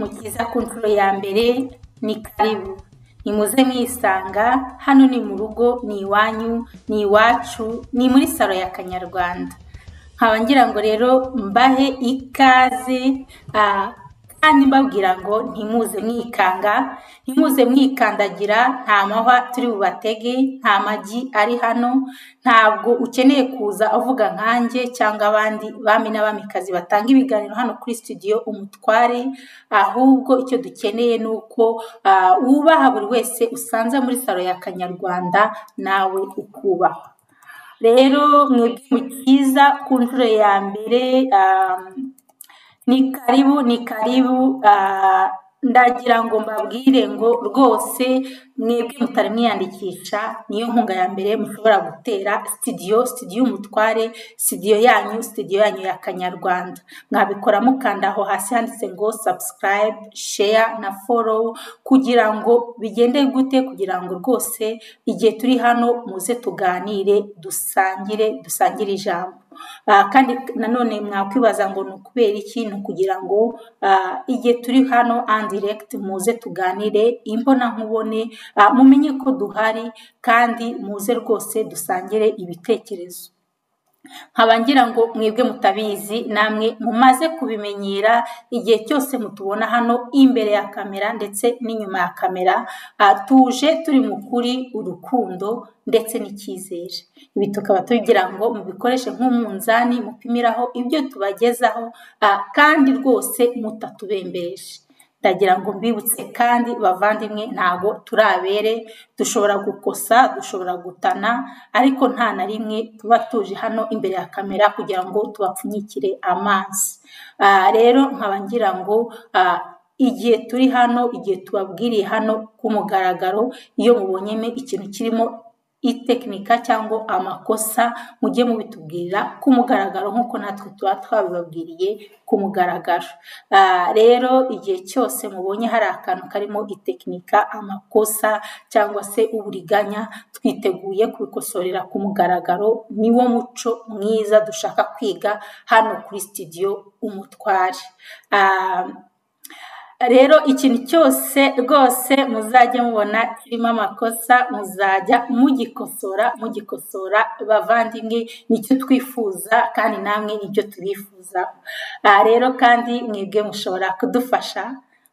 mukiza ku nshuro ya mbere ni karibu nimuze mwisanga hano ni mu rugo ni iwanyu ni iwacu ni muri salo ya kanyarwanda nkaba ngira ngo rero mbahe ikaze ah, kandi mbabwira ngo ntimuze mwikanga ntimuze mwikandagira nta mahwa turi bubatege nta magi ari hano ntabwo ukeneye kuza avuga nkanjye cyangwa abandi bami n'abamikazi batanga ibiganiro hano kuri studio umutware ahubwo icyo dukeneye ni uko ah, wubaha buri wese usanze muri salo ya kanyarwanda nawe ukubahwa rero mwebwe mukiza ku nshuro ya mbere ah, ni karibu ni karibu ah, ndagira ngo mbabwire ngo rwose mwebwe mutari mwiyandikisha niyo nkunga ya mbere mushobora gutera sitidiyo sitidiyo umutware sitidiyo yanyu sitidiyo yanyu ya kanyarwanda mwabikora mukanda aho hasi handitse ngo subscribe share na follow kugira ngo bigende gute kugira ngo rwose igihe turi hano muze tuganire dusangire dusangire ijambo Ah, kandi nanone mwakwibaza ngo ni ukubera iki ni ukugira ngo ah, igihe turi hano andiregiti muze tuganire imbonankubone ah, mumenye ko duhari kandi muze rwose dusangire ibitekerezo nkaba ngira ngo mwebwe mutabizi namwe mumaze kubimenyera igihe cyose mutubona hano imbere ya kamera ndetse n'inyuma ya kamera ah, tuje turi mu kuri urukundo ndetse n'icyizere ibi tukaba tugira ngo mubikoreshe nk'umunzani mupimiraho ibyo tubagezaho ah, kandi rwose mutatubembeje ndagira ngo mbibutse kandi bavandimwe ntabwo turabere dushobora gukosa dushobora gutana ariko nta na rimwe tuba tuje hano imbere ya kamera kugira ngo tubapfunyikire amazi Ah, rero nkaba ngira ngo ah, igihe turi hano igihe tubabwiriye hano ku mugaragaro iyo mubonyemo ikintu kirimo itekinika cyangwa amakosa mujye mubitubwirira ku mugaragaro nk'uko natwe tuba twabibabwiriye ku mugaragaro Ah, rero igihe cyose mubonye hari akantu karimo itekinika amakosa cyangwa se uburiganya twiteguye kubikosorera ku mugaragaro niwo muco mwiza dushaka kwiga hano kuri sitidiyo umutware Ah, rero ikintu cyose rwose muzajya mubona kirimo amakosa muzajya mugikosora mugikosora bavandimwe nicyo twifuza kandi namwe nibyo tubifuza aha rero kandi mwebwe mushobora kudufasha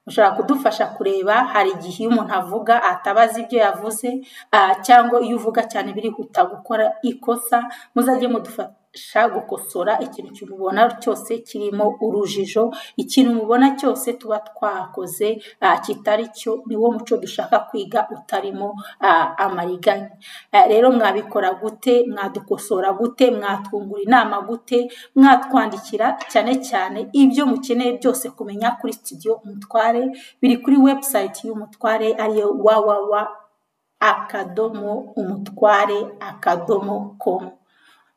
mushobora kudufasha kureba hari igihe iyo umuntu avuga atabaza ibyo yavuze ah, cyangwa iyo uvuga cyane birihuta gukora ikosa muzajye mudufasha gukosora ikintu kimubona cyose kirimo urujijo ikintu mubona cyose tuba twakoze ah, kitari cyo niwo muco dushaka kwiga utarimo ah, amariganya Ah, rero mwabikora gute mwadukosora gute mwatwungura inama gute mwatwandikira cyane cyane ibyo mukeneye byose kumenya kuri studio umutware biri kuri website y'umutware ariyo www akadomo umutware akadomo com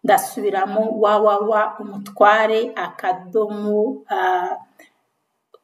ndasubiramo www umutware akadomo ah,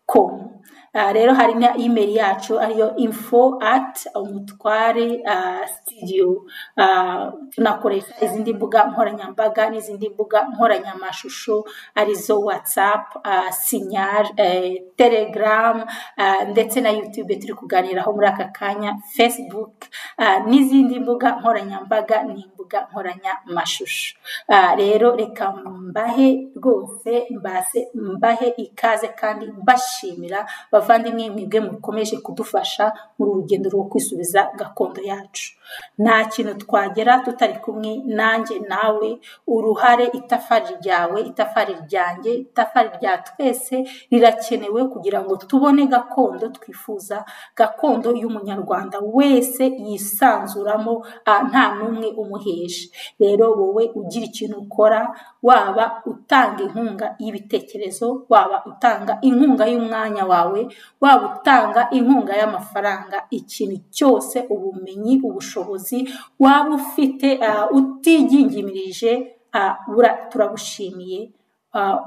com Ah, rero hari na email yacu ariyo info at umutware ah, studio Ah, tunakoresha izindi mbuga nkoranyambaga n'izindi mbuga nkoranyamashusho arizo whatsapp ah, sinyal eh, telegram ah, ndetse na youtube turi kuganiraho muri aka kanya facebook ah, n'izindi mbuga nkoranyambaga n'imbuga nkoranyamashusho Ah, rero reka mbahe rwose mbase mbahe ikaze kandi mbashimira bavandimwe mwebwe mukomeje kudufasha muri uru rugendo rwo kwisubiza gakondo yacu nta kintu twagera tutari kumwe nanjye nawe uruhare itafari ryawe itafari ryanjye itafari rya twese rirakenewe kugira ngo tubone gakondo twifuza gakondo y'umunyarwanda wese yisanzuramo ah, nta n'umwe umuheje rero wowe ugira ikintu ukora waba utanga inkunga y'ibitekerezo waba utanga inkunga y'umwanya wawe waba utanga inkunga y'amafaranga ikintu cyose ubumenyi ubushobozi waba ufite ah, utigingimirije ah, bura- turabushimiye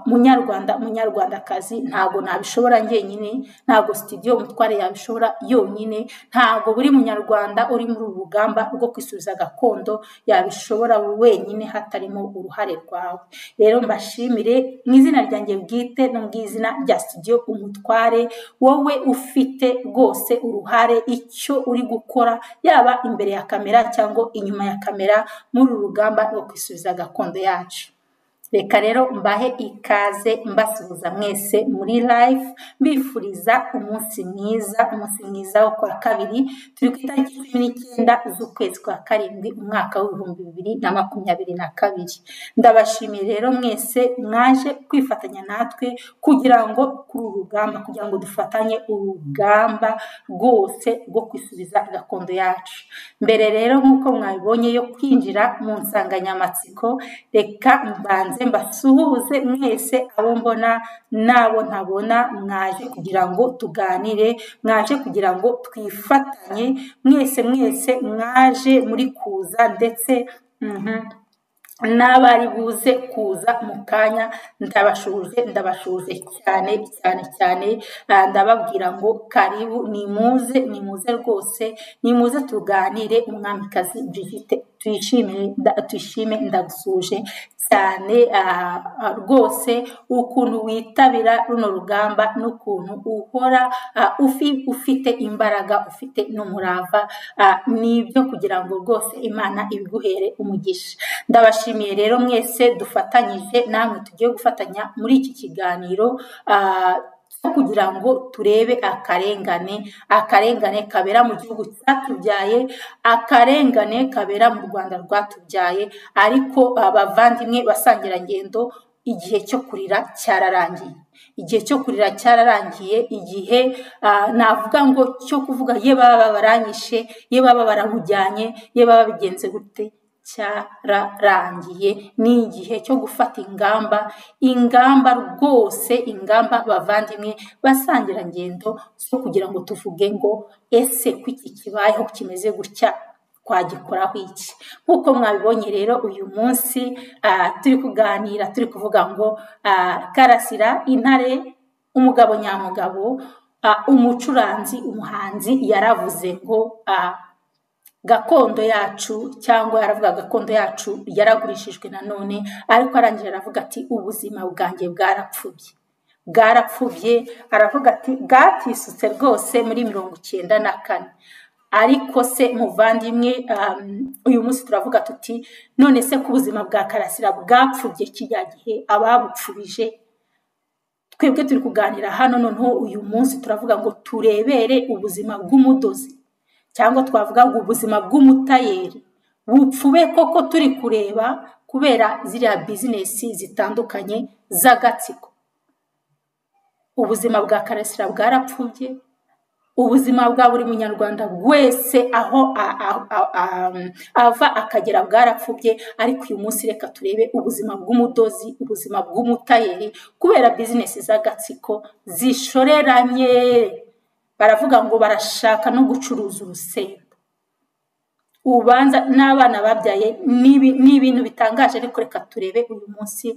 munyarwanda munyarwandakazi ntabwo nabishobora njyenyine ntabwo sitidiyo mutware yabishobora yonyine ntabwo buri munyarwanda uri muri uru rugamba rwo kwisubiza gakondo yabishobora wenyine hatarimo uruhare rwawe rero mbashimire mu izina ryanjye bwite no mu izina rya sitidiyo umutware wowe ufite rwose uruhare icyo uri gukora yaba imbere ya kamera cyangwa inyuma ya kamera muri uru rugamba rwo kwisubiza gakondo yacu reka rero mbahe ikaze mbasuhuza mwese muri live mbifuriza umunsi mwiza umunsi mwiza wo kwa kabiri turi ku itariki cumi n'icyenda z'ukwezi kwa karindwi umwaka w'ibihumbi bibiri na makumyabiri na kabiri ndabashimiye rero mwese mwaje kwifatanya natwe kugira ngo kuri uru rugamba kugira ngo dufatanye urugamba rwose rwo kwisubiza gakondo yacu mbere rero nk'uko mwabibonye yo kwinjira mu nsanganyamatsiko reka mbanze mbasuhuze mwese abo mbona n'abo ntabona mwaje kugira ngo tuganire mwaje kugira ngo twifatanye mwese mwese mwaje muri kuza ndetse n'abari buze kuza mu kanya ndabashuje ndabashuje cyane cyane cyane ndababwira ngo karibu nimuze nimuze rwose nimuze tuganire umwamikazi Judithe tuyishime ndagusuje cyane rwose ukuntu witabira runo rugamba n'ukuntu uhora ufite imbaraga ufite n'umurava ni ibyo kugira ngo rwose imana ibiguhere umugisha ndabashimiye rero mwese dufatanyije namwe tugiye gufatanya muri iki kiganiro kugira ngo turebe akarengane akarengane kabera mu gihugu cyatubyaye akarengane kabera mu rwanda rwatubyaye ariko abavandimwe basangirangendo igihe cyo kurira cyararangiye igihe cyo kurira cyararangiye igihe navuga ngo cyo kuvuga ye baba baranyishe ye baba baramujyanye ye baba bigenze gute cyararangiye ni igihe cyo gufata ingamba ingamba rwose ingamba bavandimwe basangirangendo zo kugira ngo tuvuge ngo ese ko iki kibayeho kimeze gutya twagikoraho iki nk'uko mwabibonye rero uyu munsi turi kuganira turi kuvuga ngo karasira intare umugabo nyamugabo umucuranzi umuhanzi yaravuze ngo gakondo yacu cyangwa yaravuga gakondo yacu yaragurishijwe nanone ariko arangije aravuga ati ubuzima bwanjye bwarapfubye bwarapfubye aravuga ati bwatisutse rwose muri mirongo icyenda na kane ariko se muvandimwe uyu munsi turavuga tuti none se ko ubuzima bwa karasira bwapfubye kijya gihe ababupfubije twebwe turi kuganira hano noneho uyu munsi turavuga ngo turebere ubuzima bw'umudozi cyangwa twavuga ngo ubuzima bw'umutayeri bupfube koko turi kureba kubera ziriya bizinesi zitandukanye z'agatsiko ubuzima bwa karasira bwarapfubye ubuzima bwa buri munyarwanda wese aho ava akagera bwarapfubye ariko uyu munsi reka turebe ubuzima bw'umudozi ubuzima bw'umutayeri kubera bizinesi z'agatsiko zishoreranye baravuga ngo barashaka no gucuruza urusenda ubanza n'abana babyaye ni ibintu bitangaje ariko reka turebe uyu munsi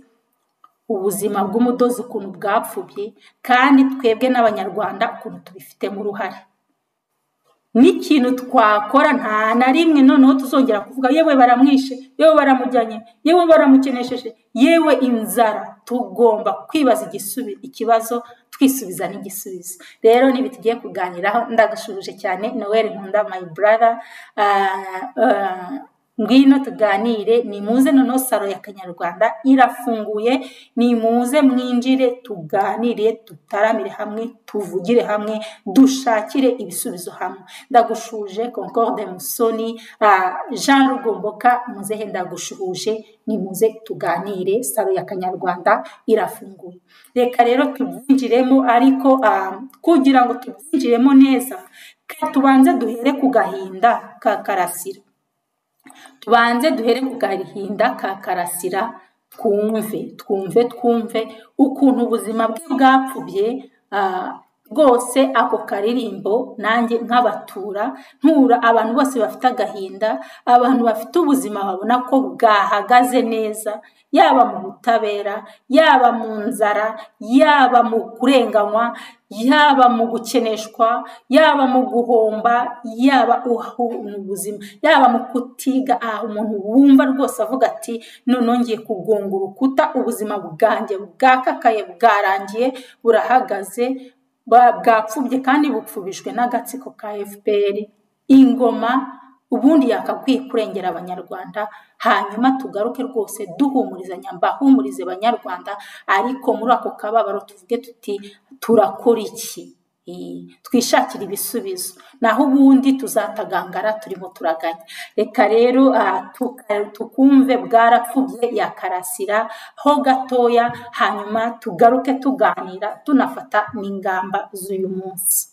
ubuzima bw'umudozi ukuntu bwapfubye kandi twebwe n'abanyarwanda ukuntu tubifitemo uruhare n'ikintu twakora nta na rimwe noneho tuzongera kuvuga yewe baramwishe yewe baramujyanye yewe baramukenesheje yewe inzara tugomba kwibaza ikibazo twisubiza n'igisubizo rero niba tugiye kuganiraho ndagashubije cyane noel nkunda my brother ngwino tuganire nimuze noneho saro ya kanyarwanda irafunguye nimuze mwinjire tuganire tutaramire hamwe tuvugire hamwe dushakire ibisubizo hamwe ndagushuje concorde musoni jean rugomboka muzehe ndagushuhuje nimuze tuganire saro ya kanyarwanda irafunguye reka rero tubyinjiremo ariko kugira ngo tubyinjiremo neza tubanze duhere ku gahinda ka karasira tubanze duhere ku gahinda ka karasira twumve twumve twumve ukuntu ubuzima bwe bwapfubye rwose ako karirimbo nanjye nkabatura ntura abantu bose bafite agahinda abantu bafite ubuzima babona ko bwahagaze neza yaba mu butabera yaba mu nzara yaba mu kurenganywa yaba mu gukeneshwa yaba mu guhomba yaba mu buzima yaba mu kutiga aha umuntu wumva rwose avuga ati ngiye kugonga urukuta ubuzima bwanjye bwakakaye bwarangiye burahagaze bwapfubye kandi bupfubijwe n'agatsiko ka fpr ingoma ubundi yakakwiye kurengera abanyarwanda hanyuma tugaruke rwose duhumurizanya mbahumurize banyarwanda ariko muri ako kababaro tuvuge tuti turakora iki twishakira ibisubizo naho ubundi tuzatagangara turimo turaganya reka rero tukumve bwarapfubye yakarasira ho gatoya hanyuma tugaruke tuganira tunafata n'ingamba z'uyu munsi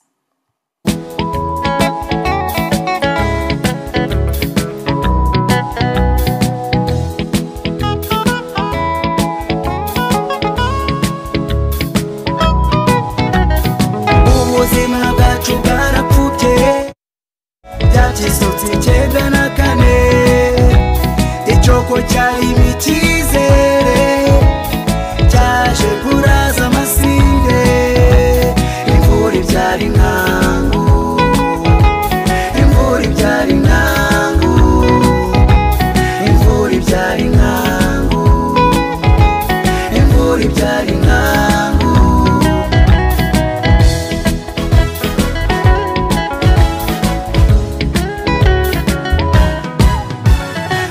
ubuzima bwacu bwarapfubye byakisutse icyenda na kane icyoko cyarimo icyizere cyaje kuraza amasinde imvura ibyara inkangu imvura ibyara inkangu imvura ibyara inkangu imvura ibyara inkangu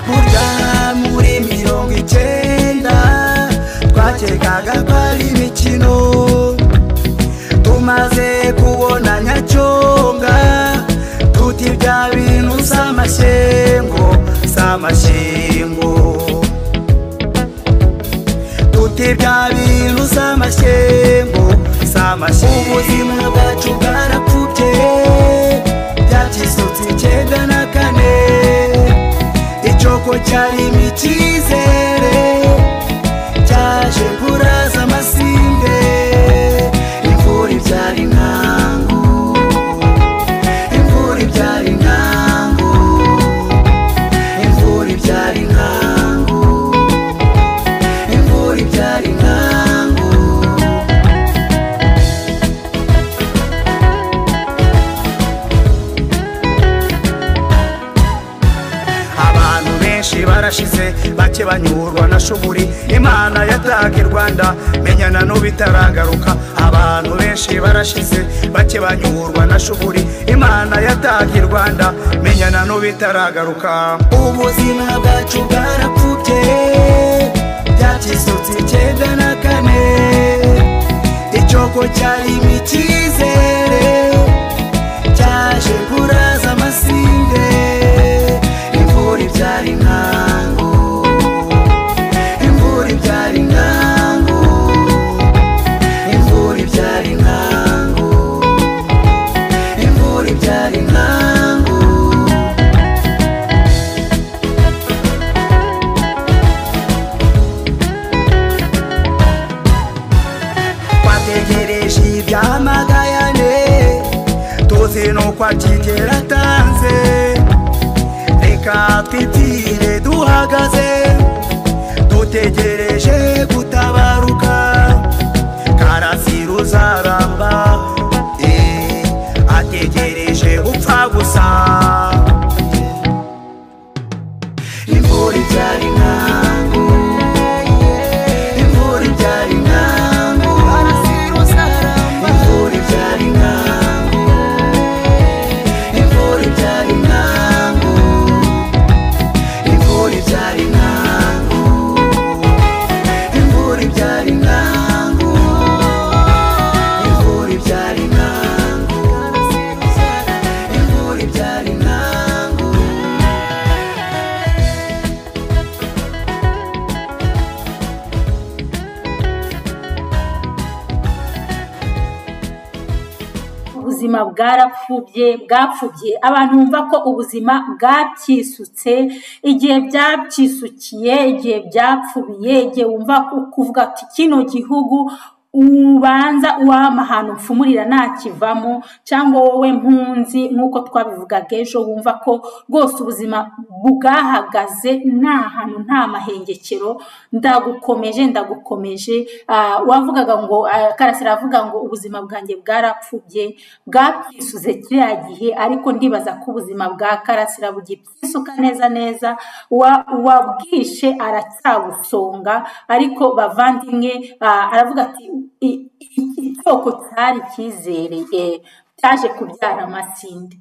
burya muri mirongo icyenda twakekaga ko ari imikino tumaze kubona nyacyonga tuti bya bintu si amashyengo si amashyengo tuti bya bintu si amashyengo si amashyengo ubuzima bwacu bwarapfubye byakisutse icyenda na kane icyoko cyarimo icyizere cyaje kuraza amasinde imvura ibyara inkangu imvura ibyara inkangu imvura ibyara inkangu imvura ibyara inkangu abantu benshi barashize bake banyurwa na shuguri imana yataga i rwanda menyana n'ubitaragaruka abantu benshi barashize bake banyurwa na shuguri imana yataga i rwanda menyana n'ubitaragaruka ubuzima bwacu bwarapfubye byakisutse icyenda na kane icyoko cyarimo icyizere cyaje kuraza amasinde imvura ibyara inkangu imvura ibyara inkangu imvura ibyara inkangu imvura ibyara inkangu twategereje ibyamagayane tuzi nuko akigera atanze reka twitire duhagaze dutegereje gutabaruka karasira uzaramba eh, ategereje upfa gusa imvura ibyara inkangu imvura ibyara inkangu imvura ibyara inkangu imvura ibyara inkangu imvura ibyara inkangu imvura ibyara inkangu imvura ibyara inkangu imvura ibyara inkangu ubuzima bwarapfubye bwapfubye abantu bumva ko ubuzima bwabyisutse igihe byabwisukiye igihe byapfubiye igihe wumva ku- kuvuga ati kino gihugu ubanza uwampa ahantu mfumurira ntakivamo cyangwa wowe mpunzi nk'uko twabivugaga ejo wumva ko rwose ubuzima bwahagaze nta hantu nta mahengekero ndagukomeje ndagukomeje Ah, wavugaga ngo ah, karasira avuga ngo ubuzima bwanjye bwarapfubye bwapfisuze kiriya gihe ariko ndibaza ko ubuzima bwa karasira bugipfisuka neza neza Wa- uwabwishe aracyabusonga ariko bavandimwe ah, aravuga ati "I- i- icyoko cyari cyizereye cyaje kubyara amatsinde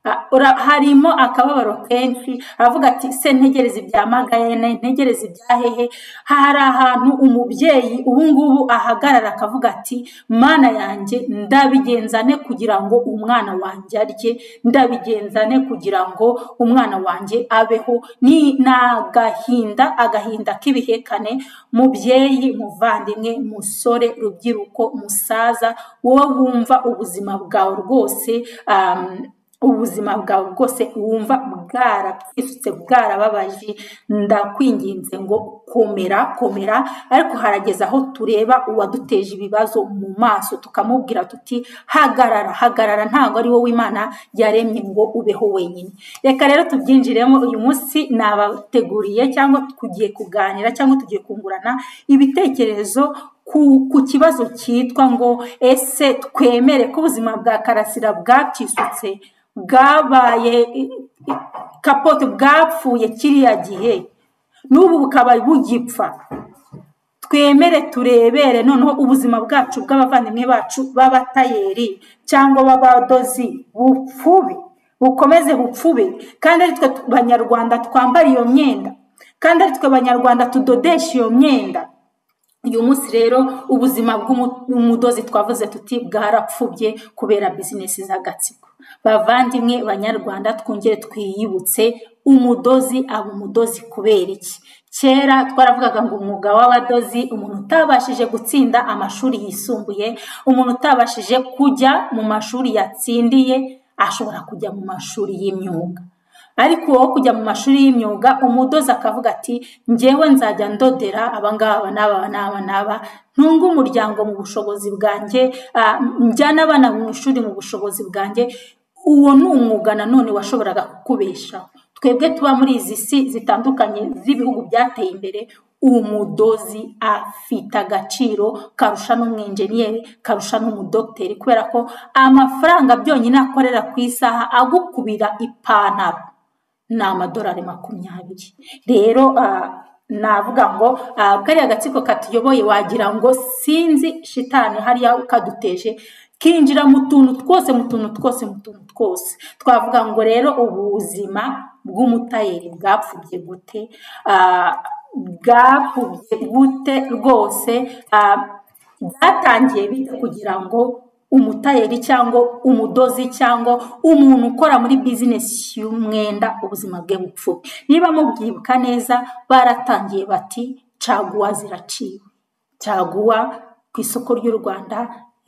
Ah, ura- harimo akababaro kenshi aravuga ati se ntegereze ibya magayene ntegereze ibya hehe hari ahantu umubyeyi ubu ngubu ahagarara akavuga ati mana yanjye ndabigenzane kugira ngo umwana wanjye arye ndabigenzane kugira ngo umwana wanjye abeho ni ni agahinda agahinda k'ibihekane mubyeyi muvandimwe musore rubyiruko musaza wowe wumva ubuzima bwawe rwose um, ubuzima bwawe bwose wumva bwarapfisutse bwarababaje ndakwinginze ngo komera komera ariko harageze aho tureba uwaduteje ibibazo mu maso tukamubwira tuti hagarara hagarara ntabwo ari wowe imana yaremye ngo ubeho wenyine reka rero tubyinjiremo uyu munsi nabateguriye cyangwa tugiye kuganira cyangwa tugiye kungurana ibitekerezo ku, ku kibazo cyitwa ngo ese twemere ko ubuzima bwa karasira bwacisutse bwabaye i- i- kapote bwapfuye kiriya gihe n'ubu bukaba bugipfa twemere turebere noneho ubuzima bwacu bw'abavandimwe bacu b'abatayeri cyangwa b'abadozi bupfube bukomeze bupfube kandi ari twe tu- banyarwanda twambara iyo myenda kandi ari twe banyarwanda tudodesha iyo myenda uyu munsi rero ubuzima bw'umudozi twavuze tuti bwarapfubye kubera bizinesi z'agatsiko bavandimwe banyarwanda twongere twiyibutse umudozi aba umudozi kubera iki kera twaravugaga ngo umwuga w'abadozi umuntu utabashije gutsinda amashuri yisumbuye umuntu utabashije kujya mu mashuri yatsindiye ashobora kujya mu mashuri y'imyuga ariko wowe kujya mu mashuri y'imyuga umudozi akavuga ati njyewe nzajya ndodera abangaba n'aba n'aba n'aba ntunga umuryango mu bushobozi bwanjye ah, njyane abana mu ishuri mu bushobozi bwanjye uwo ni umwuga nanone washoboraga kukubeshaho twebwe tuba muri izi si zitandukanye z'ibihugu byateye imbere umudozi afite agaciro karusha n'umwenjeniyeri karusha n'umudogiteri kubera ko amafaranga byonyine akorera ku isaha agukubira ipantaro ni amadolari makumyabiri rero ah, navuga ngo ah, kariya gatsiko katuyoboye wagira ngo sinzi shitani hariya kaduteje kinjira mu tuntu twose mu tuntu twose mu tuntu twose twavuga ngo rero ubuzima bw'umutayeri bwapfubye gute Ah, bwapfubye gute rwose Ah, byatangiye bite kugira ngo umutayeri cyangwa umudozi cyangwa umuntu ukora muri bizinesi y'umwenda ubuzima bwe bupfuye niba mubyibuka neza baratangiye bati caguwa ziraciwe caguwa ku isoko ry'u rwanda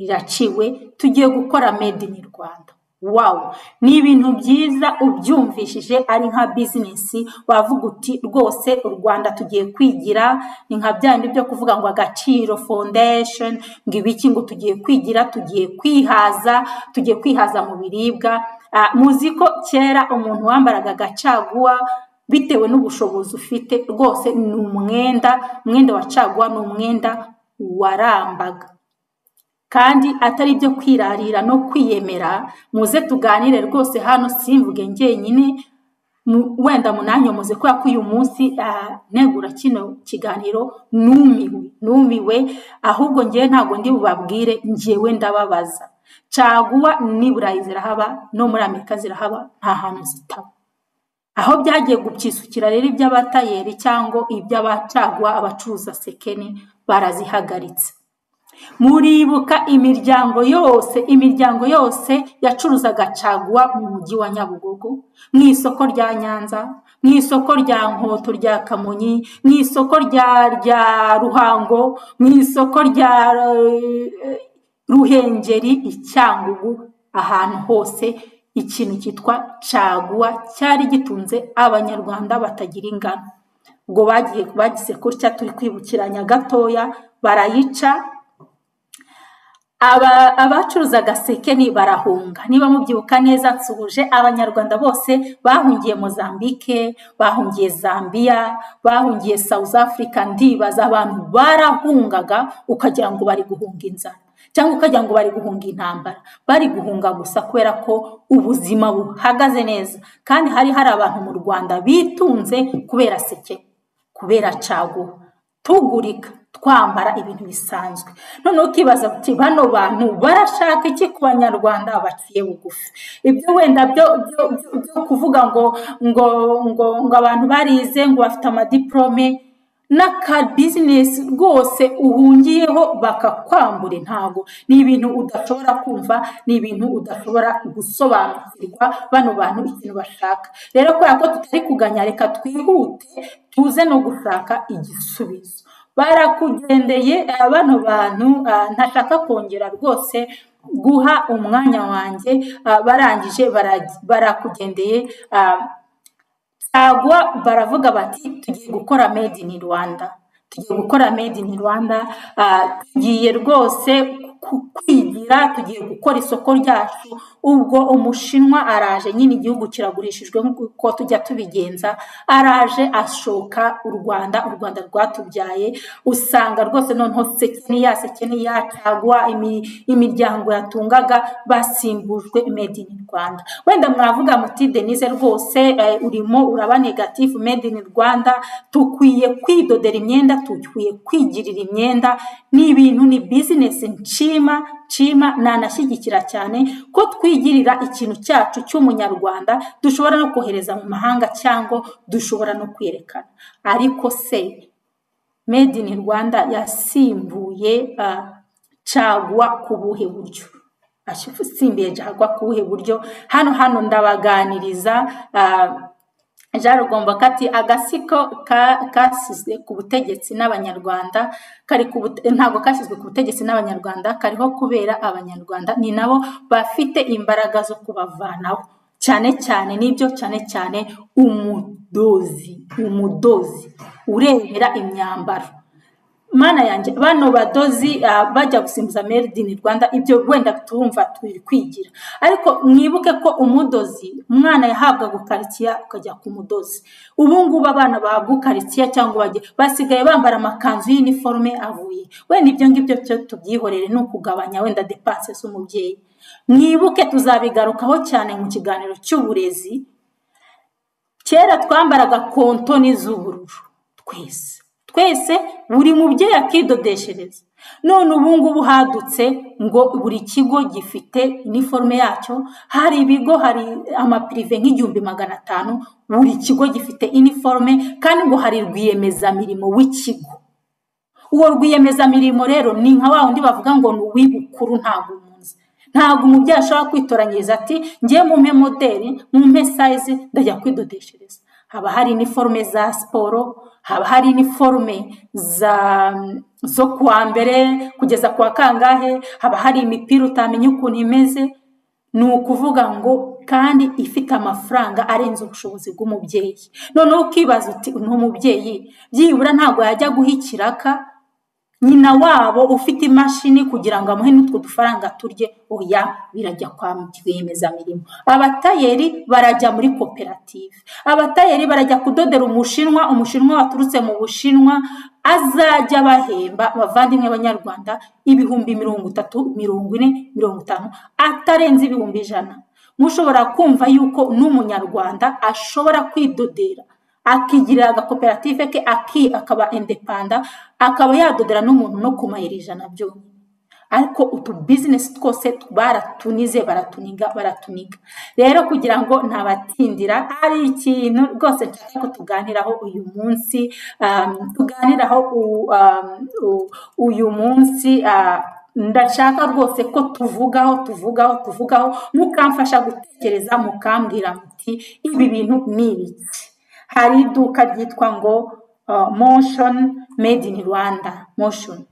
riraciwe tugiye gukora made in rwanda wawu ni ibintu byiza ubyumvishije ari nka bizinesi wavuga uti rwose u rwanda tugiye kwigira ni nka bya bindi byo kuvuga ngo agaciro foundation ngo ibiki ngo tugiye kwigira tugiye kwihaza tugiye kwihaza mu biribwa Ah, muzi ko kera umuntu wambaraga agacaguwa bitewe n'ubushobozi ufite rwose ni umwenda umwenda wa caguwa ni umwenda warambaga kandi atari ibyo kwirarira no kwiyemera muze tuganire rwose hano simvuge njyenyine mu- wenda munanyomoze kubera ko uyu munsi ah, negura kino kiganiro numiwe numiwe ahubwo ngewe ntabwo ndi bubabwire ngewe ndababaza caguwa ni burayi zirahaba no muri amerika zirahaba nta hantu zitaba aho byagiye gupyisukira rero iby'abatayeri cyangwa iby'abacagwa abacuruza sekene barazihagaritse muribuka imiryango yose imiryango yose yacuruzaga caguwa mu mujyi wa nyabugogo mu isoko rya nyanza mu isoko rya nkoto rya kamonyi mu isoko rya rya ruhango mu isoko rya eh, ruhengeri icyangugu ahantu hose ikintu cyitwa caguwa cyari gitunze abanyarwanda batagira ingano ubwo bagiye bagize gutya turi kwibukiranya gatoya barayica Aba- abacuruza agaseke ni barahunga niba mubyibuka neza nsuhuje abanyarwanda bose bahungiye mozambique bahungiye zambia bahungiye south africa ndibaza abantu barahungaga ukagira ngo bari guhunga inzara cyangwa ukagira ngo bari guhunga intambara bari guhunga gusa kubera ko ubuzima buhagaze neza kandi hari hari abantu mu rwanda bitunze kubera seke kubera caguwa tugurika twambara ibintu bisanzwe noneho ukibaza uti bano bantu barashaka iki ku banyarwanda baciye bugufi ibyo wenda byo byo- byo- byo kuvuga ngo ngo ngo ngo abantu barize ngo bafite amadiporome n'akabizinesi rwose uhungiyeho bakakwambura ntabwo ni ibintu udashobora kumva ni ibintu udashobora gusobanukirwa bano bantu ikintu bashaka rero kubera ko tutari kuganya reka twihute tuze no gushaka igisubizo barakugendeye eh, bano bantu ah, ntashaka kongera rwose guha umwanya wanjye ah, barangije baragi- barakugendeye ah, ntabwo baravuga bati tugiye gukora made in rwanda tugiye gukora made in rwanda ah, tugiye rwose ku- kwigira tugiye gukora isoko ryacu ubwo umushinwa araje nyine igihugu kiragurishijwe nk'uko tujya tubigenza araje ashoka u rwanda u rwanda rwatubyaye usanga rwose noneho seke niya seke niya cyangwa imi- imiryango yatungaga basimbujwe made in rwanda wenda mwavuga muti denise rwose eh, urimo uraba negatifu made in rwanda dukwiye kwidodera imyenda dukwiye kwigirira imyenda ni ibintu ni bizinesi nshima nshima nanashyigikira cyane ko twigirira ikintu cyacu cy'umunyarwanda dushobora no kohereza mu mahanga cyangwa dushobora no kwerekana ariko se made in rwanda yasimbuye ah, cagwa ku buhe buryo asimbuye cagwa ku buhe buryo hano hano ndabaganiriza ah, jean rugomboka ati agasiko ka- kashyizwe ku butegetsi n'abanyarwanda kari ku bute- ntabwo kashyizwe ku butegetsi n'abanyarwanda kariho kubera abanyarwanda ni nabo bafite imbaraga zo kubavanaho cyane cyane n'ibyo cyane cyane umudozi umudozi urebera imyambaro mana yanjye bano badozi ah, bajya gusimbuza made in rwanda ibyo wenda turumva turi kwigira ariko mwibuke ko umudozi umwana yahabwaga ukaritsiya ukajya ku mudozi ubu ngubu abana bahabwa ukaritsiya cyangwa bajya basigaye bambara amakanzu y'iniforume avuye wenda ibyo ngibyo byo tubyihorere ni ukugabanya wenda depanse z'umubyeyi mwibuke tuzabigarukaho cyane mu kiganiro cy'uburezi kera twambaraga kontoni z'ubururu twese twese buri mubyeyi akidodeshereza none ubu ngubu hadutse ngo buri kigo gifite iniforume yacyo hari ibigo hari amapirive nk'igihumbi magana atanu buri kigo gifite iniforume kandi ngo hari rwiyemezamirimo w'ikigo uwo rwiyemezamirimo rero ni nka wa wundi bavuga ngo ni uw'ibukuru ntabwo umunsi ntabwo umubyeyi ashobora kwitoranyiriza ati ngiye mumpe moderi mumpe sayizi ndajya kwidodeshereza haba hari iniforume za siporo haba hari iniforume za zo kuwa mbere kugeza ku wa kangahe haba hari imipira utamenya ukuntu imeze ni ukuvuga ngo kandi ifite amafaranga arenze ubushobozi bw'umubyeyi noneho ukibaza uti ni umubyeyi byibura ntabwo yajya guha ikiraka nyina wabo ufite imashini kugira ngo amuhe n'utwo dufaranga turye oya birajya kwa rwiyemezamirimo abatayeri barajya muri koperative abatayeri barajya kudodera umushinwa umushinwa waturutse mu bushinwa azajya bahemba abavandimwe b'abanyarwanda ibihumbi mirongo itatu mirongo ine mirongo itanu atarenze ibihumbi ijana mushobora kumva yuko n'umunyarwanda ashobora kwidodera akigirira agakoperative ke aki akaba indepanda akaba yadodera n'umuntu no ku mayero ijana byonyine ariko utu bizinesi twose baratunize baratuniga baratuniga rero kugira ngo ntabatindira ari ikintu rwose nshaka ko tuganiraho uyu munsi um, tuganiraho u- um, u- uyu munsi ah, ndashaka rwose ko tuvugaho tuvugaho tuvugaho mukamfasha gutekereza mukambwira muti ibi bintu ni ibiki hari iduka ryitwa ngo uh, motion made in rwanda motion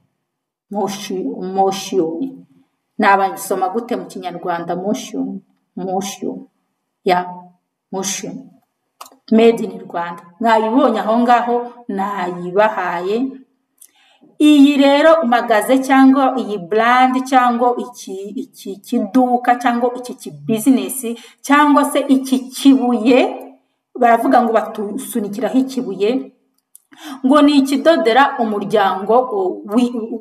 moshiyoni nabasoma gute mu kinyarwanda moshiyoni moshiyoni ya moshiyoni made in rwanda mwayibonye aho ngaho nayibahaye iyi rero magaze cyangwa iyi burandi cyangwa iki iki kiduka cyangwa iki kibizinesi cyangwa se iki kibuye baravuga ngo batusunikiraho ikibuye ngo ni ikidodera umuryango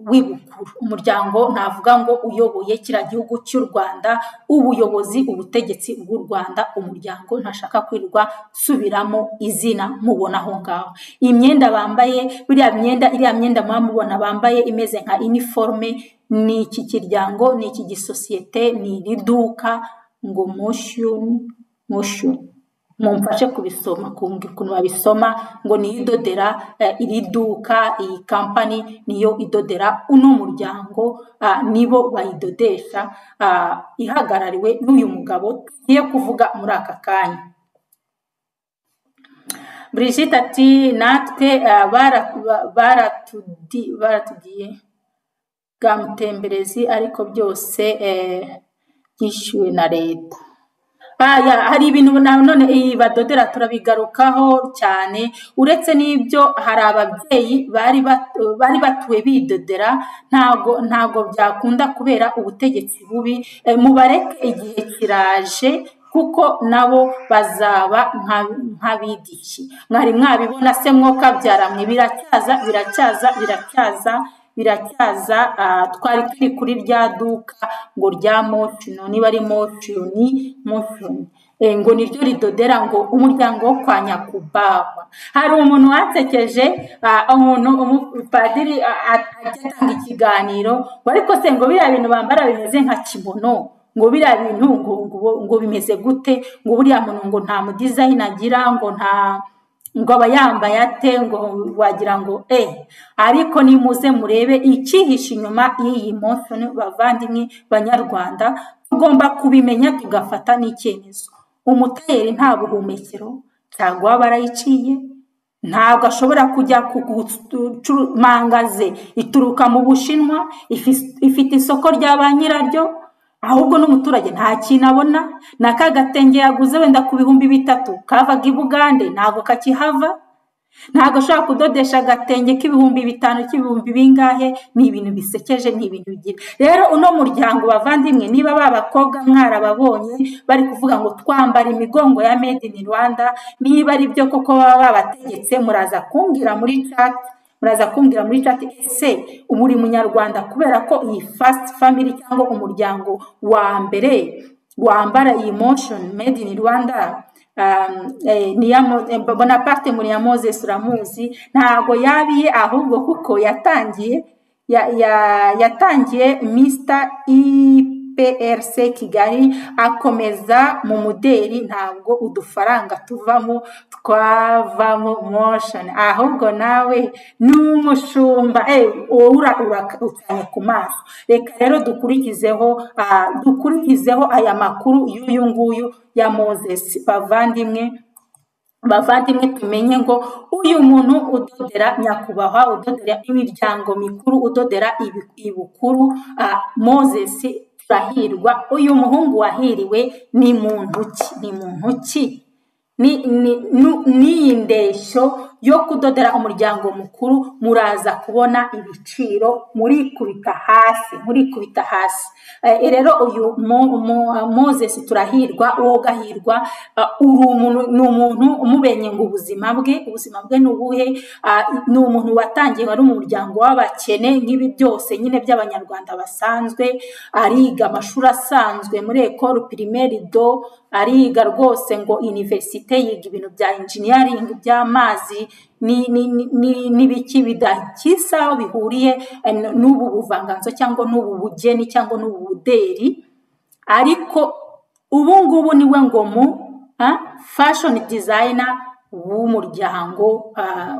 w'ibukuru umuryango navuga ngo uyoboye kiriya gihugu cy'u rwanda ubuyobozi ubutegetsi bw'u rwanda umuryango ntashaka kwirirwa nsubiramo izina mubona aho ngaho iyi myenda bambaye buriya myenda iriya myenda muba mubona bambaye imeze nka iniforume ni iki kiryango ni iki gisosiyete ni iri duka ngo moshuni moshuni mumfashe kubisoma kumbwira ukuntu babisoma ngo niyo idodera iri duka iyi kampani niyo idodera uno muryango nibo bayidodesha ihagarariwe n'uyu mugabo tugiye kuvuga muri aka kanya brigitte ati natwe baratugiye bwa mutemberezi ariko byose byishyuwe na leta hari ibintu nanone badodera turabigarukaho cyane uretse n'ibyo hari ababyeyi bari batuwe bidodera ntabwo ntabwo byakunda kubera ubutegetsi bubi mubareke igihe kiraje kuko nabo bazaba nk'abidiki mwari mwabibona se mwokabyara biracyaza biracyaza biracyaza biracyaza twari turi kuri rya duka ngo rya mocuno niba ari mocuni mocuno ngo niryo ridodera ngo umuryango wo kwa nyakubahwa hari umuntu wasekeje umuntu umupadiri ajya atanga ikiganiro ariko se ngo biriya bintu bambara bimeze nka kibono ngo biriya bintu ngo bimeze gute ngo buriya muntu ngo nta mudizayini agira ngo nta ngo aba yambaye ate ngo wagira ngo e ariko nimuze murebe icyihishe inyuma y'iyi moshoni bavandimwe banyarwanda tugomba kubimenya tugafata n'icyemezo umutayeri nta buhumekero ntabwo waba arayiciye ntabwo ashobora kujya ku mangaze ituruka mu bushinwa ifite isoko rya ba nyiraryo ahubwo n'umuturage nta kintu abona na ka gatenge yaguze wenda ku bihumbi bitatu kavaga i bugande ntabwo kakihava ntabwo ashobora kudodesha agatenge k'ibihumbi bitanu k'ibihumbi bingahe ni ibintu bisekeje ni ibintu bigira rero uno muryango bavandimwe niba ba bakobwa mwarababonye bari kuvuga ngo twambara imigongo ya made in rwanda niba ari byo koko baba babategetse muraza kumbwira muri cati muraza kumbwira muri cati ese buri munyarwanda kubera ko iyi fasiti famili cyangwa umuryango wa mbere wambara iyi moshoni made in rwanda bonaparte muri ya moses uramuzi ntabwo yabiye ahubwo kuko yatangiye yatangiye misita iprc kigali akomeza mu muderi ntabwo udufaranga tuvamo twavamo moshoni ahubwo nawe ni umushumba wowe ucanye ku maso reka rero dukurikizeho dukurikizeho aya makuru y'uyu nguyu ya mozesi bavandimwe bavandimwe tumenye ngo uyu muntu udodera nyakubahwa udodera imiryango mikuru udodera ibukuru mozesi turahirwa uyu muhungu wahiriwe ni muntu ki ni muntu ki n'iyi ndeshyo yo kudodera umuryango mukuru muraza kubona ibiciro murikubita hasi murikubita hasi rero uyu mozesi turahirwa wowe ugahirwa ni umuntu umubenye ngo ubuzima bwe ubuzima bwe ni ubuhe ni umuntu watangiye wari mu muryango w'abakene nk'ibi byose nyine by'abanyarwanda basanzwe ariga amashuri asanzwe muri ekoro pirimeri do ariga rwose ngo iniverisite yiga ibintu bya injiniyaringi by'amazi n'ibiki bidakisaho bihuriye n'ubu buvanganzo cyangwa n'ubu bugeni cyangwa n'ubu buderi ariko ubu ngubu niwe ngomu fashoni dizayina w'umuryango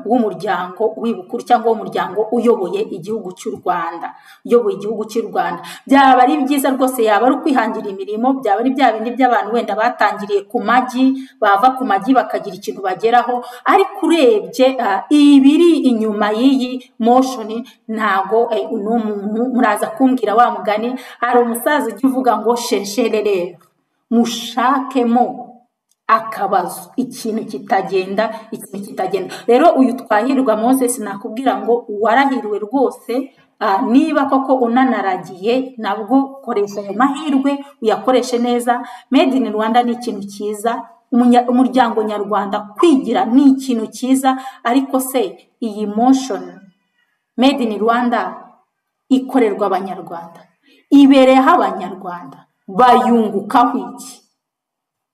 w'umuryango w'ibukuru cyangwa w'umuryango uyoboye igihugu cy'u rwanda uyoboye igihugu cy'u rwanda byaba ari byiza rwose yaba ari ukwihangira imirimo byaba ari bya bindi by'abantu wenda batangiriye ku magi bava ku magi bakagira ikintu bageraho ariko urebye ibiri inyuma y'iyi moshoni ntago uno muntu muraza kumbwira wa mugani hari umusaza ujya uvuga ngo shesherere mushakemo akabazo ikintu kitagenda ikintu kitagenda rero uyu twahirwa moses nakubwira ngo warahiriwe rwose Ah, niba koko unanaragiye nabwo koresha ayo mahirwe uyakoreshe neza made in rwanda ni ikintu cyiza umunya- umuryango nyarwanda kwigira ni ikintu cyiza ariko se iyi motion made in rwanda ikorerwa abanyarwanda ibereyeho abanyarwanda bayungukaho iki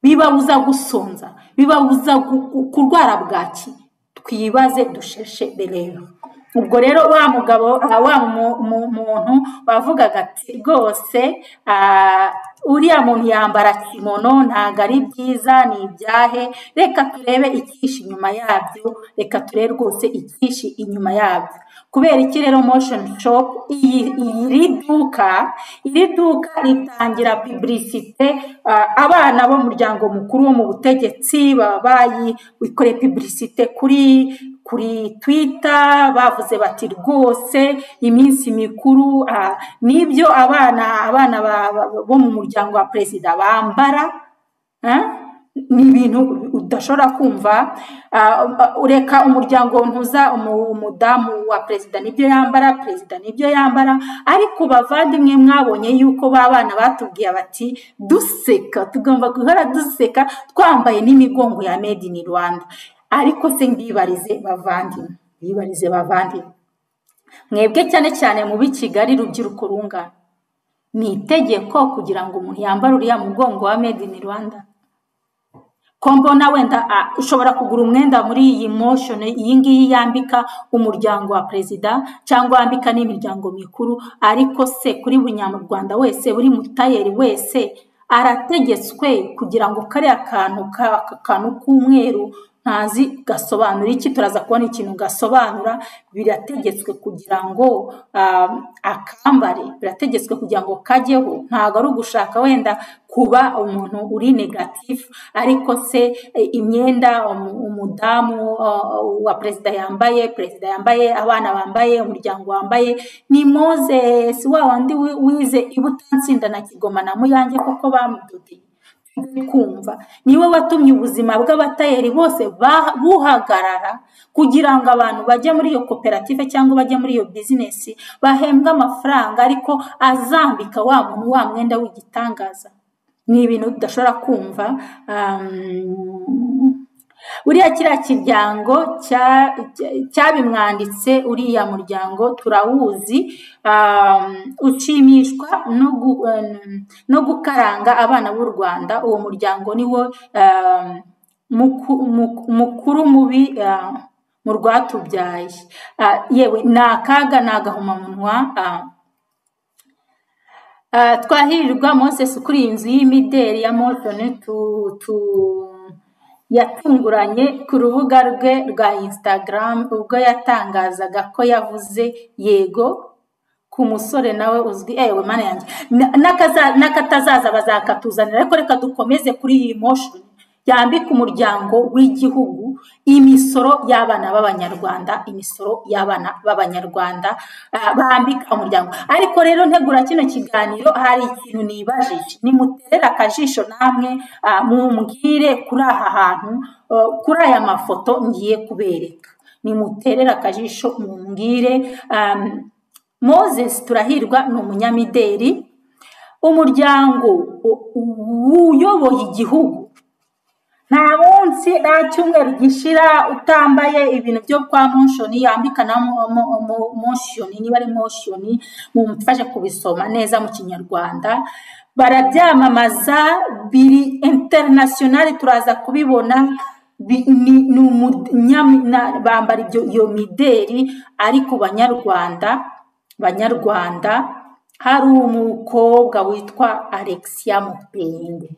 bibabuza gusonza bibabuza gu- gu- kurwara bwaki twibaze dusheshe rero ubwo rero wa mugabo ah, wa mu- mu- muntu wavugaga ati rwose ah, uriya muntu yambara kimono ntabwo ari byiza ni ibyahe reka turebe ikishi inyuma yabyo reka turebe rwose ikishi inyuma yabyo kubera iki rero motion shop iyi iri duka iri duka ritangira piburisite abana b'umuryango mukuru wo mu butegetsi baba bayi- bikoreye piburisite kuri kuri twita bavuze bati rwose iminsi mikuru ah, nibyo abana abana ba- ba- bo mu muryango wa perezida bambara eh? ni ibintu udashobora kumva Ah, ah, ureka umuryango ntuza umu- umudamu wa perezida nibyo yambara perezida nibyo yambara ariko bavandimwe mwabonye yuko ba bana batubwiye bati duseka tugomba guhora duseka twambaye n'imigongo ya made in rwanda ariko se mbibarize bavandimwe mbibarize bavandimwe mwebwe cyane cyane mubi kigali rubyiruko rungana ni itegeko kugira ngo umuntu yambare uriya mugongo wa made in rwanda ko mbona wenda ah, ushobora kugura umwenda muri iyi motion iyi ngiyi yambika umuryango wa perezida cyangwa yambika n'imiryango mikuru ariko se kuri buri nyamurwanda wese buri mutayeri wese arategetswe kugira ngo kariya kantu ka- ka- kantu k'umweru ntazi gasobanura iki turaza kubona ikintu gasobanura birategetswe kugira ngo ah, akambare birategetswe kugira ngo kajyeho ntabwo ari ugushaka wenda kuba umuntu uri negatifu ariko se eh, imyenda umu- umudamu ah, wa perezida yambaye perezida yambaye abana bambaye umuryango wambaye ni moses wa wandi wi- wize i butansinda na kigoma na muyange kuko bamudodeye kumva niwe watumye ubuzima bw'abatayeri bose ba- buhagarara kugira ngo abantu bajye muri iyo koperative cyangwa bajye muri iyo bizinesi bahembwe amafaranga ariko azambika wa muntu wa mwenda w'igitangaza ni ibintu tudashobora kumva um, buriya kiriya kiryango cya- cya- cyabimwanditse uriya muryango turawuzi um, ushimishwa no gu- um, no gukaranga abana b'u rwanda uwo muryango niwo um, muku- mu- mukuru mubi uh, mu rwatubyaye Ah, yewe ni akaga ni agahomamunwa ah, Ah, twahirirwa moses kuri iyi nzu y'imideli ya morton tu, tu, yatunguranye ku rubuga rwe rwa instagram ubwo yatangazaga ko yavuze yego ku musore nawe uzwi ewe mana yanjye Na- n'akaza- n'akatazaza bazakatuzanira ariko reka dukomeze kuri iyi motion yambika umuryango w'igihugu imisoro y'abana b'abanyarwanda imisoro y'abana b'abanyarwanda ah, bambika umuryango ariko rero ntegura kino kiganiro hari ikintu nibajije nimuterere akajisho namwe ah, mumbwire kuri aha hantu ah, kuri aya mafoto ngiye kubereka nimuterere akajisho mumbwire ah, moses turahirwa ni umunyamideli umuryango u- u- uyoboye igihugu nta munsi nta cyumweru gishira utambaye ibintu byo kwa moshoni yambika na mo- mo- mo- moshoni niba ari moshoni mumfashe kubisoma neza mu kinyarwanda barabyamamaza biri interinasiyonari turaza kubibona bi- ni- ni umunyami- na- bambara ibyo iyo mideli ariko banyarwanda banyarwanda hari umukobwa witwa alexia mupende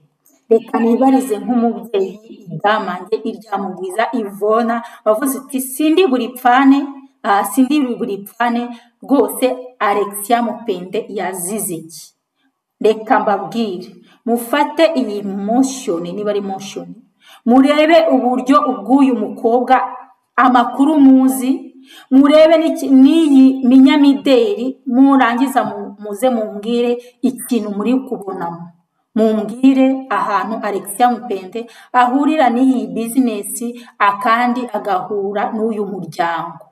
reka nibarize nk'umubyeyi idamange iryamugwiza ivona wavuze uti sindi buri pfane ah, sindi buri pfane rwose alexia mupende yazize iki reka mbabwire mufate iyi motion niba ari motion murebe uburyo ubw'uyu mukobwa amakuru muzi murebe n'iki- n'iyi minyamideli murangiza mu- muze mumbwire ikintu muri kubonamo mumbwire ahantu alexia mupende ahurira n'iyi bizinesi akandi agahura n'uyu muryango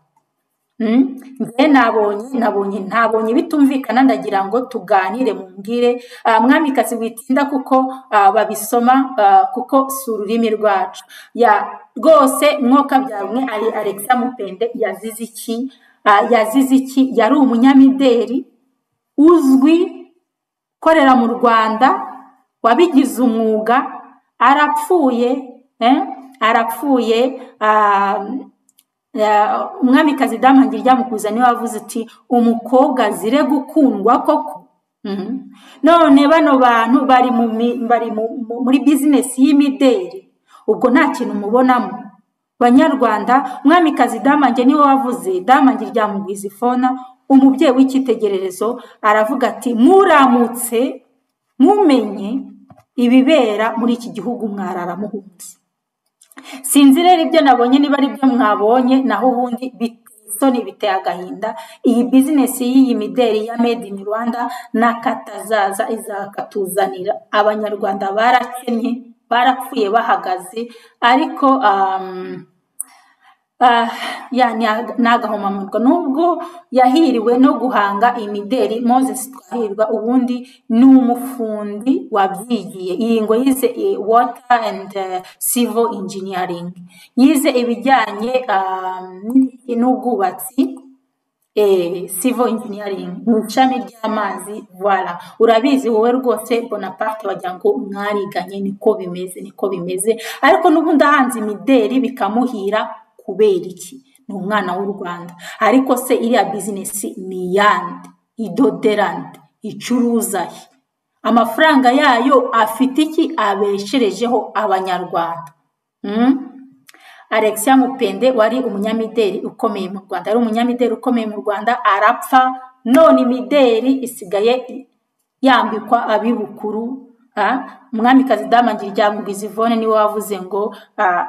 Mm? njye nabonye nabonye ntabonye bitumvikana ndagira ngo tuganire mumbwire ah, mwamikazi witinda kuko ah, babisoma ah, kuko si ururimi rwacu ya rwose mwoka byarumwe ari alexia mupende yazize iki Ah, yazize iki yari umunyamideli uzwi ukorera mu rwanda wabigize umwuga arapfuye eh? arapfuye ah, ah, umwamikazi damu ngira ryamukuza niwe wavuze uti umukobwa azire gukundwa koko Mhm. none bano bantu bari mu mi- bari mu- mu- muri bizinesi y'imideli ubwo nta kintu mubonamo banyarwanda umwamikazi damange niwe wavuze damange ryamugwiza ifona umubyeyi w'icyitegererezo aravuga ati muramutse mumenye ibibera muri iki gihugu mwarara muhunze sinzi rero ibyo nabonye niba ari byo mwabonye naho ubundi biteye isoni biteye agahinda iyi bizinesi y'iyi mideli ya made in rwanda n'akatazaza izakatuzanira abanyarwanda barakennye barapfuye bahagaze ariko um, Ah, ya ni aga- ni agahomamunwa nubwo yahiriwe no guhanga imideli moses twahirwa ubundi ni umufundi wabyigiye iyi ngo yize eh, water and eh, civil engineering yize ibijyanye ah, n'ibiti n'ubwubatsi eh, civil engineering mu ishami ry'amazi voilà urabizi wowe rwose bonaparte wagira ngo mwariganye niko bimeze niko bimeze ariko n'ubundi ahanze imideli bikamuhira kubera iki ni umwana w'u rwanda ariko se iriya bizinesi ni iyande idoderante icuruza he amafaranga yayo afite iki abesherejeho abanyarwanda Mm? alexia mupende wari umunyamideli ukomeye mu rwanda yari umunyamideli ukomeye mu rwanda arapfa none imideli isigaye yambikwa abibukuru ah, umwamikazi damangira ryamugwiza ivone niwe wavuze ngo ah,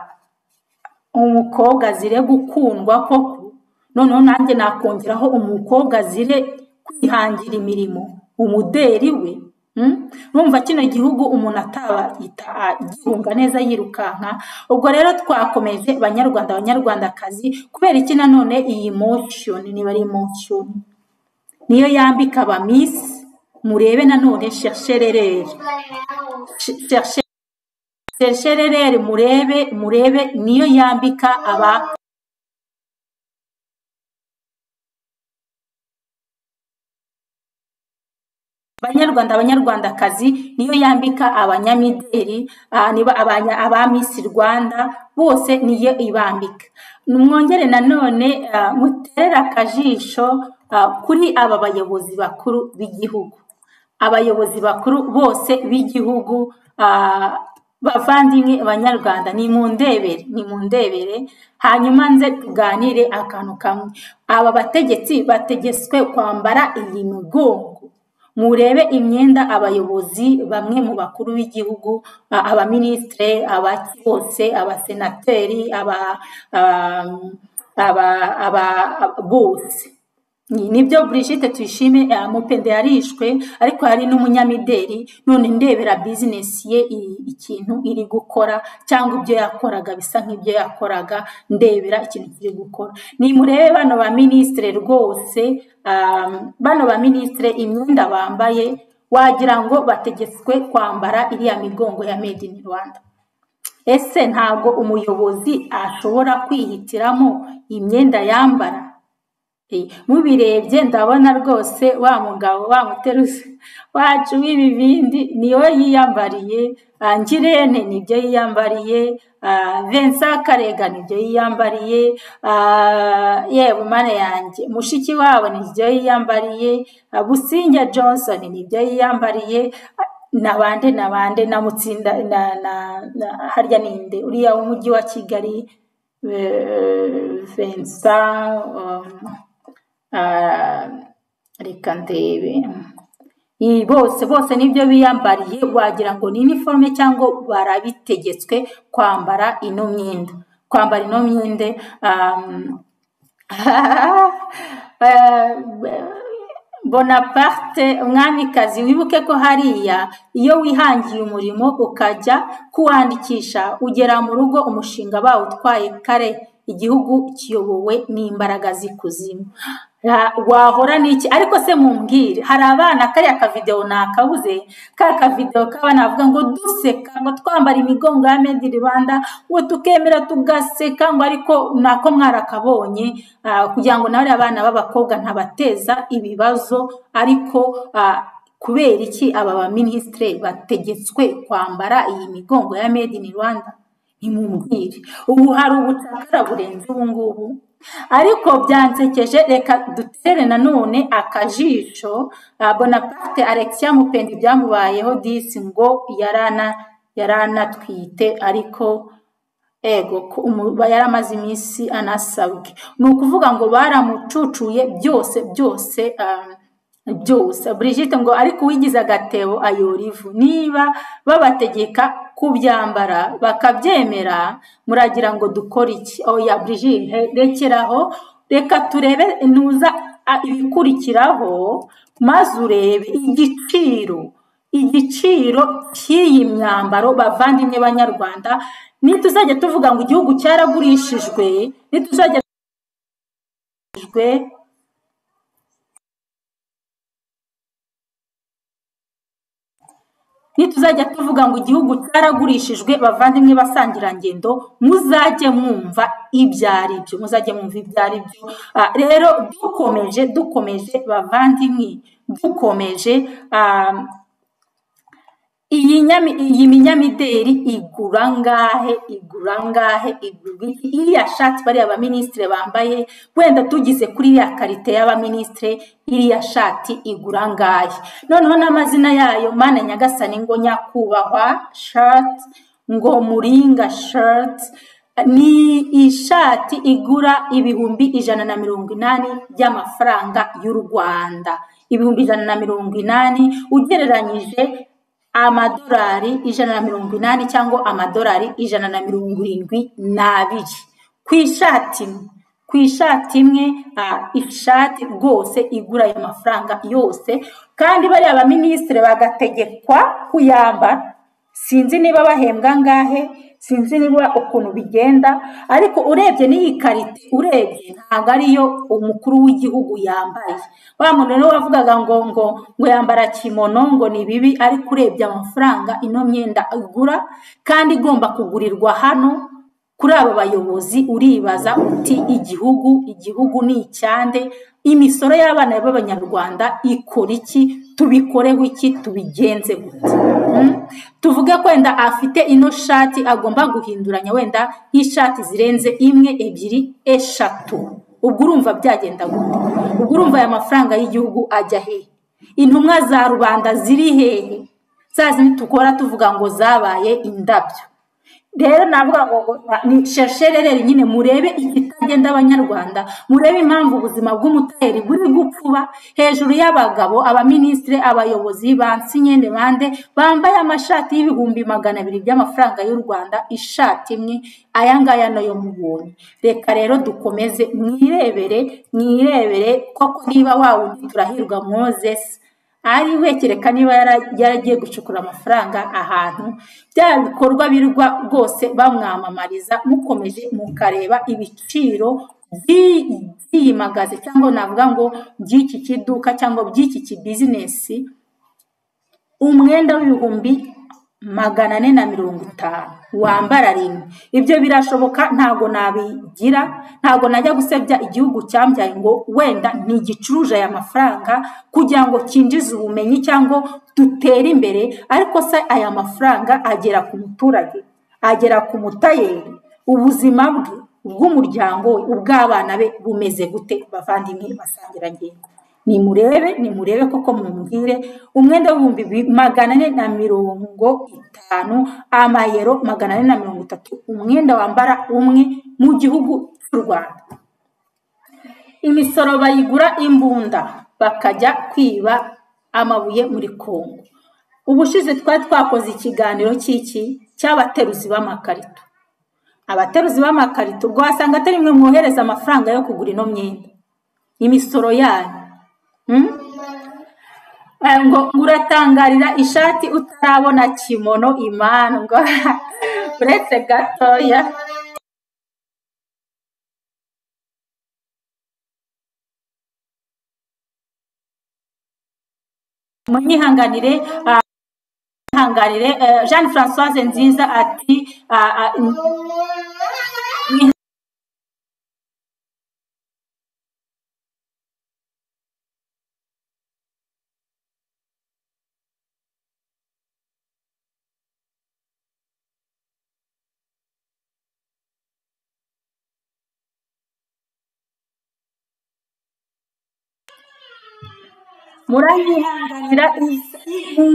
umukobwa azire gukundwa koko noneho nanjye nakongeraho umukobwa azire kwihangira imirimo umuderi we Mm? urumva kino gihugu umuntu ataba yita- agihunga neza yirukanka ubwo rero twakomeje banyarwanda banyarwandakazi kubera iki nanone iyi motion niba ari motion niyo yambika ba miss murebe nanone shashererere Sh- cherche- shererere murebe murebe niyo yambika aba banyarwanda abanyarwandakazi niyo yambika abanyamideli ah, niba abanya- aba misi rwanda bose niyo ibambika mwongere nanone ah, muterere akajisho ah, kuri aba bayobozi bakuru b'igihugu abayobozi bakuru bose b'igihugu ah, bavandimwe banyarwanda ni mu ndebere ni mu ndebere hanyuma nze tuganire akantu kamwe aba bategetsi bategetswe kwambara iyi migongo murebe imyenda abayobozi bamwe mu bakuru b'igihugu a- abaminisitire abaki bose abasenateri aba um, aba aba aba- bose Ni- nibyo Brigitte tuyishime eh, mupende yarishwe ariko hari n'umunyamideli none ndebera bizinesi ye i- ikintu iri gukora cyangwa ibyo yakoraga bisa nk'ibyo yakoraga ndebera ikintu kiri gukora nimurebe bano ba minisitire rwose um, bano ba minisitire imyenda bambaye wagira ngo bategetswe kwambara iriya migongo ya made in rwanda ese ntabwo umuyobozi ashobora kwihitiramo imyenda yambara Eh, mubirebye ndabona rwose wa mugabo wa muteruzi wacu w'ibibindi niyo yiyambariye ah, ngirente nibyo yiyambariye ah, vincent karega nibyo yiyambariye ah, yewe mana yanjye mushiki wabo nibyo yiyambariye ah, businge johnson nibyo yiyambariye ah, nabande nabande na mutsinda na na na harya ninde uriya w'umujyi wa kigali eh, vincent um, Ah, reka ndebe iyi bose bose nibyo biyambariye wagira ngo ni iniforume cyangwa barabitegetswe kwambara ino myenda kwambara ino myenda um, bonaparte umwamikazi wibuke ko hariya iyo wihangiye umurimo ukajya kuwandikisha ugera mu rugo umushinga bawutwaye kare igihugu kiyobowe n'imbaraga z'ikuzimu wahora n'iki ariko se mumbwire hari abana kariya kavidewo nakabuze ka kavidewo k'abana bavuga ngo duseka ngo twambara imigongo ya made in rwanda ngo tukemera tugaseka ngo ariko nako mwarakabonye kugira ngo nawe abana b'abakobwa ntabateza ibibazo ariko kubera iki aba baminisitire bategetswe kwambara iyi migongo ya made in rwanda ntimumbwire ubu hari ubucakara burenze ubungubu ariko byansekeje reka dutere nanone akajisho bonaparte alexia mupendi byamubayeho disi ngo yarana yaranatwite ariko ego yari amaze iminsi anasabwe ni ukuvuga ngo baramucucuye byose byose byose Brigitte ngo ariko uwigize agatebo ayora ivu niba babategeka kubyambara bakabyemera muragira ngo dukore iki oya Brigitte rekeraho reka turebe ntuza ibikurikiraho maze urebe igiciro igiciro cy'iyi myambaro bavandimwe banyarwanda nituzajya tuvuga ngo igihugu cyaragurishijwe nituzajya nituzajya tuvuga ngo igihugu cyaragurishijwe bavandimwe basangirangendo muzajye mwumva ibyo ari byo muzajye mwumva ibyo ari byo rero dukomeje dukomeje bavandimwe dukomeje iyi minyamideri igura ngahe igura ngahe igura iki iriya shati bariya baminisitire bambaye wenda tugize kuri iriya karite y'abaminisitire iriya shati igura ngahe noneho n'amazina yayo mana nyagasani ngo nyakubahwa shati ngo muringa shati ni ishati igura ibihumbi ijana na mirongo inani by'amafaranga y'u rwanda ibihumbi ijana na mirongo inani ugereranyije amadolari ijana na mirongo inani cyangwa amadolari ijana na mirongo irindwi n'abiri ku ishati imwe ku ishati imwe ishati rwose igura ayo mafaranga yose kandi bariya baminisitiri bagategekwa kuyambara sinzi niba bahembwa angahe sinzi niba ukuntu bigenda ariko urebye n'iyi karite urebye ntabwo ariyo umukuru w'igihugu yambaye wa muntu rero wavugaga ngo ngo ngo yambara kimono ngo ni bibi ariko urebye amafaranga ino myenda igura kandi igomba kugurirwa hano kuri aba bayobozi uribaza uti igihugu igihugu ni icyande imisoro y'abana b'abanyarwanda ikora iki tubikoreho iki tubigenze gute tuvuge ko wenda afite ino shati agomba guhinduranya wenda y'ishati zirenze imwe ebyiri eshatu ubwo urumva byagenda gute ubwo urumva aya mafaranga y'igihugu ajya hehe intumwa za rubanda ziri hehe zazindi tukora tuvuga ngo zabaye indabyo rero navuga ngo ni sheshererere nyine murebe ikitagenda abanyarwanda murebe impamvu ubuzima bw'umuteri buri gupfuba hejuru y'abagabo abaminisitiri abayobozi bansinyende bande bambaye amashati y'ibihumbi magana abiri by'amafaranga y'u rwanda ishati imwe aya ngaya nayo mubonye reka rero dukomeze mwirebere mwirebere koko niba wawundi turahirwa mozesi ari wekereka niba yaragiye gucukura amafaranga ahantu bya bikorwa birwa rwose bamwamamariza mukomeje mukareba ibiciro byiyimagaze cyangwa navuga ngo by'iki kiduka cyangwa by'iki kibizinesi umwenda w'ibihumbi magana ane na mirongo itanu wambara rimwe ibyo birashoboka ntabwo nabigira ntabwo najya gusebya igihugu cyambyaye ngo wenda ntigicuruje aya mafaranga kugira ngo cyinjize ubumenyi cyangwa dutere imbere ariko se aya mafaranga agera ku muturage agera ku mutayeri ubuzima bwe bw'umuryango we ubw'abana be bumeze gute bavandimwe basangirangendo nimurebe nimurebe koko mumbwire umwenda w'ibihumbi magana ane na mirongo itanu amayero magana ane na mirongo itatu umwenda wambara umwe mu gihugu cy'u rwanda imisoro bayigura imbunda bakajya kwiba amabuye muri kongo ubushize twari twakoze ikiganiro cy'iki cy'abateruzi b'amakarito abateruzi b'amakarito ubwo wasanga atari mwe mwohereza amafaranga yo kugura ino myenda imisoro yanyu 嗯。Mm? Eh, ngo ngo uratangarira ishati utarabona kimono imandwa uretse gatoya munyihanganire ah, munyihanganire eh, jean francoise nziza ati ah, ah, muranyihanganira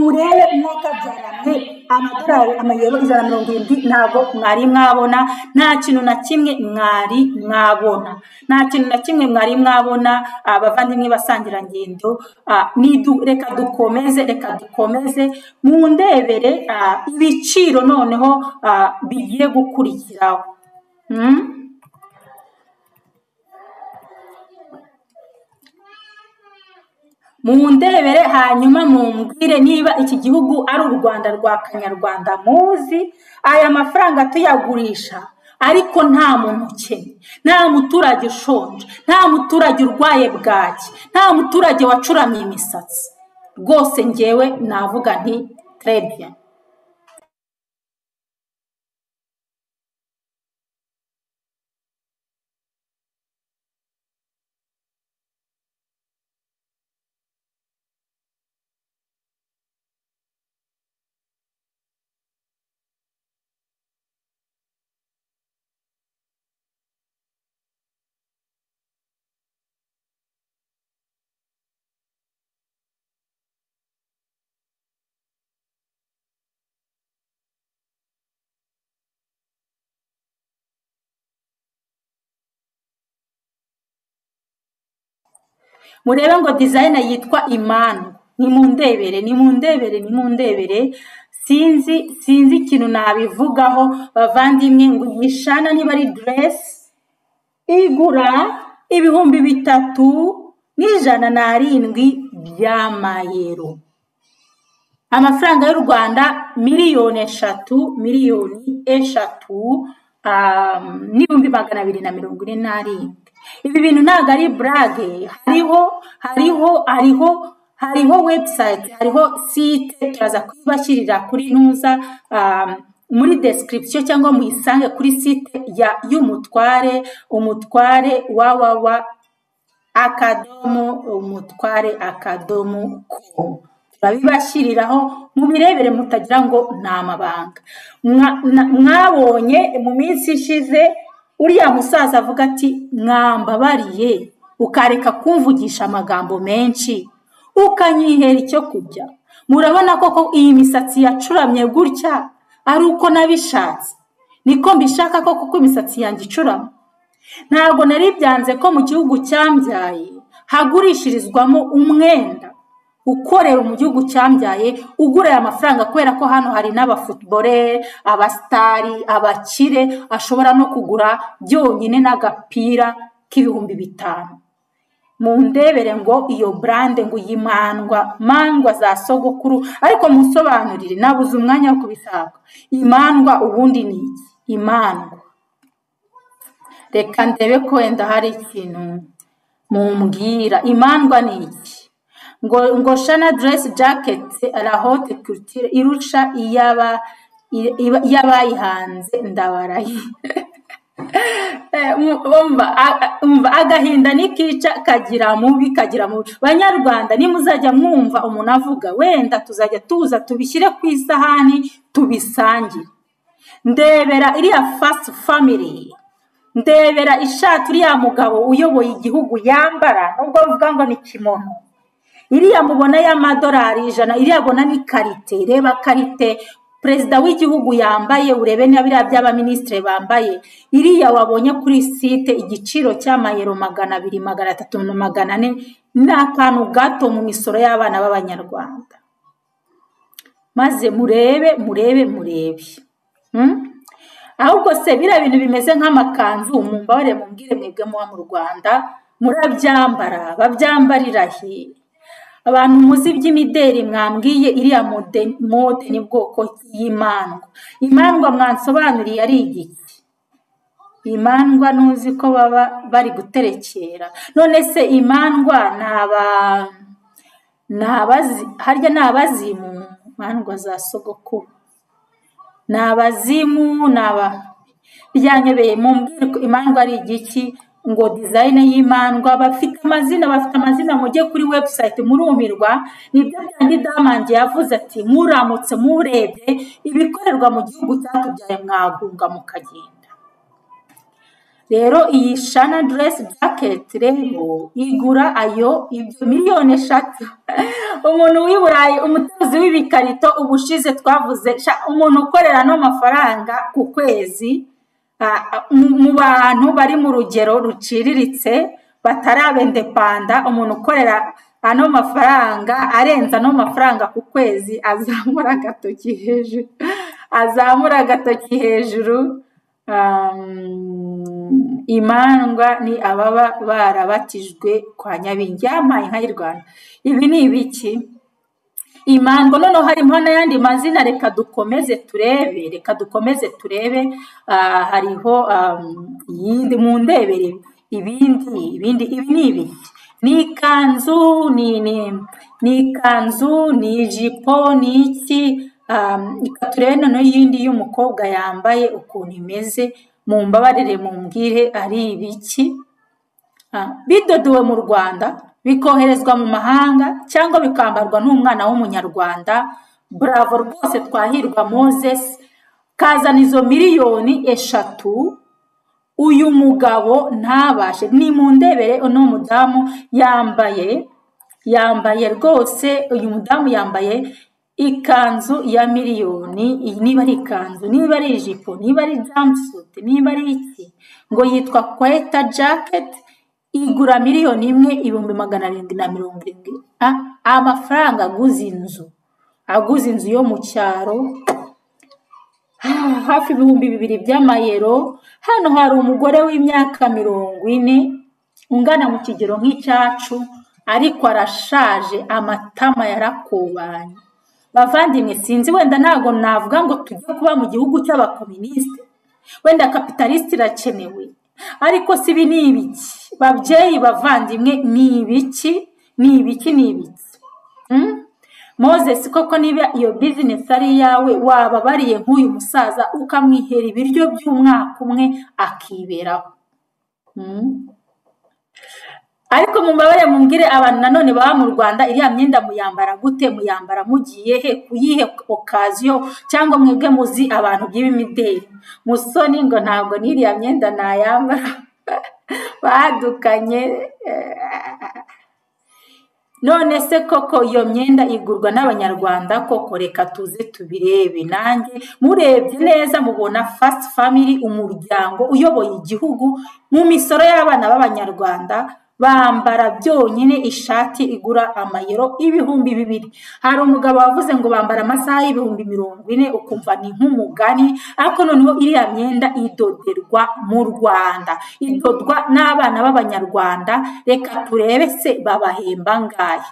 murebe mwakabyaranye amadorari amayero ijana na mirongo irindwi ntabwo mwari mwabona nta kintu na kimwe mwari mwabona nta kintu na kimwe mwari mwabona abavandimwe basangirangendo ah, nidu- reka dukomeze reka dukomeze mundebere ah, ibiciro noneho ah, bigiye gukurikiraho Mm? mundebere hanyuma mumbwire niba iki gihugu ari u rwanda rwa kanyarwanda muzi aya mafaranga tuyagurisha ariko nta muntu ukennye nta muturage ushonje nta muturage urwaye bwaki nta muturage wacuramye imisatsi rwose ngewe navuga nti terebiya murebe ngo dizayina yitwa imanu nimundebere nimundebere nimundebere sinzi sinzi ikintu nabivugaho bavandimwe ngo iyi shana niba ari deresi igura ibihumbi bitatu n'ijana n'arindwi by'amayero amafaranga y'u rwanda miliyoni eshatu miliyoni eshatu um, n'ibihumbi magana abiri na mirongo ine n'arindwi ibi bintu ntabwo ari burage hariho hariho hariho hariho webusayiti hariho site turaza kuyibashyirira kuri ntuza um, muri description cyangwa muyisange kuri site ya y'umutware umutware wawawa akadomo umutware akadomo komu babibashyiriraho mubirebere mutagira ngo ni amabanga Mwa- na- mwabonye mu minsi ishize uriya musaza avuga ati mwambabariye ukareka kumvugisha amagambo menshi ukanyihera icyo kurya murabona koko iyi misatsi yacuramye gutya ari uko nabishatse niko mbishaka ko kuko imisatsi yanjye icurama ntabwo nari byanze ko mu gihugu cyambyaye hagurishirizwamo umwenda ukorera mu gihugu cyambyaye ugura aya mafaranga kubera ko hano hari n'abafutuborere abasitari abakire ashobora no kugura byonyine n'agapira k'ibihumbi bitanu mundebere ngo iyo burande ngo yimandwa mandwa za sogokuru ariko munsobanurire nabuze umwanya wo kubisabwa imandwa ubundi ni iki imandwa reka ndebe ko wenda hari ikintu mumbwira imandwa ni iki ngo ngo shana deresi jaketi rahote kirutire irusha iyaba iba- iy'abayihanze ndabaraye Eh, mu- umva a- a- umva, agahinda nikica kagira mubi kagira mubi banyarwanda nimuzajya mwumva umuntu avuga wenda tuzajya tuza tubishyire ku isahani tubisangire ndebera iriya fasiti famiri ndebera ishati uriya mugabo uyoboye igihugu yambara nubwo bavuga ngo ni kimono iriya mubona y'amadolari ijana iriya abona ni karite reba karite perezida w'igihugu yambaye urebe niba biriya by'abaminisitiri bambaye iriya wabonye kuri site igiciro cy'amayero magana abiri magana atatu na magana ane ni akantu gato mu misoro y'abana b'abanyarwanda maze murebe murebe murebe Mm? ahubwo se biriya bintu bimeze nk'amakanzu mumbabarire mumbwire mwebwe muba mu rwanda murabyambara babyambarira he abantu muzi iby'imideri mwambwiye iriya mode mode ni bwoko ki y'imandwa imandwa mwansobanuriye ari igiki imandwa ntuzi ko baba bari guterekera none se imandwa ni aba ni abazi harya ni abazimu imandwa za sogokuru ni abazimu ni aba byanyobeye mu mbwirwa imandwa ari igiki ngo dizayine y'imandwa bafite amazina bafite amazina mujye kuri webusayiti murumirwa nibyo byandi damandi yavuze ati muramutse murebye ibikorerwa mu gihugu cyatubyaye mwagunga mukagenda rero iyi shana deresi jaketi rero igura ayo ibyo miliyoni eshatu umuntu w'i burayi umutuzi w'ibikarito ubushize twavuze sha, umuntu ukorera n'amafaranga ku kwezi Ah, mu mu bantu bari mu rugero ruciriritse batarabendepanda umuntu ukorera ano mafaranga arenza ano mafaranga ku kwezi azamura agatoki hejuru azamura agatoki hejuru um, imandwa ni ababa barabatijwe kwa nyabingi yampaye inka y'u rwanda ibi ni ibiki imandwa noneho harimo n'ayandi mazina reka dukomeze turebe reka dukomeze turebe ah, hariho um, iyindi mu ndebere ibindi ibindi ibi ni ibi ni ikanzu ni ni ni ikanzu ni ijipo ni iki um, reka turebe noneho iyindi y'umukobwa yambaye ukuntu imeze mu mbabarire mu mbwire ari ibiki Ah, bidodowe mu rwanda bikoherezwa mu mahanga cyangwa bikambarwa n'umwana w'umunyarwanda buravo rwose twahirwa moses kazana izo miliyoni eshatu uyu mugabo ntabashe ni mu ndebere uno mudamu yambaye yambaye rwose uyu mudamu yambaye ikanzu ya miliyoni iyi niba ari ikanzu niba ari ijipo niba ari jamusuti niba ari iki ngo yitwa kweta jaketi igura miliyoni imwe ibihumbi magana arindwi na mirongo irindwi A- amafaranga aguze inzu aguze inzu yo mu cyaro ah, hafi ibihumbi bibiri by'amayero hano hari umugore w'imyaka mirongo ine ungana mu kigero nk'icyacu ariko arashaje amatama yarakubanye bavandimwe sinzi wenda ntabwo navuga ngo tujye kuba mu gihugu cy'abakominisite wenda kapitalisite irakenewe ariko si ibi ni ibiki babyeyi bavandimwe ni ibiki ni ibiki ni ibiki Mm? moses koko niba iyo bizinesi ari iyawe wababariye nk'uyu musaza ukamwihera ibiryo by'umwaka umwe akiberaho Mm? ariko mu mabare mumbwire abantu nanone baba mu rwanda iriya myenda muyambara gute muyambara mugiye he ku yihe okaziyo cyangwa mwebwe muzi abantu by'ibimideri musoni ngo ntabwo n'iriya myenda nayambara badukanye eh, none se koko iyo myenda igurwa n'abanyarwanda koko reka tuze tubirebe nanjye murebye neza mubona fasiti famili umuryango uyoboye igihugu mu misoro y'abana b'abanyarwanda bambara byonyine ishati igura amayero ibihumbi bibiri hari umugabo wavuze ngo bambara amasaha y'ibihumbi mirongo ine ukumva ni nk'umugani ariko noneho iriya myenda idoderwa mu rwanda idodwa n'abana b'abanyarwanda reka turebe se babahemba ngahe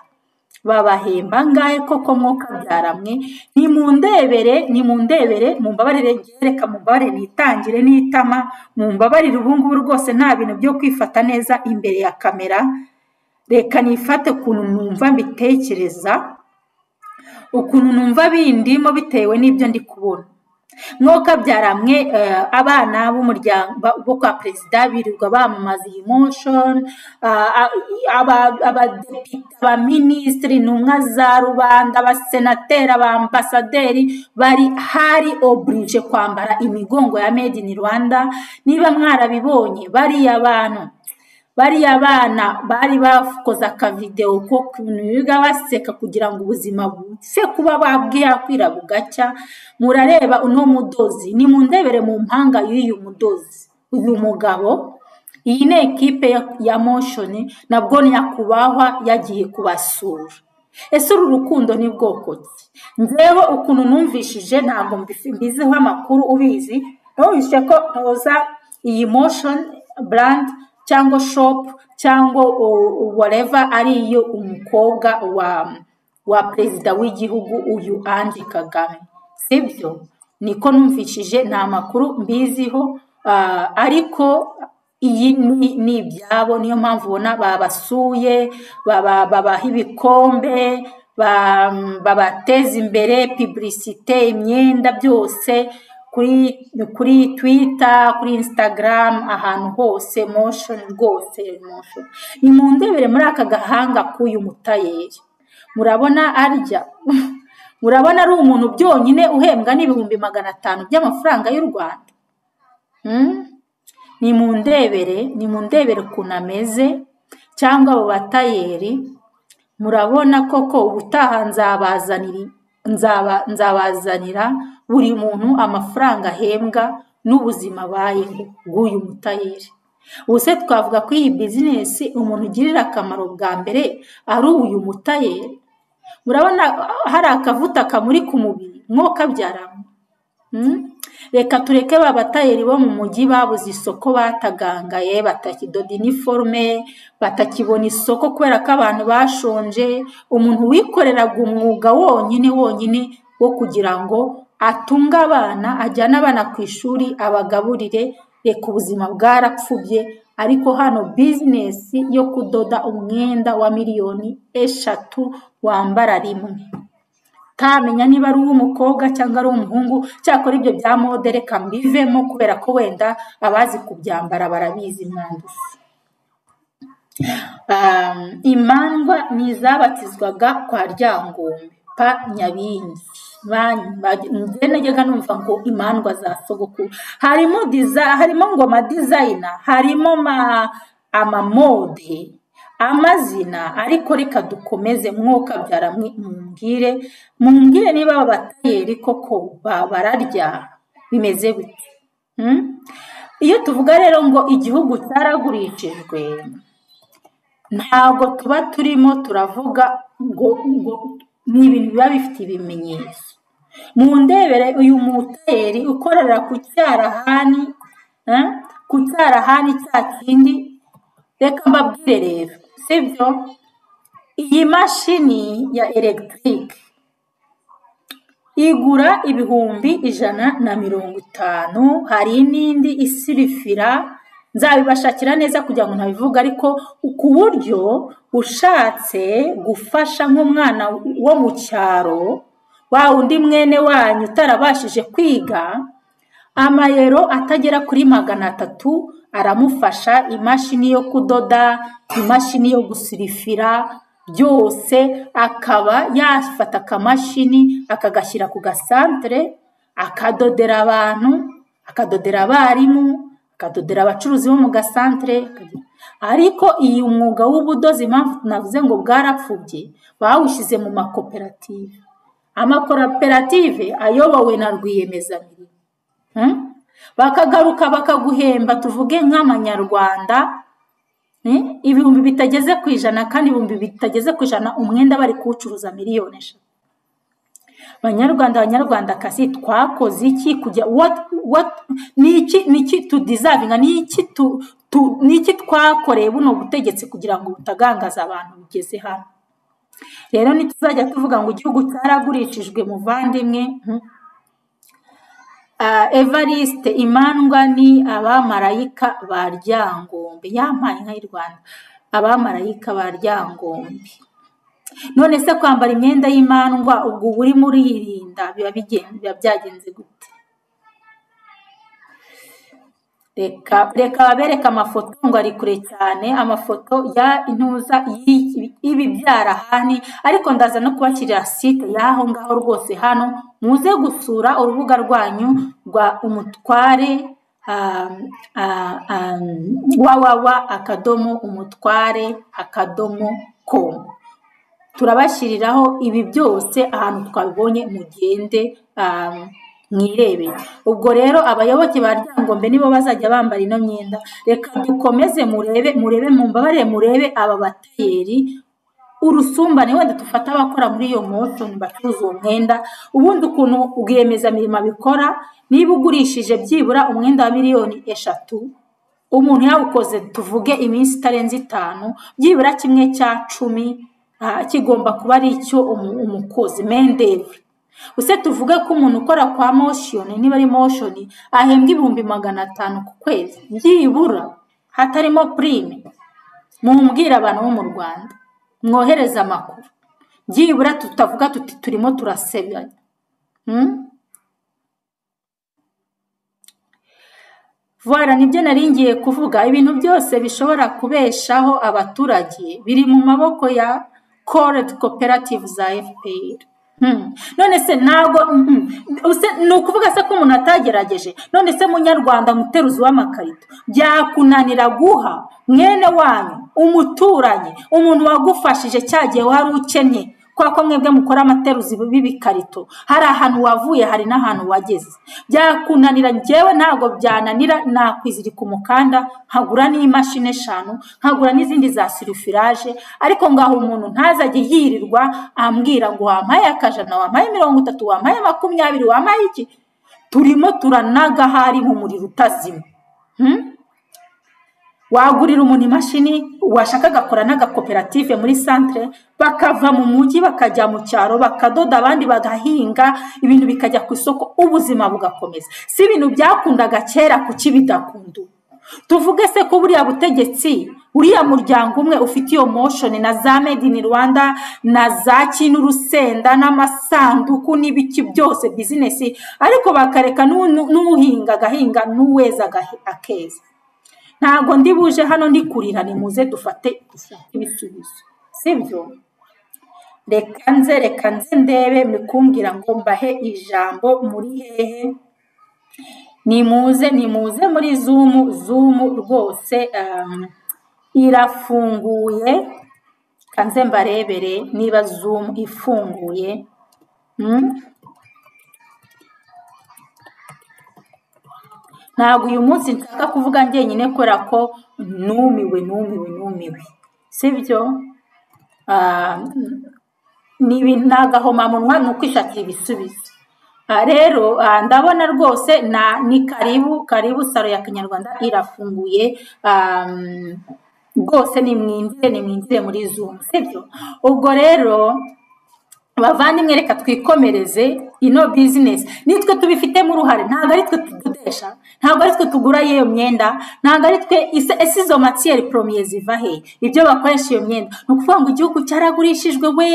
babahemba ngahe koko mwuka byaramwe ni mu ndebere ni mu ndebere mu mbabarire reka mu mbabarire nitangire n'itama mu mbabarire ubu ngubu rwose nta bintu byo kwifata neza imbere ya kamera reka nifate ukuntu numva mbitekereza ukuntu numva bindimo bitewe n'ibyo ndi kubona mwuka byaramwe eh, abana b'umuryango ba- bo kwa perezida birirwa bamamaza iyi motion abadepite abaminisitiri intumwa za rubanda abasenateri abambasaderi bari hari oburije kwambara imigongo ya made in rwanda niba mwarabibonye bariya bantu bariya bana bari bakoze akavidewo ko ukuntu biga baseka kugira ngo ubuzima buse kuba bwakwira bugacya murareba uno mudozi ni mu ndebere mu mpanga y'uyu mudozi uyu mugabo iyi ni ekipe ya- ya moshoni nabwo nyakubahwa yagiye kubasura ese uru rukundo ni bwoko ki njyewe ukuntu numvishije ntabwo mbifi- mbiziho amakuru ubizi numvise ko ntoza iyi motion brand cyangwa shopu cyangwa wareva ari yo umukobwa wa wa perezida w'igihugu uyu andi kagame sibyo niko numvishije nta makuru mbiziho ah, ariko iyi ni ni ibyabo niyo mpamvu ubona babasuye baba- babaha ibikombe ba- babateza imbere piburisite imyenda byose kuri kuri twita kuri instagram ahantu hose moshoni rwose moshoni ni mu ndebere muri aka gahanga k'uyu mutayeri murabona arya murabona ari umuntu byonyine uhembwa n'ibihumbi magana atanu by'amafaranga y'u rwanda Mm? ni mu ndebere ni mu ndebere ukuntu ameze cyangwa abo batayeri murabona koko ubutaha nzabazanira nzaba- nzabazanira buri muntu amafaranga ahembwa n'ubuzima bayeho bw'uyu mutayeri ubuse twavuga ko iyi bizinesi umuntu ugirira akamaro bwa mbere ari uyu mutayeri murabona ah, hari akavuta kamuri ku mubiri mwokabyaramo Mm? reka tureke ba batayeri bo mu mujyi babuze isoko batagangaye batakidoda iniforume batakibona isoko kubera ko abantu bashonje umuntu wikoreraga umwuga wonyine wonyine wo kugira ngo atunge abana ajyane abana ku ishuri abagaburire reka ubuzima bwarapfubye ariko hano bizinesi yo kudoda umwenda wa miliyoni eshatu wambara rimwe utamenya niba ari uw'umukobwa cyangwa ari uw'umuhungu cyakora ibyo bya mode reka mbivemo kubera ko wenda abazi kubyambara barabizi mwandusi Um, imandwa ni izabatizwaga kwa ryangombe pa nyabingi Ba- ba- njye najyaga numva ngo imandwa za sogokuru harimo diza harimo ngoma dizayina harimo ma amamode amazina ariko reka dukomeze mwuka byara mumbwire mumbwire niba aba batayeri koko ba- bararya bimeze bite Mm? iyo tuvuga rero ngo igihugu cyaragurishijwe ntabwo tuba turimo turavuga ngo ngo ni ibintu biba bifite ibimenyetso mu ndebere uyu muteri ukorera ku cyarahani eh, ku cyarahani cya kindi reka mbabwire rero sibyo iyi mashini ya elegitike igura ibihumbi ijana na mirongo itanu hari n'indi isirifira nzabibashakira neza kugira ngo ntabivuga ariko ku buryo ushatse gufasha nk'umwana wo mu cyaro wa wundi mwene wanyu utarabashije kwiga amayero atagera kuri magana atatu aramufasha imashini yo kudoda imashini yo gusirifira byose akaba yafata akamashini akagashyira ku gasantere akadodera abantu akadodera abarimu akadodera abacuruzi bo mu gasantere akadoda- ariko iyi umwuga w'ubudozi impamvu navuze ngo bwarapfubye bawushyize mu makoperative amakoperative ayobowe na rwiyemezamirimo Mm? bakagaruka bakaguhemba tuvuge nk'amanyarwanda mm, ibihumbi bitageze ku ijana kandi ibihumbi bitageze ku ijana umwenda bari kuwucuruza miliyoni eshatu banyarwanda banyarwanda kazi twakoze iki kujya what what ni iki ni iki tudizavinga ni iki tu, tu ni iki twakoreye buno butegetsi kugira ngo butagangaza abantu bugeze hano rero ntituzajya tuvuga ngo igihugu cyaragurishijwe muvandimwe mm, Ah, evariste imandwa ni abamarayika ba ryangombe yampaye inka y'u rwanda abamarayika ba ryangombe none se kwambara imyenda y'imandwa ubwo uba urimo uririnda biba bigen- biba byagenze gute reka reka babereke amafoto ngo ari kure cyane amafoto ya intuza y'ibi- y'ibi byarahani ariko ndaza no kubakirira site y'aho ngaho rwose hano muze gusura urubuga rwanyu rwa umutware um, ah, um, wawawa akadomo umutware akadomo komu turabashyiriraho ibi byose ahantu twabibonye mugende um, mwirebere ubwo rero abayoboke ba ryangombe nibo bazajya bambara ino myenda reka dukomeze murebe murebe mumbabarire murebe aba batayeri urusumbane wenda dufata abakora muri iyo moshoni bacuruza uwo mwenda ubundi ukuntu rwiyemezamirimo abikora niba ugurishije byibura umwenda wa miliyoni eshatu umuntu yawukoze tuvuge iminsi itarenze itanu byibura kimwe cya cumi ah, kigomba kuba ari icyo umu- umukozi mendevi use tuvuge ko umuntu ukora kwa moshoni niba ari moshoni ahembwa ibihumbi magana atanu ku kwezi byibura hatarimo purime mumbwire abantu bo mu rwanda mwohereze amakuru byibura tutavuga tuti turimo turasebanya Hmm? Voilà nibyo nari ngiye kuvuga ibintu byose bishobora kubeshaho abaturage biri mu maboko ya cored cooperative za fpr Hmm. none se ntabwo mm, mm. Use- ni ukuvuga se ko umuntu atagerageje none se munyarwanda muteruzi w'amakarito byakunanira guha mwene wanyu umuturanyi umuntu wagufashije cya gihe wari ukennye kubera ko mwebwe mukora amateruzi b'ibikarito hari ahantu wavuye hari n'ahantu wageze byakunanira njyewe ntabwo byananira nakwizirika umukanda nkagura n'imashini eshanu nkagura n'izindi za sirifiraje ariko ngaho umuntu ntazajye yirirwa ambwira ngo wampaye akajana wampaye mirongo itatu wampaye makumyabiri wampaye iki turimo turanaga hari mu muriro utazima Hmm? wagurira umuntu imashini washaka agakora n'agakoperative muri santire bakava mu mujyi bakajya mu cyaro bakadoda abandi bagahinga ibintu bikajya ku isoko ubuzima bugakomeza si ibintu byakundaga kera kuki bidakunda ubu tuvuge se ko buriya butegetsi uriya muryango umwe ufite iyo moshoni na za made in rwanda na za kintu urusenda n'amasanduku n'ibiki byose bizinesi ariko bakareka n'u- n'uhinga agahinga n'uweza agahe- akeza ntabwo ndi buje hano ndi kurira nimuze dufate dushake ibisubizo sibyo reka nze reka nze ndebe mukumbwira ngo mbahe ijambo muri hehe nimuze nimuze muri zumu zumu rwose um, irafunguye reka nze mbarebere niba zumu ifunguye Mm. ntabwo uyu munsi nshaka kuvuga njyenyine kubera ko numiwe numiwe numiwe sibyo Ah, ni ibintu ni agahomamunwa ni ukwishakira ibisubizo Ah, rero ah, ndabona rwose na ni karibu karibu saro ya kinyarwanda irafunguye Ah, rwose nimwinjire nimwinjire muri zumu sibyo ubwo rero bavandimwe reka twikomereze ino bizinesi nitwe tubifitemo uruhare ntabwo ari twe tudodesha ntabwo ari twe tugura iyo myenda ntabwo ari twe ese ese izo matiyeri poromiye ziva he ibyo bakoresha iyo myenda ni ukuvuga ngo igihugu cyaragurishijwe we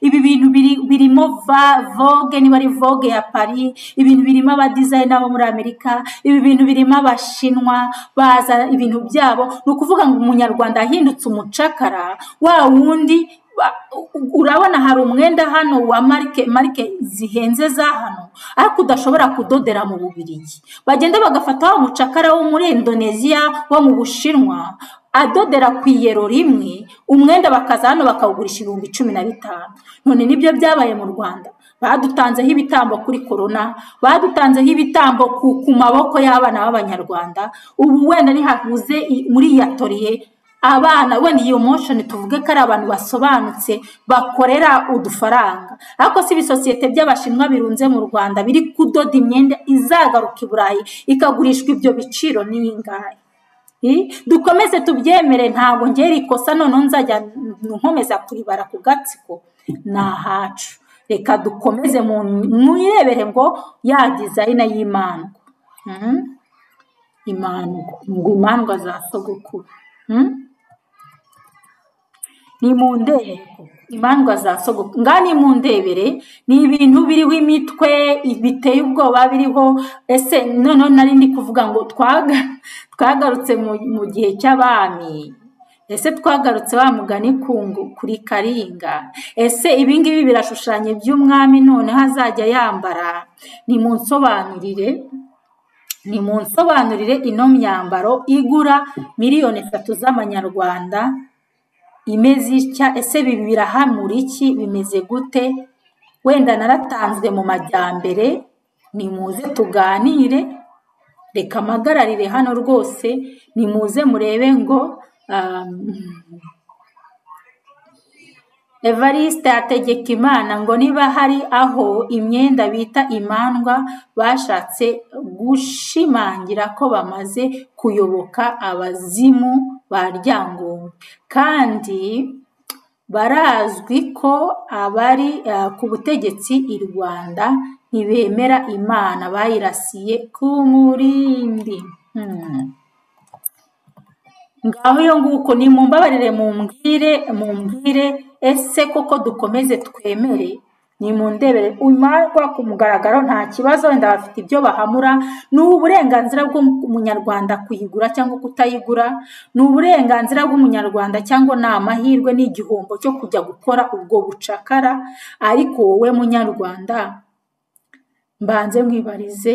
ibi bintu biri- birimo va- vogue niba ari vogue ya paris ibintu birimo abadizayina bo muri amerika ibi bintu birimo abashinwa baza ibintu byabo ni ukuvuga ngo umunyarwanda yahindutse umucakara wa wundi ba- u- urabona hari umwenda hano wa marike marike zihenze za hano ariko udashobora kudodera mu bubirigi bagenda bagafata wa mucakara wo muri indoneziya wo mu bushinwa adodera ku iyero rimwe umwenda bakaza hano bakawugurisha ibihumbi cumi na bitanu none nibyo byabaye mu rwanda badutanzeho ibitambo kuri korona badutanzeho ibitambo ku, ku maboko y'abana b'abanyarwanda ubu wenda ntihavuze i- muri iya toriye abana wenda iyo moshoni tuvuge ko ari abantu basobanutse bakorera udufaranga ariko si ibisosiyete by'abashinwa birunze mu rwanda biri kudoda imyenda izagaruka i burayi ikagurishwa ibyo biciro n'iyingahe Eh, dukomeze tubyemere ntabwo ngera ikosa noneho nzajya nkomeza kuribara ku gatsiko ni ahacu reka dukomeze mu- mwirebere ngo ya dizayina y'imandwa Mhm. imandwa ngo imandwa za sogokuru Mhm. nimundebere imandwa za sogokuru ngaha nimundebere ni ibintu biriho imitwe biteye ubwoba biriho ese noneho nari ndi kuvuga ngo twaga twagarutse mu mu gihe cy'abami ese twagarutse wa mugani ku ngo- kuri karinga ese ibingibi birashushanya iby'umwami noneho azajya yambara nimunsobanurire nimunsobanurire ino myambaro igura miliyoni eshatu z'amanyarwanda imeze itya ese bibi birahamura iki bimeze gute wenda naratanzwe mu majyambere nimuze tuganire reka mpagararire hano rwose nimuze murebe ngo um, evariste ategeka imana ngo niba hari aho imyenda bita imandwa bashatse gushimangira ko bamaze kuyoboka abazimu ba ryangombe kandi barazwi ko abari eh, ku butegetsi i rwanda ntibemera imana bayirasiye ku murindi Hmm. ngaho iyo nguko ni mumbabarire mumbwire mumbwire ese koko dukomeze twemere ni mu ndebere umarwa ku mugaragaro nta kibazo wenda bafite ibyo bahamura ni uburenganzira bw'umunyarwanda kuyigura cyangwa kutayigura ni uburenganzira bw'umunyarwanda cyangwa ni amahirwe n'igihombo cyo kujya gukora ubwo bucakara ariko wowe munyarwanda mbanze mwibarize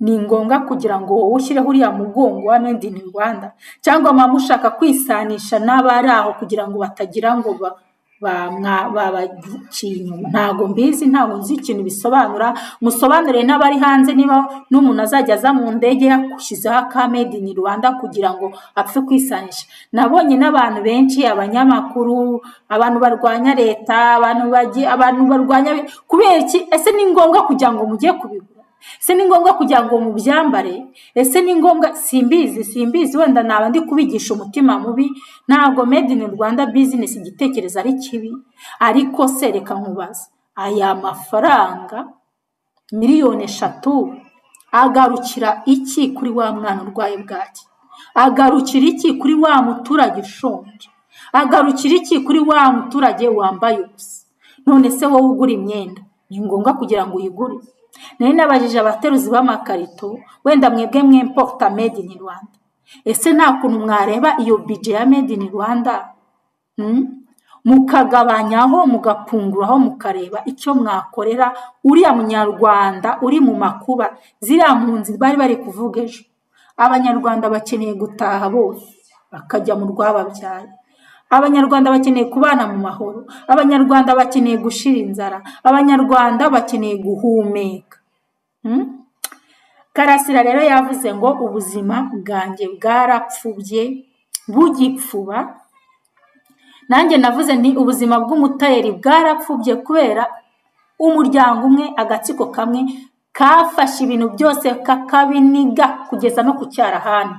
ni ngombwa kugira ngo wowe ushyireho uriya mugongo wa made in rwanda cyangwa mama ushaka kwisanisha n'abari aho kugira ngo batagira ngo ba- ba- mwa- babaciye inyuma ntabwo mbizi ntabwo nzi ikintu bisobanura musobanure n'abari hanze niba n'umuntu azajya aza mu ndege yakushyizeho aka made in rwanda kugira ngo apfe kwisanisha nabonye n'abantu benshi abanyamakuru abantu barwanya leta abantu bagiye abantu barwanya kubera iki ese ni ngombwa kugira ngo mujye kubigura ese ni ngombwa kugira ngo mubyambare ese ni ngombwa simbizi simbizi wenda naba ndi kubigisha umutima mubi ntabwo made in rwanda bizinesi igitekerezo ari kibi ariko se reka nkubaza aya mafaranga miliyoni eshatu agarukira iki kuri wa mwana urwaye bwaki agarukira iki kuri wa muturage ushonje agarukira iki kuri wa muturage wambaye ubusa none se wowe ugura imyenda ni ngombwa kugira ngo uyigure nari nabajije abateruzi b'amakarito wenda mwebwe mwemporta made in rwanda ese nta kuntu mwareba iyo bije ya made in rwanda Mm? mukagabanyaho mugapunguraho mukareba icyo mwakorera uriya munyarwanda uri mu makuba ziriya mpunzi bari bari kuvuga ejo abanyarwanda bakeneye gutaha bose bakajya mu rwababyaye abanyarwanda bakeneye kubana mu mahoro abanyarwanda bakeneye gushira inzara abanyarwanda bakeneye guhumeka Mm? karasira rero yavuze ngo ubuzima bwanjye bwarapfubye bugipfuba nanjye navuze nti ubuzima bw'umutayeri bwarapfubye kubera umuryango umwe agatsiko kamwe kafashe ibintu byose kakabiniga kugeza no ku cyarahani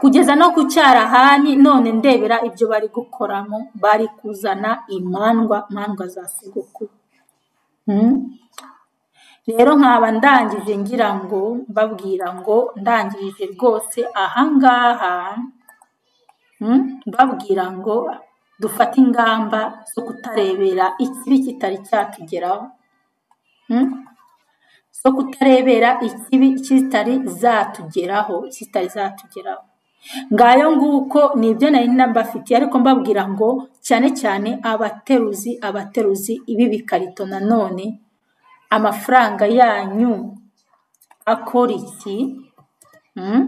kugeza no ku cyarahani none ndebera ibyo bari gukoramo bari kuzana imandwa mandwa za sogokuru Mm. rero nkaba ndangije ngira ngo mbabwira ngo ndangirije rwose ahangaha mm, mbabwira ngo dufate ingamba zo kutarebera ikibi kitari cyatugeraho Mm. zo kutarebera ikibi kitari zatugeraho kitari zatugeraho ngayo nguko ni ibyo nari nabafitiye ariko mbabwira ngo cyane cyane abateruzi abateruzi ibi bikarito nanone amafaranga yanyu akora iki Mm?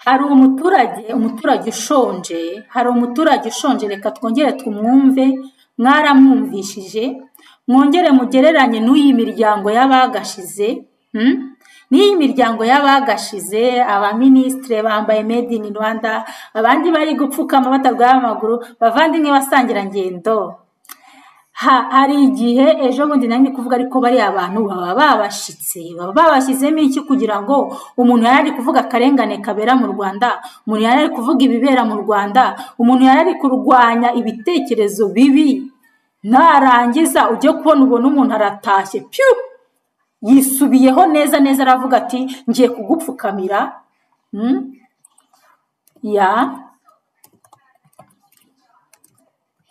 hari umuturage umuturage ushonje hari umuturage ushonje reka twongere tumwumve mwaramwumvishije mwongere mugereranye n'iyi miryango y'abagashize mm? n'iyi miryango y'abagashize abaminisitire bambaye made in rwanda abandi bari gupfukama batarwaye amaguru bavandimwe basangira ngendo Ha- hari igihe ejo bundi nari ndi kuvuga ariko bariya abantu baba babashitse baba babashyizemo iki kugira ngo umuntu yari ari kuvuga akarengane kabera mu rwanda umuntu yari ari kuvuga ibibera mu rwanda umuntu yari ari kurwanya ibitekerezo bibi narangiza ujye kubona ubona umuntu aratashye piyu yisubiyeho neza neza aravuga ati ngiye kugupfukamira Mm? ya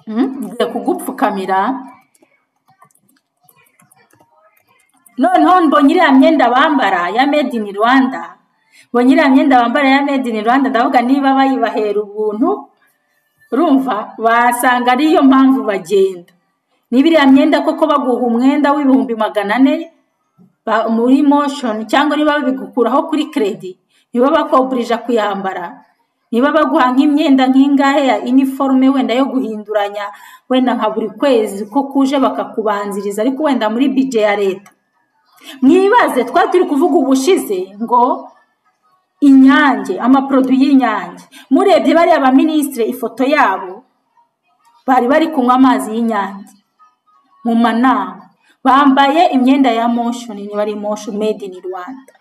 Mm, ngiye kugupfukamira noneho mbonye iriya myenda bambara ya made in rwanda mbonye iriya myenda bambara ya made in rwanda ndavuga niba bayibahera ubuntu urumva basanga ariyo mpamvu bagenda niba iriya myenda koko baguha umwenda w'ibihumbi magana ane ba- muri moshoni cyangwa niba babigukuraho kuri keredi niba bakoburija kuyambara niba baguha nk'imyenda nk'ingahe ya iniforume wenda yo guhinduranya wenda nka buri kwezi ko kuje bakakubanziriza ariko wenda muri bije ya leta mwibaze twari turi kuvuga ubushize ngo inyange amaporoduwi y'inyange murebye bariya baminisitire ifoto yabo bari bari kunywa amazi y'inyange mu manama bambaye imyenda ya moshoni niba ari moshoni made in rwanda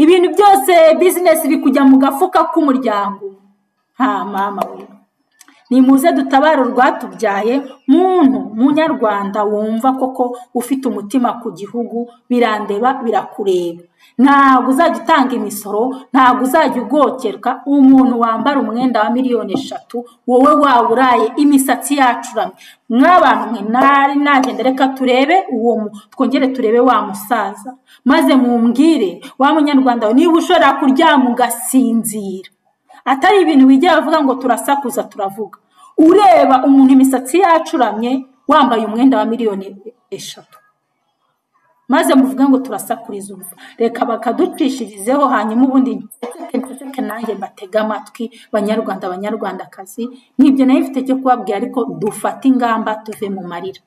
ibintu byose bizinesi biri kujya mu gafuka k'umuryango nta mama we nimuze dutabare urwatubyaye muntu munyarwanda wumva koko ufite umutima ku gihugu birandeba birakureba ntabwo uzajya utanga imisoro ntabwo uzajya ugokerwa umuntu wambara umwenda wa miliyoni eshatu wowe wawuraye imisatsi yacuramye nk'abantu mwe nari nagenda reka turebe uwo twongere turebe wa musaza maze mumbwire wa munyarwanda we niba ushobora kuryama ugasinzira atari ibintu bijya bavuga ngo turasakuza turavuga ureba umuntu imisatsi yacuramye wambaye umwenda wa miliyoni eshatu maze muvuga ngo turasakuriza urupfu reka bakaducishirizeho hanyuma ubundi nseke nanjye mbatege amatwi banyarwanda banyarwandakazi nibyo nayo ifite cyo kubabwira ariko dufate ingamba tuve mu marira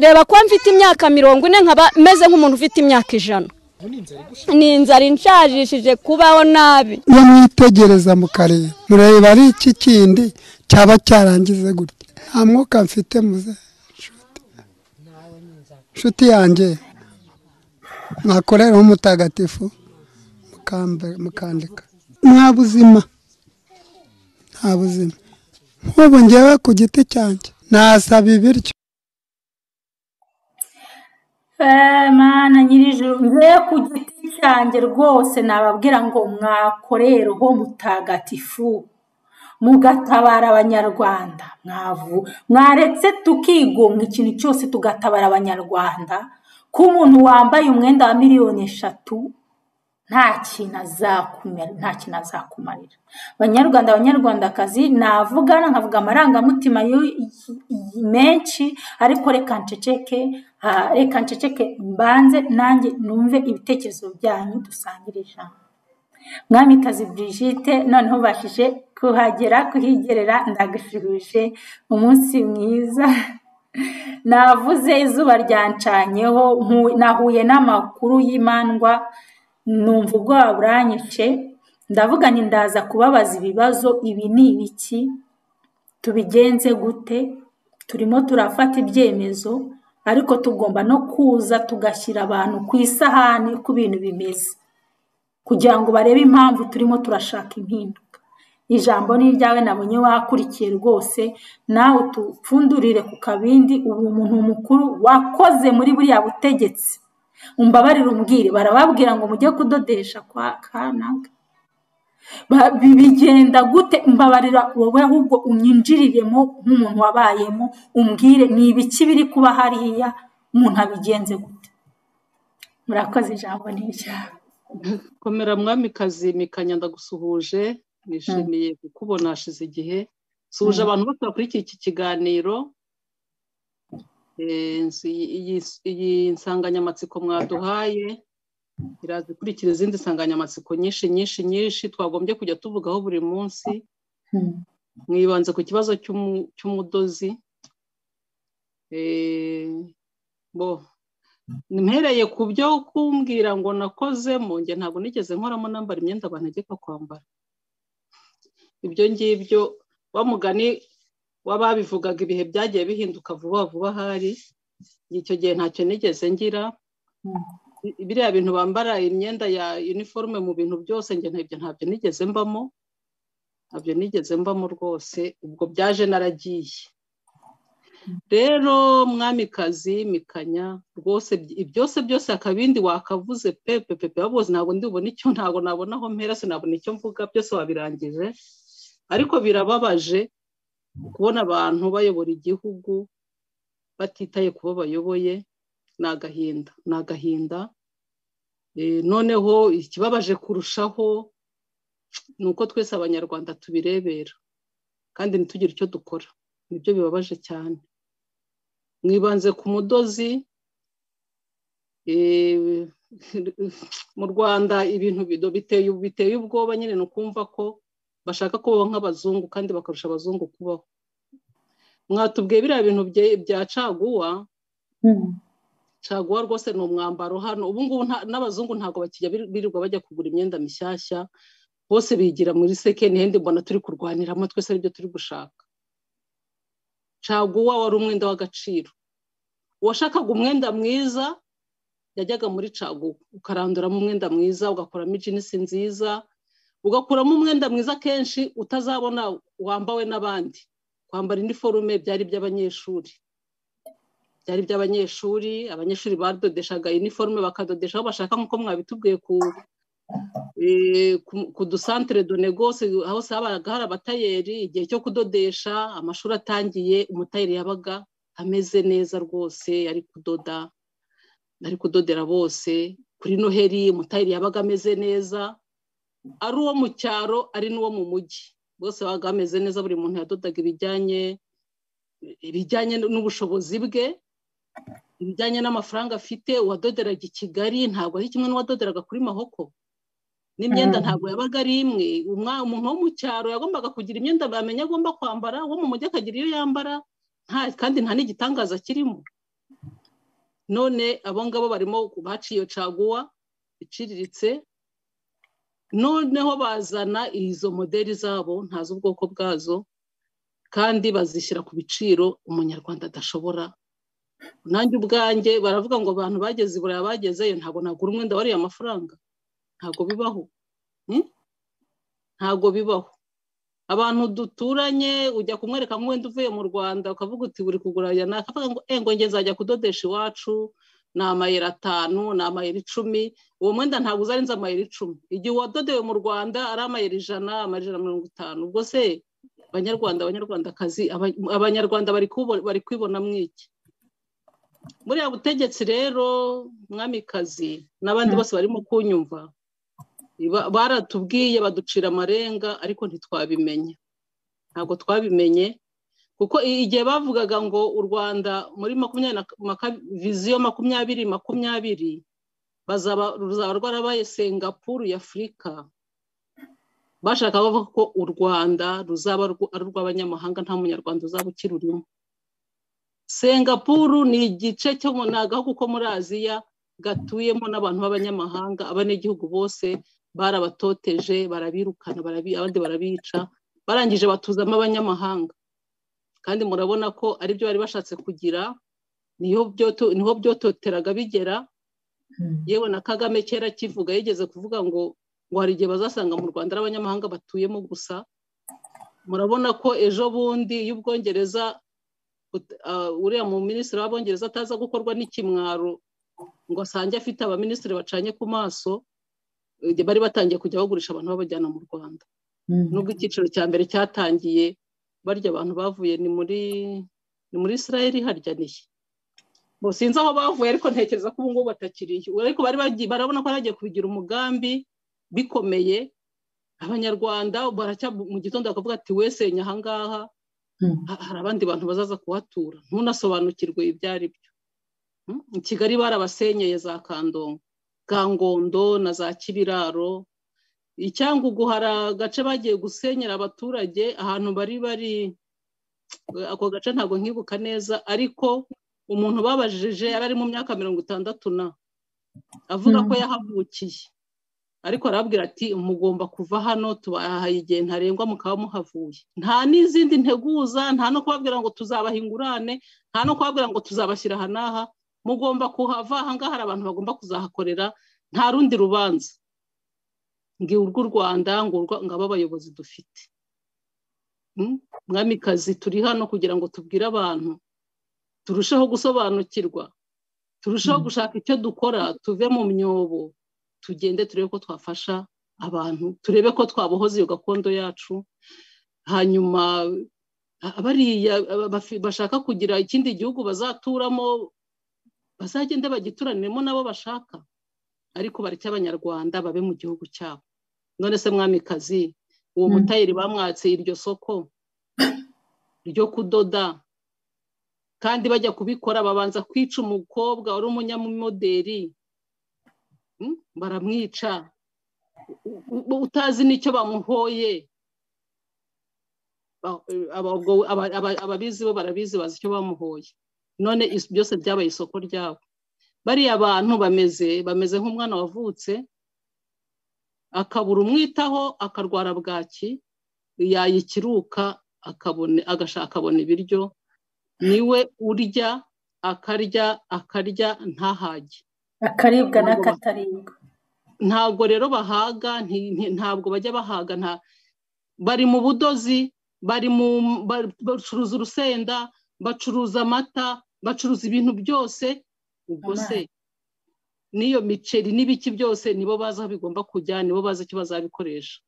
reba ko mfite imyaka mirongo ine nkaba meze nk'umuntu ufite imyaka ijana ni inzara inshajishije kubaho nabi iyo mwitegereza mu karere mureba ari iki kindi cyaba cyarangize gutya nta mwuka mfite muze nshuti nshuti yanjye mwakoreraho umutagatifu mukandika nta buzima nta buzima nk'ubu ngewe ku giti cyanjye nasaba ibiryo mana nyirijuru ngewe ku giti cyanjye rwose nababwira ngo mwakorereho mutagatifu mugatabara abanyarwanda mwavu mwaretse tukigunga ikintu cyose tugatabara abanyarwanda ko umuntu wambaye umwenda wa miliyoni eshatu nta kintu azakumarira abanyarwanda abanyarwandakazi navugana nkavuga amarangamutima menshi ariko reka nceceke reka nceceke mbanze nanjye numve ibitekerezo byanyu dusangire ijambo mwamikazi Brigitte noneho ubashije kuhagera kuhigerera ndagushubije umunsi mwiza navuze izuba ryancanyeho nahuye n'amakuru y'imandwa numva ubwoba buranyice ndavuga ni ndaza kubabaza ibibazo ibi ni ibiki tubigenze gute turimo turafata ibyemezo ariko tugomba no kuza tugashyira abantu ku isahani uko ibintu bimeze kugira ngo barebe impamvu turimo turashaka impinduka ijambo ni iryawe nabonye wakurikiye rwose nawe tupfundurire ku kabindi ubu umuntu mukuru wakoze muri buriya butegetsi umbabarire umbwire barababwira ngo mujye kudodesha kwa kanaka bigenda gute mbabarira wowe ahubwo unyinjiriremo nk'umuntu wabayemo umbwire ni ibiki biri kuba hariya umuntu abigenze gute murakoze ijambo n'iryawe komera mwamikazi mikanya ndagusuhuje nishimiye kukubona hashize igihe suhuje abantu bose bakurikiye iki kiganiro iyi nsanganyamatsiko mwaduhaye iraza ikurikira izindi nsanganyamatsiko nyinshi nyinshi nyinshi twagombye kujya tuvugaho buri munsi mwibanze ku kibazo cy'umudozi bo mpereye ku byo kumbwira ngo nakozemo njye ntabwo nigeze nkoramo nambara imyenda bantegeka kwambara ibyo ngibyo bamugani w'ababivugaga ibihe byagiye bihinduka vuba vuba ahari icyo gihe ntacyo nigeze ngira biriya bintu bambara imyenda ya uniforme mu bintu byose njye ntabyo nigeze mbamo ntabyo nigeze mbamo rwose ubwo byaje naragiye rero mwamikazi mikanya rwose byose byose akabindi wakavuze pepe pepe babuze ntabwo ndibona icyo ntabwo nabona aho mpera sinabona icyo mvuga byose wabirangije ariko birababaje kubona abantu bayobora igihugu batitaye ku bo bayoboye ni agahinda ni agahinda noneho ikibabaje kurushaho ni uko twese abanyarwanda tubirebera kandi ntitugire icyo dukora nibyo bibabaje cyane mwibanze ku mudozi mu rwanda ibintu biteye ubwoba nyine ni ukumva ko bashaka kubaho nk'abazungu kandi bakarusha abazungu kubaho mwatubwiye biriya bintu bya caguwa caguwa rwose ni umwambaro hano ubu ngubu n'abazungu ntabwo bakijya birirwa bajya kugura imyenda mishyashya bose bigira muri sekeni hendi mbona turi kurwaniramo twese aribyo turi gushaka caguwa wari umwenda w'agaciro uwashakaga umwenda mwiza yajyaga muri caguwa ukaranduramo umwenda mwiza ugakuramo ijinisi nziza ugakuramo umwenda mwiza kenshi utazabona wambawe n'abandi kwambara iniforume byari iby'abanyeshuri byari iby'abanyeshuri abanyeshuri badodeshaga iniforume bakadodesha aho bashaka nk'uko mwabitubwiye ku dusantire do negose hose habaga hari abatayeri igihe cyo kudodesha amashuri atangiye umutayeri yabaga ameze neza rwose ari kudoda ari kudodera bose kuri noheri umutayeri yabaga ameze neza ari uwo mu cyaro ari n'uwo mu mujyi bose babaga bameze neza buri muntu yadodaga ibijyanye ibijyanye n'ubushobozi bwe ibijyanye n'amafaranga afite uwadoderaga i kigali ntabwo ari kimwe n'uwadoderaga kuri mahoko n'imyenda ntabwo yabaga ari imwe umuntu wo mu cyaro yagombaga kugira imyenda bamenya agomba kwambara uwo mu mujyi akagira iyo yambara kandi nta n'igitangaza kirimo none abo ngabo barimo baciye caguwa iciriritse noneho bazana izo modeli zabo ntazi ubwoko bwazo kandi bazishyira ku biciro umunyarwanda adashobora nanjye ubwanjye baravuga ngo abantu bageze i burayi bagezeyo ntabwo nagura umwenda wariye amafaranga ntabwo bibaho ntabwo bibaho abantu duturanye ujya kumwereka nk'uwenda uvuye mu rwanda ukavuga uti buri kugura aya ni akavuga ngo ngo njye nzajya kudodesha iwacu ni amayero atanu ni amayero icumi uwo mwenda ntabwo uzarenze amayero icumi igihe uwadodewe mu rwanda ari amayero ijana amayero ijana na mirongo itanu ubwo se abanyarwanda abanyarwandakazi abanyarwanda bari kwibona iki buriya butegetsi rero mwamikazi n'abandi bose barimo kunyumva baratubwiye baducira amarenga ariko ntitwabimenye ntabwo twabimenye kuko igihe bavugaga ngo u rwanda muri viziyo makumyabiri makumyabiri ruzaba rwarabaye singapuru y'afurika bashaka bavuga ko u rwanda ruzaba ari urw'abanyamahanga nta munyarwanda uzaba ukirurimo singapuru ni igice cyo ni agahugu ko muri aziya gatuyemo n'abantu b'abanyamahanga abanyagihugu bose barabatoteje barabirukana abandi barabica barangije batuzamo abanyamahanga kandi murabona ko aribyo bari bashatse kugira niho byototeraga bigera yewe na kagame kera kivuga yigeze kuvuga ngo ngo hari igihe bazasanga mu rwanda ari abanyamahanga batuyemo gusa murabona ko ejo bundi iyo ubwongereza uriya mu minisitiri w'abongereza ataza gukorwa n'ikimwaro ngo asange afite abaminisitiri bacanye ku maso bari batangiye kujya bagurisha abantu babajyana mu rwanda nubwo icyiciro cya mbere cyatangiye barya abantu bavuye ni muri ni muri israel harya niye sinzi aho bavuye ariko ntekereza ko ubu ngubu batakiriye ariko bari barabona ko bagiye kubigira umugambi bikomeye abanyarwanda baracya mu gitondo bakavuga ati wesenya ahangaha hari abandi bantu bazaza kuhatura ntunasobanukirwe ibyo ari byo i kigali barabasenyeye za kandongo gangondo na za kibiraro icyangugu hari agace bagiye gusenyera abaturage ahantu bari bari ako gace ntabwo nkibuka neza ariko umuntu babajije yari ari mu myaka mirongo itandatu na avuga ko yahavukiye ariko arabwira ati mugomba kuva hano tubahaye igihe ntarengwa mukaba muhavuye nta n'izindi nteguza nta no kubabwira ngo tuzabaha ingurane nta no kubabwira ngo tuzabashyira aha n'aha mugomba kuhava aha ngaha hari abantu bagomba kuzahakorera nta rundi rubanza ngo urwo u rwanda ngo aba abayobozi dufite mwamikazi turi hano kugira ngo tubwire abantu turusheho gusobanukirwa turusheho gushaka icyo dukora tuve mu myobo tugende turebe ko twafasha abantu turebe ko twabohoza iyo gakondo yacu hanyuma bariya bashaka kugira ikindi gihugu bazaturamo bazagende bagituraniremo nabo bashaka ariko bareke abanyarwanda babe mu gihugu cyabo none se mwamikazi uwo mutayeri bamwatse iryo soko ryo kudoda kandi bajya kubikora babanza kwica umukobwa wari umunyamoderi baramwica utazi n'icyo bamuhoye ababizi bo barabizi bazi icyo bamuhoye none byose byabaye isoko ryabo bariya bantu bameze bameze nk'umwana wavutse akabura umwitaho akarwara bwaki yayikiruka akabona ibiryo niwe urya akarya akarya ntahage akaribwa n'akataribwa ntabwo rero bahaga ntabwo bajya bahaga bari mu budozi bari mu bacuruza urusenda bacuruza amata bacuruza ibintu byose ubwo se n'iyo miceri n'ibiki byose nibo bazi aho bigomba kujya nibo bazi icyo bazabikoresha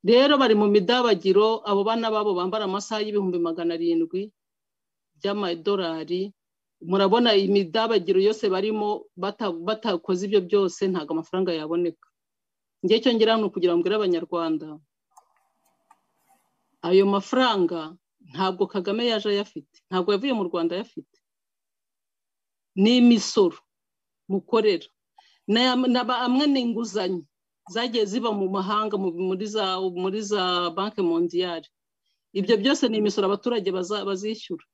rero bari mu midabagiro abo bana babo bambara amasaha y'ibihumbi magana arindwi by'amadolari murabona imidabagiro yose barimo batakoze ibyo byose ntabwo amafaranga yaboneka njye cyo ngira hano kugira ngo mbwire abanyarwanda ayo mafaranga ntabwo kagame yaje ayafite ntabwo yavuye mu rwanda ayafite ni imisoro mukorera amwe ni inguzanyo zagiye ziba mu mahanga muri za banki mondiyari ibyo byose ni imisoro abaturage bazishyura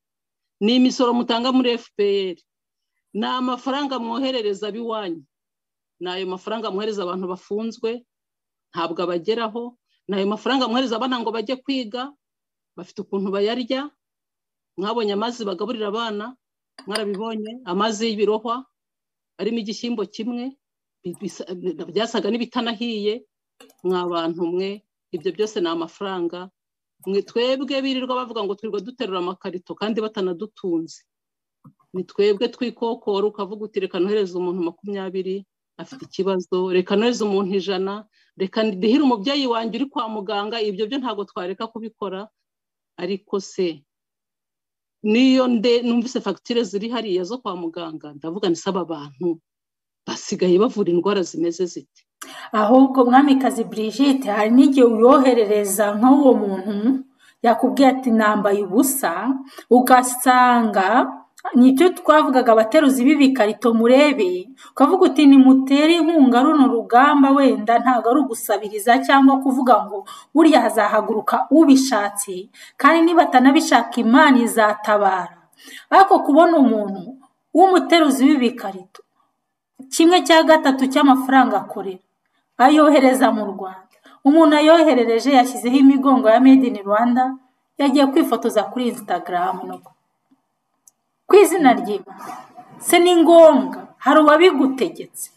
ni imisoro mutanga muri fpr ni amafaranga mwoherereza ab'iwanyu ni ayo mafaranga mwohereza abantu bafunzwe ntabwo abageraho ni ayo mafaranga mwohereza abana ngo bajye kwiga bafite ukuntu bayarya mwabonye amazi bagaburira abana mwarabibonye amazi y'ibirohwa arimo igishyimbo kimwe byasaga n'ibitanahiye mwa bantu mwe ibyo byose ni amafaranga mwe twebwe birirwa bavuga ngo twirirwa duterura amakarito kandi batanadutunze ni twebwe twikokora ukavuga uti reka nohereze umuntu makumyabiri afite ikibazo reka nohereze umuntu ijana reka ndihire umubyeyi wanjye uri kwa muganga ibyo byo ntabwo twareka kubikora ariko se niyo nde numvise fagitire ziri hariya zo kwa muganga ndavuga ni saba abantu basigaye bavura indwara zimeze ziti ahubwo mwamikazi Brigitte hari n'igihe uyoherereza nk'uwo muntu yakubwiye ati nambaye ubusa ugasanga nicyo twavugaga abateruzi b'ibikarito murebe ukavuga uti nimutere inkunga runo rugamba wenda ntabwo ari ugusabiriza cyangwa kuvuga ngo buriya hazahaguruka ubishatse kandi niba atanabishaka imana izatabara ariko kubona umuntu w'umuteruzi w'ibikarito kimwe cya gatatu cy'amafaranga akorera ayohereza mu rwanda umuntu ayoherereje yashyizeho imigongo ya made in rwanda yagiye kwifotoza kuri instagram ku izina ry'imana se ni ngombwa hari uwabigutegetse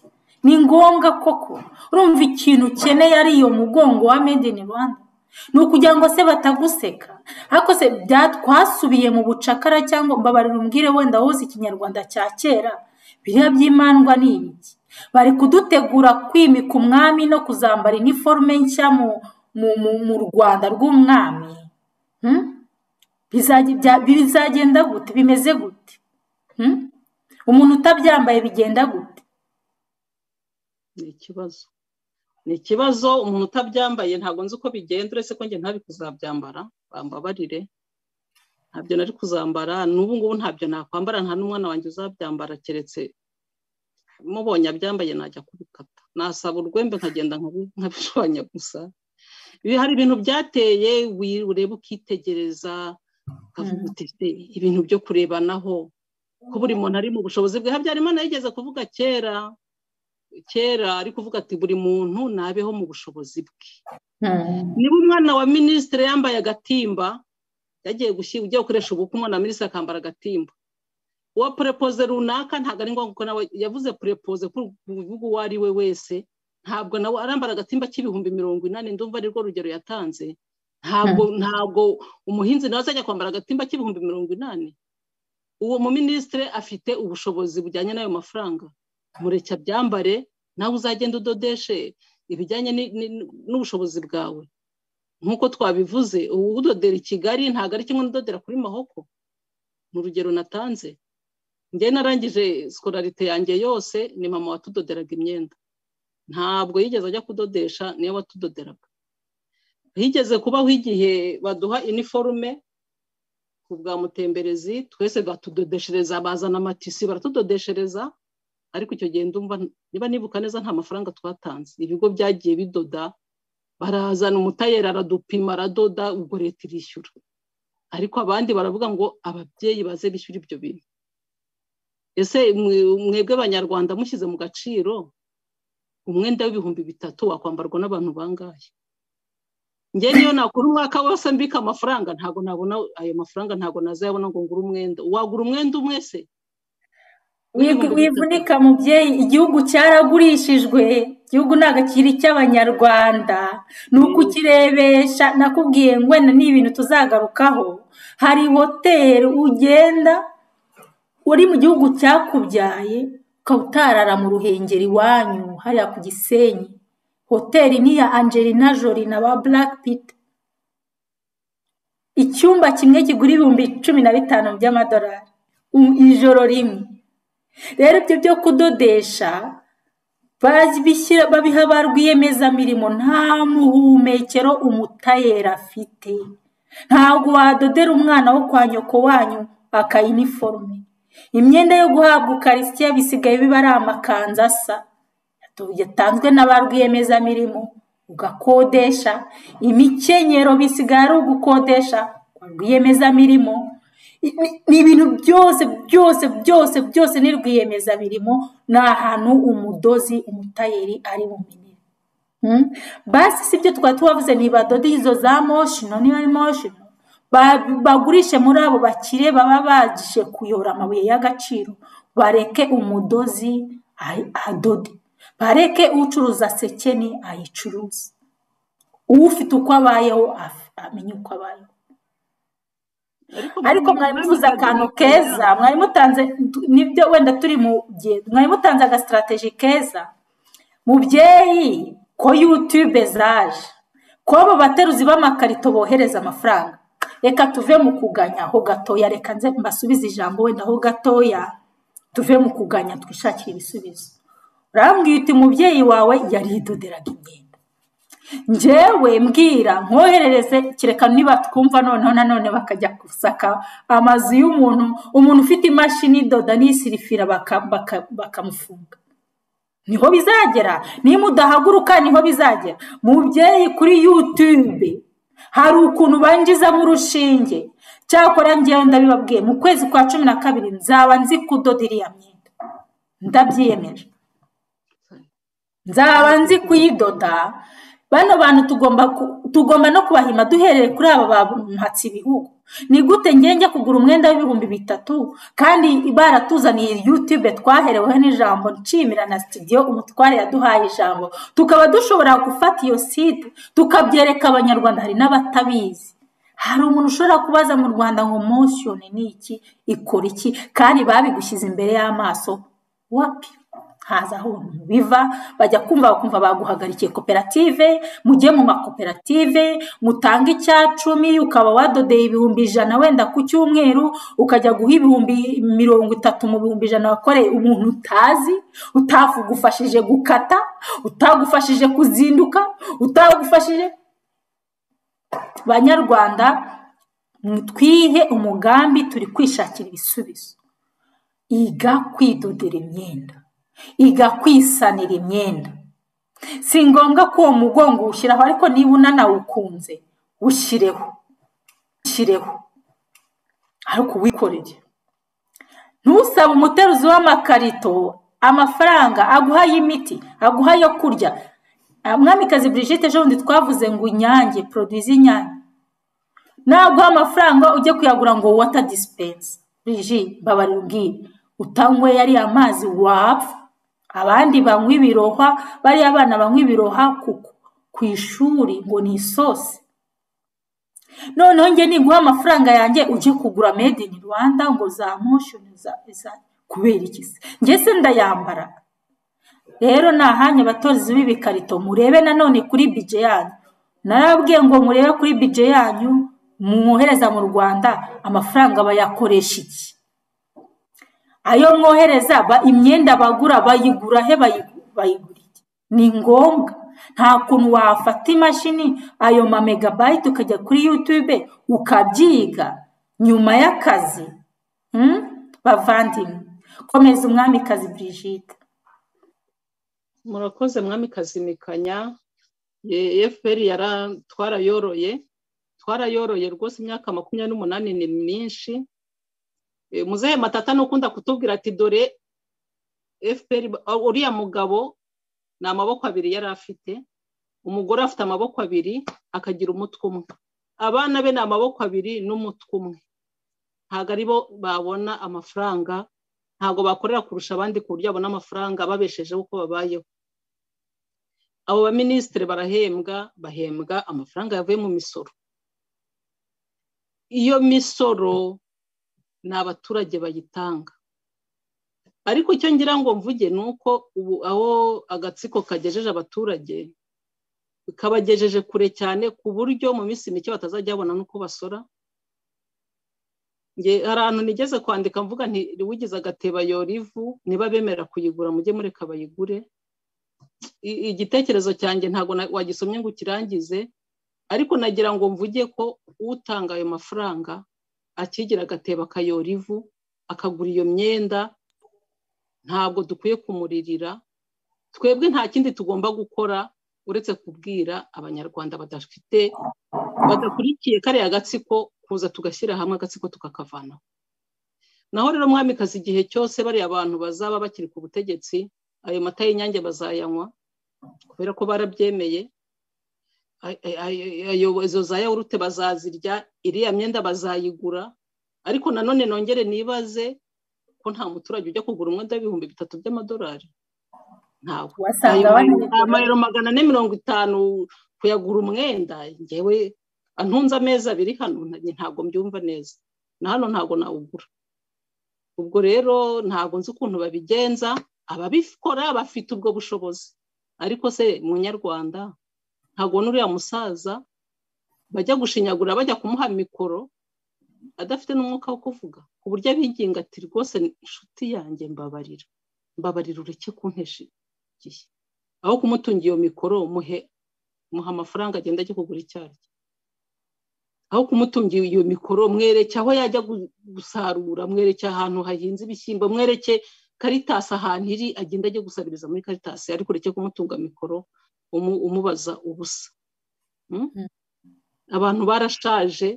ni ngombwa koko urumva ikintu ukeneye ari iyo mugongo wa made in rwanda ni ukugira ngo se bataguseka ariko se byatwasubiye mu bucakara cyangwa mbabarira umbwire wenda wowe ikinyarwanda cya kera biriya by'imandwa ni ibiki bari kudutegura kwimika umwami no kuzambara iniforume nshya mu rwanda rw'umwami bizagenda gute bimeze gute umuntu utabyambaye bigenda gute ni ikibazo ni ikibazo umuntu utabyambaye ntabwo nzi uko bigenda uretse ko njye ntabi kuzabyambara bambabarire ntabyo nari kuzambara n'ubu ngubu ntabyo nakwambara nta n'umwana wanjye uzabyambara keretse mubonye abyambaye najya kubikata nasaba urwembe nkagenda nkabishwanya gusa hari ibintu byateye ureba ukitegereza ibintu byo kurebanaho ko buri muntu ari mu bushobozi bwe habyarimana yigeze kuvuga kera kera ari kuvuga ati buri muntu nabeho mu bushobozi bwe niba umwana wa minisitiri yambaye agatimba yagiye gushyira ugiye gukoresha ubukwe umwana wa minisitiri akambara agatimba uwa purepoze runaka ntabwo ari ngombwa ko nawe yavuze purepoze ko uwo ari we wese ntabwo nawe arambara agatimba k'ibihumbi mirongo inani ndumva arirwo rugero yatanze ntabwo ntabwo umuhinzi nawe azajya kwambara agatimba k'ibihumbi mirongo inani uwo muminisitiri afite ubushobozi bujyanye n'ayo mafaranga mureke abyambare nawe uzagenda udodeshe ibijyanye n'ubushobozi bwawe nk'uko twabivuze ubu udodera i kigali ntabwo ari kimwe n'udodera kuri mahoko ni urugero natanze njye narangije sikolarite yanjye yose ni mama watudoderaga imyenda ntabwo yigeze ajya kudodesha niyo watudoderaga higeze kubaho igihe baduha iniforume ku bwa mutemberezi twese batudodeshereza bazana amatisi baratudodeshereza ariko icyo gihe ndumva niba nibuka neza nta mafaranga twatanze ibigo byagiye bidoda barazana umutayeri aradupima aradoda ubwo leta irishyura ariko abandi baravuga ngo ababyeyi baze bishyura ibyo bintu ese mwebwe abanyarwanda mushyize mu gaciro umwenda w'ibihumbi bitatu wakwambarwa n'abantu bangahe njye niyo nakora umwaka wose mbika amafaranga ntabwo nabona ayo mafaranga ntabwo nazayabona ngo ngure umwenda wagura umwenda umwe se wivunika mubyeyi igihugu cyaragurishijwe igihugu ntabwo kiri icy'abanyarwanda ni uko ukirebesha nakubwiye ngwena ni ibintu tuzagarukaho hari hoteli ugenda uri mu gihugu cyakubyaye ukaba utarara mu ruhengeri iwanyu hariya ku gisenyi hoteli ni iya angelina jolie na ba burake pita icyumba kimwe kigura ibihumbi cumi na bitanu by'amadolari ijoro rimwe rero ibyo byo kudodesha babiha ba rwiyemezamirimo nta muhumekero umutayeri afite ntabwo wadodera umwana wo kwa nyoko wanyu akayiniforume imyenda yo guhabwa ukarisitiya bisigaye biba ari amakanzu asa yatanzwe na ba rwiyemezamirimo ugakodesha imikenyero bisigaye ari ugukodesha kwa rwiyemezamirimo ni ibintu byose byose byose byose ni rwiyemezamirimo ni ahantu umudozi umutayeri ari bumenye basi si ibyo twari tubavuze ntibadoda izo za moshino niba ari moshino bagurishe muri abo bakire baba bagije kuyora amabuye y'agaciro bareke umudozi adode bareke ucuruza sekeni ayicuruze ufite uko abayeho amenya uko abayeho ariko mwari muvuze akantu keza mwari mutanze nibyo wenda turi mu gihe mwari mutanze agasitarateji keza mubyeyi ko yutube zaje ko abo bateruzi b'amakarito bohereza amafaranga reka tuve mu kuganya ho gatoya reka nze mbasubize ijambo wenda ho gatoya tuve mu kuganya twishakire ibisubizo urambwira uti umubyeyi wawe yaridoderaga imyenda njyewe mbwira nkoherereze kereka niba twumva noneho nanone bakajya gusaka amazu y'umuntu umuntu ufite imashini idoda n'isirifira bakamufunga niho bizagera niba udahaguruka niho bizagera mubyeyi kuri yutube hari ukuntu banjizamo urushinge cyakora ngewe ndabibabwiye mu kwezi kwa cumi na kabiri nzaba nzi kudoda iriya myenda ndabyiyemeje nzaba nzi kuyidoda bano bantu tugomba no kubahima duhereye kuri aba bamuhatse ibihugu ni gute ngenge kugura umwenda w'ibihumbi bitatu kandi baratuzaniye yutube twahereweho n'ijambo nshimira na sitidiyo umutware yaduhaye ijambo tukaba dushobora gufata iyo site tukabyereka abanyarwanda hari n'abatabizi hari umuntu ushobora kubaza mu rwanda ngo moshoni ni iki ikora iki kandi babigushyize imbere y'amaso wapi haza aho biva bajya kumva bakumva baguhagarikiye koperative mujye mu makoperative mutange icya cumi ukaba wadodeye ibihumbi ijana wenda ku cyumweru ukajya guha ibihumbi mirongo itatu mu bihumbi ijana wakoreye umuntu utazi utagufashije gukata utagufashije kuzinduka utagufashije banyarwanda twihe umugambi turi kwishakira ibisubizo iga kwidodera imyenda iga kwisanira imyenda si ngombwa ko uwo mugongo uwushyiraho ariko niba unanawukunze ushyireho ushyireho ariko uwikorere ntusabe umuteruzi w'amakarito amafaranga aguha y'imiti aguha yo kurya mwamikazi Brigitte ejo bundi twavuze ngo inyange poroduwi z'inyange naguha amafaranga ujye kuyagura ngo wata disipensi buriji mbabarira ubwire utanywe yari amazi wapfa abandi banywa ibiroha bariya abana banywa ibiroha ku ishuri ngo ni isosi noneho njye niguha amafaranga yanjye ujye kugura made in rwanda ngo za moshoni kubera iki se njye se ndayambara rero ni ahanya abatozi b'ibikarito murebe nanone kuri bije yanyu narabwiye ngo murebe kuri bije yanyu mwohereza mu rwanda amafaranga bayakoresha iki ayo mwohereza imyenda bagura bayigura he bayigura iki ni ngombwa nta kuntu wafata imashini ayo ma megabayiti ukajya kuri yutube ukabyiga nyuma y'akazi bavandimwe komeza umwamikazi Brigitte murakoze mwamikazi mikanya efuperi twarayoroye twarayoroye rwose imyaka makumyabiri n'umunani ni myinshi muzehe matata nukunda kutubwira ati dore efuperi uriya mugabo ni amaboko abiri yari afite umugore afite amaboko abiri akagira umutwe umwe abana be ni amaboko abiri n'umutwe umwe ntabwo ari bo babona amafaranga ntabwo bakorera kurusha abandi ku buryo babona amafaranga babeshejeho uko babayeho abo baminisitiri barahembwa bahembwa amafaranga yavuye mu misoro iyo misoro ni abaturage bayitanga ariko icyo ngira ngo mvuge ni uko ubu aho agatsiko kagejeje abaturage kabagejeje kure cyane ku buryo mu minsi mike batazajya babona n'uko basora hari ahantu nigeze kwandika mvuga ntiwigize agateba yorivu niba bemera kuyigura mujye mureka bayigure igitekerezo cyanjye ntabwo wagisomye ngo ukirangize ariko nagira ngo mvuge ko utanga ayo mafaranga akigira agateba akayorivu akagura iyo myenda ntabwo dukwiye kumuririra twebwe nta kindi tugomba gukora uretse kubwira abanyarwanda badafite badakurikiye kariya gatsiko kuza tugashyira hamwe agatsiko tukakavanaho naho rero mwamikazi igihe cyose bariya abantu bazaba bakiri ku butegetsi ayo mata y'inyange bazayanywa kubera ko barabyemeye izo za yawurute bazazirya iriya myenda bazayigura ariko nanone nongere nibaze ko nta muturage ujya kugura umwenda w'ibihumbi bitatu by'amadolari ntabwo amayero magana ane mirongo itanu kuyagura umwenda ngewe antunze amezi abiri hano ntabwo mbyumva neza na hano ntabwo nawugura ubwo rero ntabwo nzi ukuntu babigenza ababikora bafite ubwo bushobozi ariko se munyarwanda ntabwo n'uriya musaza bajya gushinyagura bajya kumuha mikoro adafite n'umwuka wo kuvuga ku buryo abiginga ati rwose inshuti yanjye mbabarira mbabarira ureke kuntesha igihe aho kumutunga iyo mikoro muhe muha amafaranga agenda ajya kugura icyayi aho kumutungira iyo mikoro mwereke aho yajya gusarura mwereke ahantu hahinze ibishyimbo mwereke karitasi ahantu iri agenda ajya gusabiriza muri karitasi ariko ureke kumutunga mikoro umubaza ubusa abantu barashaje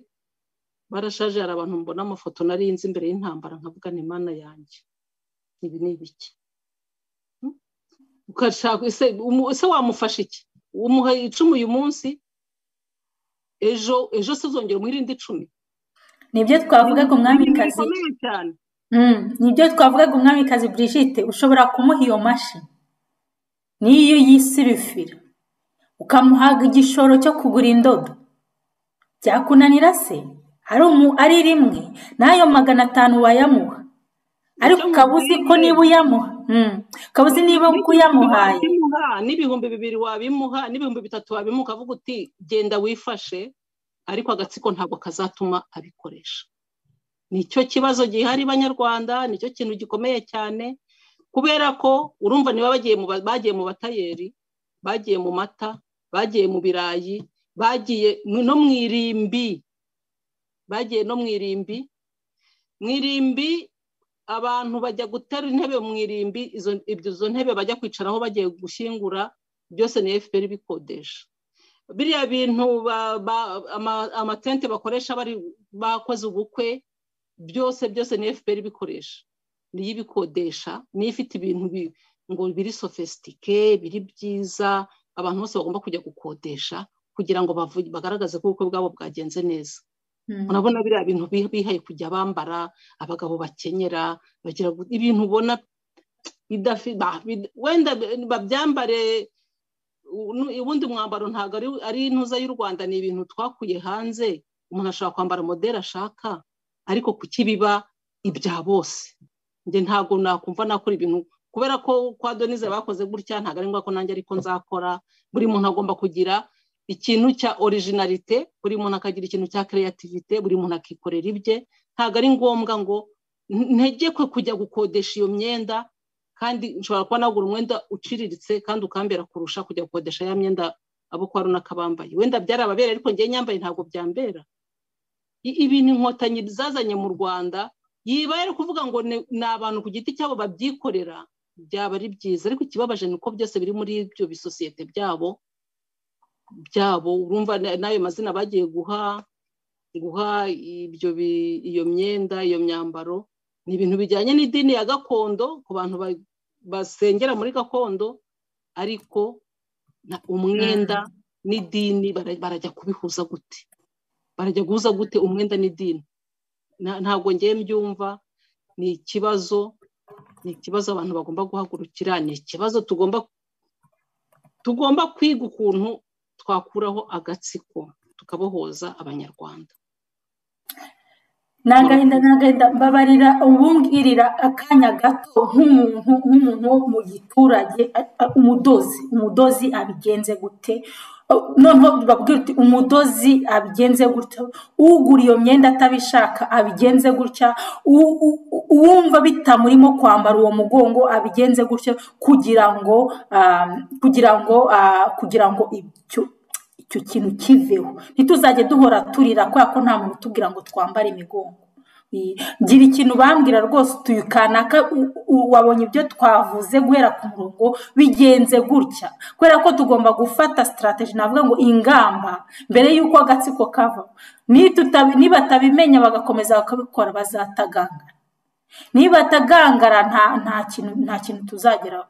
barashaje hari abantu mbona amafoto narinze imbere y'intambara nkavuga ni imana yanjye ibi ni ibiki ese wamufasha iki umuha icumu uyu munsi ejo ejo se uzongera umwirinde icumi nibyo twavugaga umwamikazi nibyo twavugaga umwamikazi Brigitte ushobora kumuha iyo mashi niyo yisirifira ukamuhaga igishoro cyo kugura indodo byakunanira se ari rimwe n'ayo magana atanu wayamuha ariko ukaba uzi ko niba uyamuha ukaba uzi niba uyamuhaye n'ibihumbi bibiri wabimuha n'ibihumbi bitatu wabimuha ukavuga uti genda wifashe ariko agatsiko ntabwo kazatuma abikoresha nicyo kibazo gihari banyarwanda nicyo kintu gikomeye cyane kubera ko urumva niba bagiye mu batayeri bagiye mu mata bagiye mu birayi bagiye no mu irimbi bagiye no mu irimbi mu irimbi abantu bajya gutera intebe mu irimbi izo ntebe bajya kwicaraho bagiye gushyingura byose ni efuperi bikodesha biriya bintu amatente bakoresha bari bakoze ubukwe byose byose ni efuperi bikoresha niyo ibikodesha niyo ifite ibintu ngo biri sofisitike biri byiza abantu bose bagomba kujya gukodesha kugira ngo bagaragaze ko ubukwe bwabo bwagenze neza urabona biriya bintu bihaye kujya bambara abagabo bakenyera bagira ibintu ubona wenda babyambare ubundi mwambaro ntabwo ari intuza y'u rwanda ni ibintu twakuye hanze umuntu ashobora kwambara moderi ashaka ariko kuki biba ibya bose njye ntabwo nakumva nakora ibintu kubera ko kwa donize bakoze gutya ntabwo ari ngombwa ko nanjye ariko nzakora buri muntu agomba kugira ikintu cya orijinarite buri muntu akagira ikintu cya kereyativite buri muntu akikorera ibye ntabwo ari ngombwa ngo ntegekwe kujya gukodesha iyo myenda kandi nshobora kuba nagura umwenda uciriritse kandi ukambera kurusha kujya gukodesha ya myenda abo kwa runaka bambaye wenda byarababera ariko ngewe nyambaye ntabwo byambera ibintu inkotanyi zazanye mu rwanda yibaye ari kuvuga ngo ni abantu ku giti cyabo babyikorera byaba ari byiza ariko ikibabaje ni uko byose biri muri ibyo bisosiyete byabo byabo urumva n'ayo mazina bagiye guha guha ibyo iyo myenda iyo myambaro ni ibintu bijyanye n'idini ya gakondo ku bantu basengera muri gakondo ariko umwenda n'idini barajya kubihuza gute barajya guhuza gute umwenda n'idini ntabwo ngiye mbyumva ni ikibazo ni ikibazo abantu bagomba guhagurukira ni ikibazo tugomba tugomba kwiga ukuntu twakuraho agatsiko tukabohoza abanyarwanda ni agahinda ni agahinda mbabarira ubumbwirira akanya gato nk'umuntu nk'umuntu wo mu giturage umudozi umudozi abigenze gute noneho bakubwira uti umudozi abigenze gutyo ugura iyo myenda atabishaka abigenze gutya uwumva bitamurimo kwambara uwo mugongo abigenze gutyo kugira ngo kugira ngo kugira ngo ibyo icyo kintu kiveho ntituzajye duhora turira kubera ko nta muntu utubwira ngo twambare imigongo gira ikintu bambwira rwose utuye kanaka wabonye ibyo twavuze guhera ku murongo bigenze gutya kubera ko tugomba gufata sitarategi navuga ngo ingamba mbere y'uko agatsiko kava nibatabimenya bagakomeza bakabikora bazatagangara nibatagangara nta kintu tuzageraho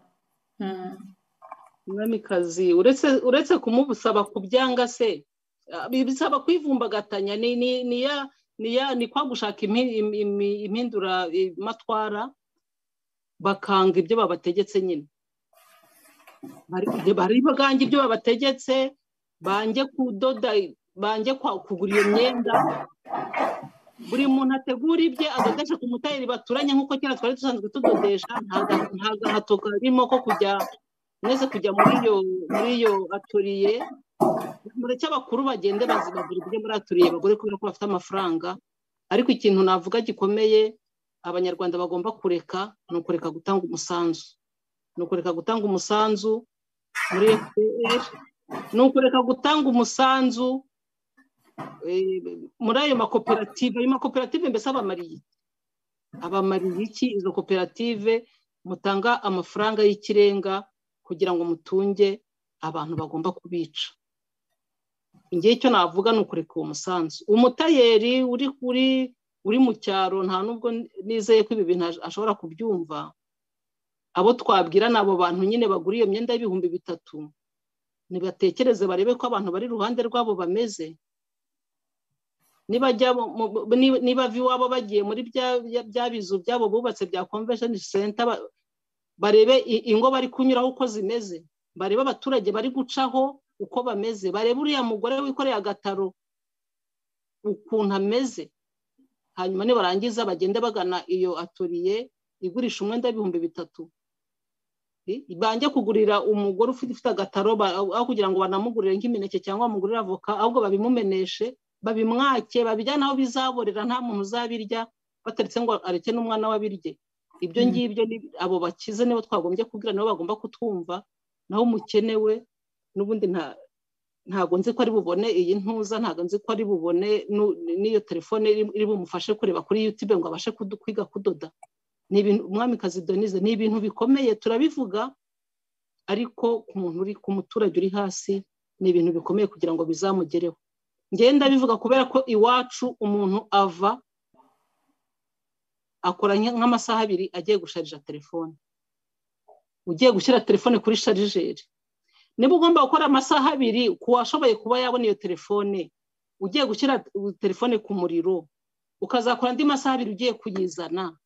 umwamikazi uretse kumubusaba kubyanga se bisaba kwivumbagatanya ni ya ni kwa gushaka impindura matwara bakanga ibyo babategetse nyine bari baganje ibyo babategetse bange kudoda bange kugura iyo myenda buri muntu ategura ibye adodesha ku mutayeri baturanye nk'uko kera twari dusanzwe tudodesha nta gahato karimo ko kujya mwese kujya muri iyo atoriye mureke abakuru bagende bazibagura ibyo muri aturiye abagore kubera ko bafite amafaranga ariko ikintu navuga gikomeye abanyarwanda bagomba kureka ni ukureka gutanga umusanzu ni ukureka gutanga umusanzu muri fpr ni ukureka gutanga umusanzu muri ayo makoperative ayo makoperative mbese abamariye abamariye iki izo koperative mutanga amafaranga y'ikirenga kugira ngo mutunge abantu bagomba kubica ngewe icyo navuga ni ukureka uwo musanzu umutayeri uri kuri uri mu cyaro nta nubwo nizeye ko ibi bintu ashobora kubyumva abo twabwira ni abo bantu nyine bagura iyo myenda y'ibihumbi bitatu ntibatekereze barebe ko abantu bari iruhande rwabo bameze niba iwabo bagiye muri bya bizu byabo bubatse bya konvesheni senta barebe ingo bari kunyuraho uko zimeze barebe abaturage bari gucaho uko bameze bareba uriya mugore wikoreye agataro ukuntu ameze hanyuma nibarangiza bagende bagana iyo atoriye igurisha umwenda w'ibihumbi bitatu bange kugurira umugore ufite agataro aho kugira ngo banamugurire nk'imineke cyangwa bamugurire avoka ahubwo babimumeneshe babimwake babijyane aho bizaborera nta muntu uzabirya bataretse ngo areke n'umwana we abirye ibyo ngibyo abo bakize nibo twagombye kubwira nibo bagomba kutwumva naho umukenewe n'ubundi ntabwo nzi ko ari bubone iyi ntuza ntabwo nzi ko ari bubone n'iyo telefone iri bumufashe kureba kuri yutube ngo abashe kwiga kudoda ni ibintu umwamikazi donize ni ibintu bikomeye turabivuga ariko ku muntu uri ku muturage uri hasi ni ibintu bikomeye kugira ngo bizamugereho ngenda bivuga kubera ko iwacu umuntu ava akora nk'amasaha abiri agiye gusharija telefone ugiye gushyira telefone kuri sharijeri niba ugomba gukora amasaha abiri ku washoboye kuba yabona iyo telefone ugiye gushyira telefone ku muriro ukazakora andi masaha abiri ugiye kuyizana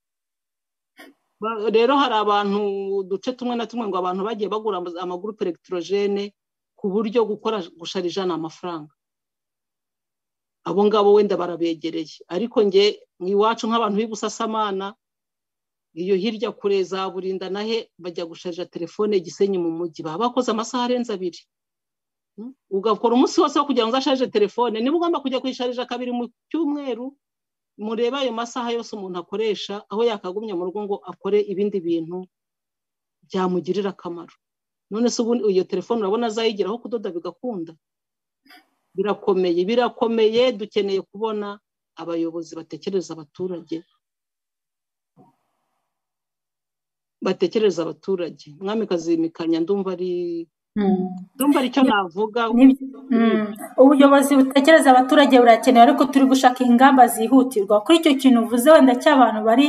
rero hari abantu uduce tumwe na tumwe ngo abantu bagiye bagura amagurupe elegiterojene ku buryo gukora gusharija ni amafaranga abo ngabo wenda barabegereye ariko nge iwacu nk'abantu b'ibusasamana iyo hirya kure za burinda nahe bajya gusharija telefone igisenyi mu mujyi baba bakoze amasaha arenze abiri ugakora umunsi wose wo kugira ngo uzasharije telefone niba ugomba kujya kuyisharija kabiri mu cyumweru mureba ayo masaha yose umuntu akoresha aho yakagumya mu rugo ngo akore ibindi bintu byamugirira akamaro none se ubu iyo telefone urabona azayigeraho kudoda bigakunda birakomeye birakomeye dukeneye kubona abayobozi batekereza abaturage batekereza abaturage mwamikazi mikanya ndumva ari ndumva aricyo navuga ubuyobozi butekereza abaturage burakenewe ariko turi gushaka ingamba zihutirwa kuri icyo kintu uvuze wenda cy'abantu bari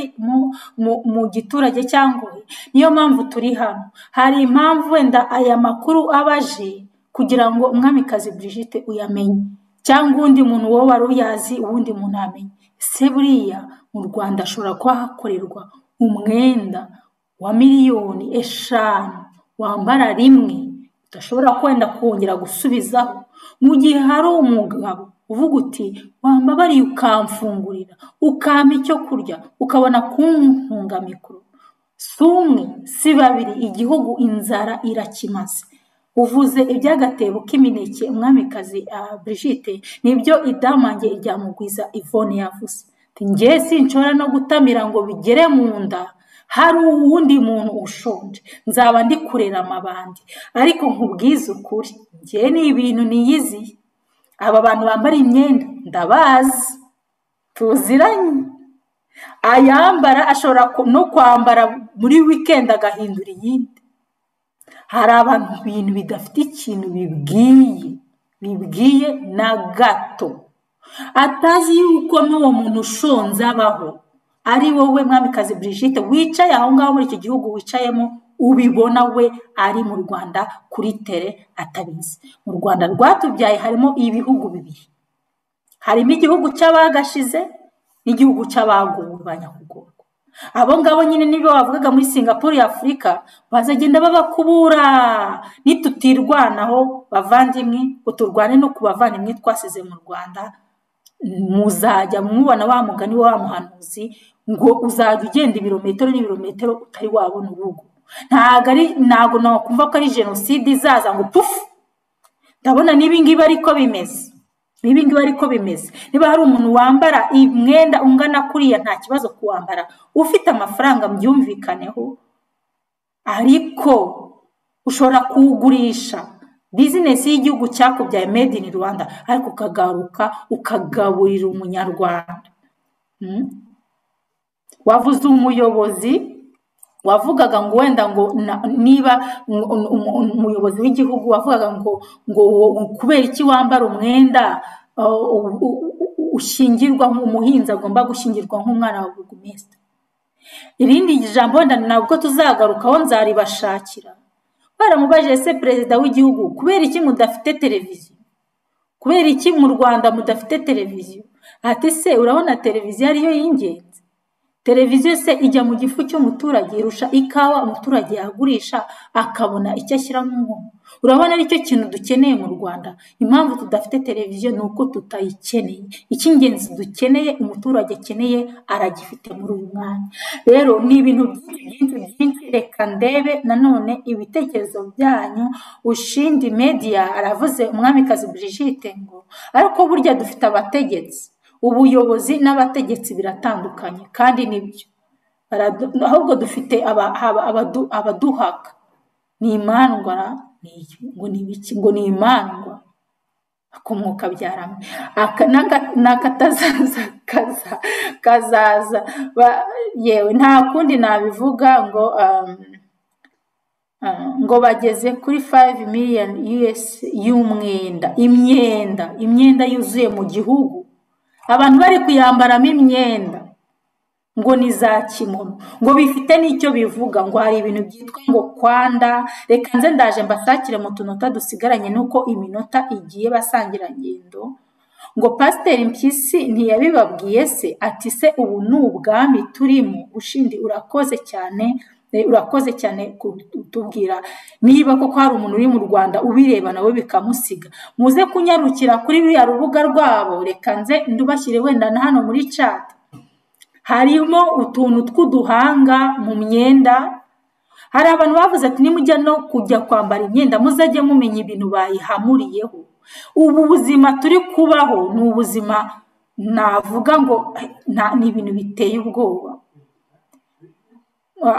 mu giturage cyangwa niyo mpamvu turi hano hari impamvu wenda aya makuru aba aje kugira ngo umwamikazi Brigitte uyamenye cyangwa uwundi muntu wowe wari uyazi uwundi muntu amenye se buriya mu rwanda ashobora kuba hakorerwa umwenda wa miliyoni eshanu wambara rimwe udashobora kwenda kongera gusubizaho mu gihe hari umugabo uvuga uti wambabariye ukamfungurira ukampa icyo kurya ukabona kuntunga mikoro si umwe si babiri igihugu inzara irakimaze uvuze iby'agatebo k'imineke umwamikazi Brigitte nibyo idamange iryamugwiza ivone yavuze njye sinshobora no gutamira ngo bigere mu nda hari uwundi muntu ushonje nzaba ndi kurera amabandi ariko nkubwize ukuri njye ni ibintu niyiziye aba bantu bambara imyenda ndabazi tuziranye ayambara ashobora no kwambara muri wikendi agahindura iyindi hari abantu ibintu bidafite ikintu bibwiye bibwiye na gato atazi yuko n'uwo muntu ushonze abaho ari wowe mwamikazi Brigitte wicaye aho ngaho muri icyo gihugu wicayemo ubibona we ari mu rwanda kuri tere atabizi mu rwanda rwatubyaye harimo ibihugu bibiri harimo igihugu cy'abagashize n'igihugu cy'abagubu ba nyakugorwa abo ngabo nyine nibo bavugaga muri singapore afurika bazagenda babakubura nitutirwanaho bavandimwe ngo turwane no ku bavandimwe twasize mu rwanda muzajya mubona wa mugani wa muhanuzi ngo uzajya ugenda ibirometero n'ibirometero utari wabona urugo ntabwo nakumva ko ari jenoside izaza ngo pufu ndabona n'ibingibi ariko bimeze n'ibingibi ariko bimeze niba hari umuntu wambara umwenda ungana kuriya nta kibazo kuwambara ufite amafaranga byumvikaneho ariko ushobora kuwugurisha bizinesi y'igihugu cyakubyaye made in rwanda ariko ukagaruka ukagaburira umunyarwanda wavuze umuyobozi wavugaga ngo wenda ngo niba umuyobozi w'igihugu wavugaga ngo ngo kubera iki wambara umwenda ushingirwa nk'umuhinzi agomba gushyingirwa nk'umwana wa buri minsi irindi jambo wenda nabwo tuzagarukaho nzaribashakira baramubajije ese perezida w'igihugu kubera iki mudafite televiziyo kubera iki mu rwanda mudafite televiziyo ati se urabona televiziyo ariyo y'ingenzi televiziyo se ijya mu gifu cy'umuturage irusha ikawa umuturage yagurisha akabona icyo ashyiramo umwuma urabona aricyo kintu dukeneye mu rwanda impamvu tudafite televiziyo ni uko tutayikeneye icy'ingenzi dukeneye umuturage akeneye aragifite muri uyu mwanya rero ni ibintu byinshi byinshi reka ndebe nanone ibitekerezo byanyu ushindi mediya aravuze umwamikazi Brigitte ngo ariko burya dufite abategetsi ubuyobozi n'abategetsi biratandukanye kandi nibyo ahubwo dufite abaduhaka ni imandwa ngo ni ibiki ngo ni imandwa akomwuka byaramo n'akatazaza kazaza yewe nta kundi nabivuga ngo ngo bageze kuri fayive miliyoni yuwesi y'umwenda imyenda imyenda yuzuye mu gihugu abantu bari kuyambaramo imyenda ngo ni za kimono ngo bifite n'icyo bivuga ngo hari ibintu byitwa ngo kwanda reka nze ndaje mbasakire mu tunota dusigaranye n'uko iminota igiye basangira ngendo ngo pasiteri mpyisi ntiyabibabwiye se ati se ubu ni ubwami turimo ushindi urakoze cyane urakoze cyane kutubwira niba koko hari umuntu uri mu rwanda ubireba nawe bikamusiga muze kunyarukira kuri ruriya rubuga rwabo reka nze ndubashyire wenda na hano muri cati harimo utuntu tw'uduhanga mu myenda hari abantu bavuze ati nimujya no kujya kwambara imyenda muzajye mumenya ibintu bayihamuriyeho ubu buzima turi kubaho ni ubuzima navuga ngo ni ibintu biteye ubwoba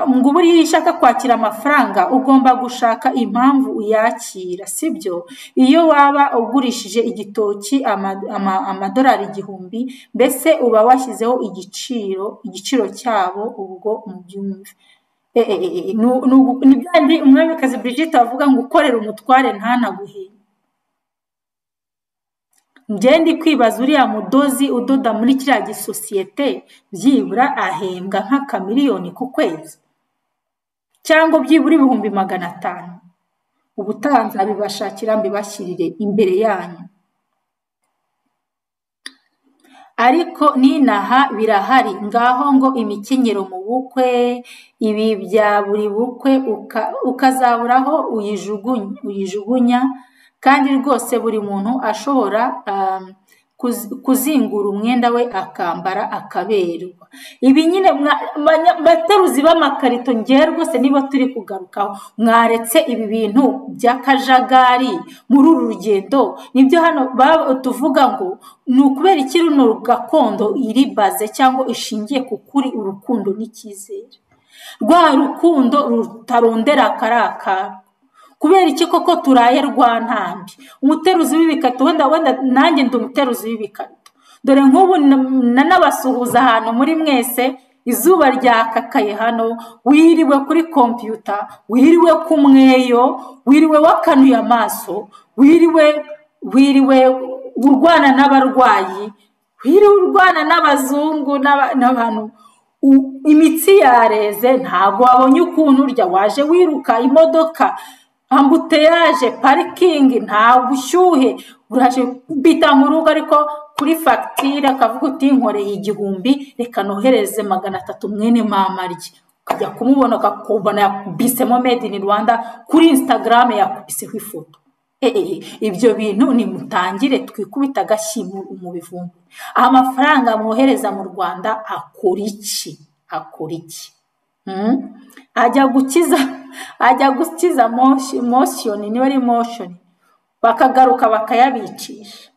ngo ubu iyo ushaka kwakira amafaranga ugomba gushaka impamvu uyakira sibyo iyo waba ugurishije igitoki amadorari igihumbi mbese uba washyizeho igiciro igiciro cyabo ubwo mu byumve ni byandi umwamikazi Brigitte avuga ngo ukorera umutware ntanaguhe ngende kwibaza uriya mudozi udoda muri kiriya gisosiyete byibura ahembwa nk'akamiliyoni ku kwezi cyangwa byibura ibihumbi magana atanu ubutaha nzabibashakira mbibashyirire imbere yanyu ariko ninaha birahari ngaho ngo imikenyero mu bukwe ibi bya buri bukwe ukazabura aho uyijugunya kandi rwose buri muntu ashobora kuzingura umwenda we akambara akaberwa ibi nyine bateruzi b'amakarito ngewe rwose niba turi kugarukaho mwaretse ibi bintu by'akajagari muri uru rugendo nibyo hano tuvuga ngo ni ukubera iki runo gakondo iribaze cyangwa ishingiye ku kuri urukundo n'icyizere rwa rukundo rutarondera akarakara kubera iki koko turaye rwa ntambi umuteruzi w'ibikarito wenda wenda nanjye ndi umuteruzi w'ibikarito dore nk'ubu nanabasuhuza ahantu muri mwese izuba ryakakaye hano wiriwe kuri kompiyuta wiriwe ku mweyo wiriwe wakanuye amaso wiriwe wiriwe urwana n'abarwayi wiriwe urwana n'abazungu n'abantu imitsi yareze ntabwo wabonye ukuntu urya waje wiruka imodoka ambuteyaje parikingi nta bushyuhe uraje bita mu rugo ariko kuri fagitire akavuga uti nkoreye igihumbi reka nohereze magana atatu mwene mama rye ukajya kumubona ukakubona yakubisemo made in rwanda kuri instagram yakubiseho ifoto ibyo bintu nimutangire twikubita agashyi mu bivumbi amafaranga mwohereza mu rwanda akora iki akora iki ajya gukiza ajya gukiza moshoni niba ari moshoni bakagaruka bakayabicisha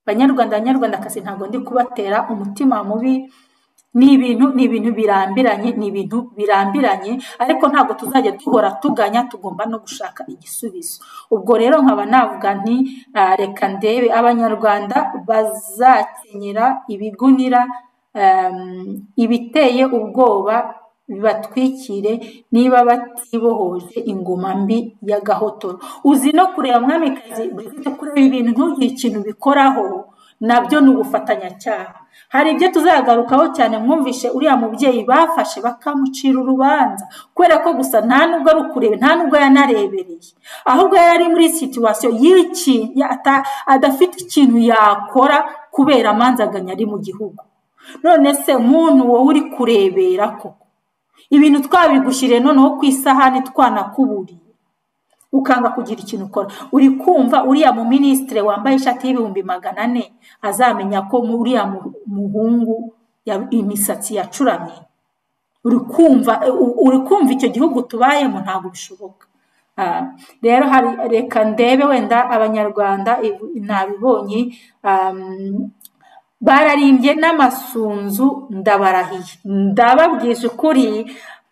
abanyarwanda abanyarwandakazi ntabwo ndi kubatera umutima mubi ni ibintu ni ibintu birambiranye ni ibintu birambiranye ariko ntabwo tuzajya duhora tuganya tugomba no gushaka igisubizo ubwo rero nkaba navuga nti reka ndebe abanyarwanda bazakenyera ibigunira ibiteye ubwoba bibatwikire niba batibohoje ingoma mbi y'agahotoro uzi no kureba mwamikazi bifite kureba ibintu ntugire ikintu bikoraho nabyo ni ubufatanyacyaha hari ibyo tuzagarukaho cyane mwumvishe uriya mubyeyi bafashe bakamucira urubanza kubera ko gusa nta nubwo ari ukureba nta nubwo yanarebereye ahubwo yari ari muri situwasiyo y'ikintu adafite ikintu yakora kubera amanzaganya ari mu gihugu none se muntu wowe uri kurebera koko ibintu twabigushyiriye noneho ku isahani twanakuburiye ukanga kugira ikintu ukora uri kumva uriya mu minisitiri wambaye ishati y'ibihumbi magana ane azamenya ko uriya muhungu imisatsi yacuramye uri kumva icyo gihugu tubayemo ntabwo bishoboka rero reka ndebe wenda abanyarwanda ntabibonye bararimbye n'amasunzu ndabarahiye ndababwije ukuri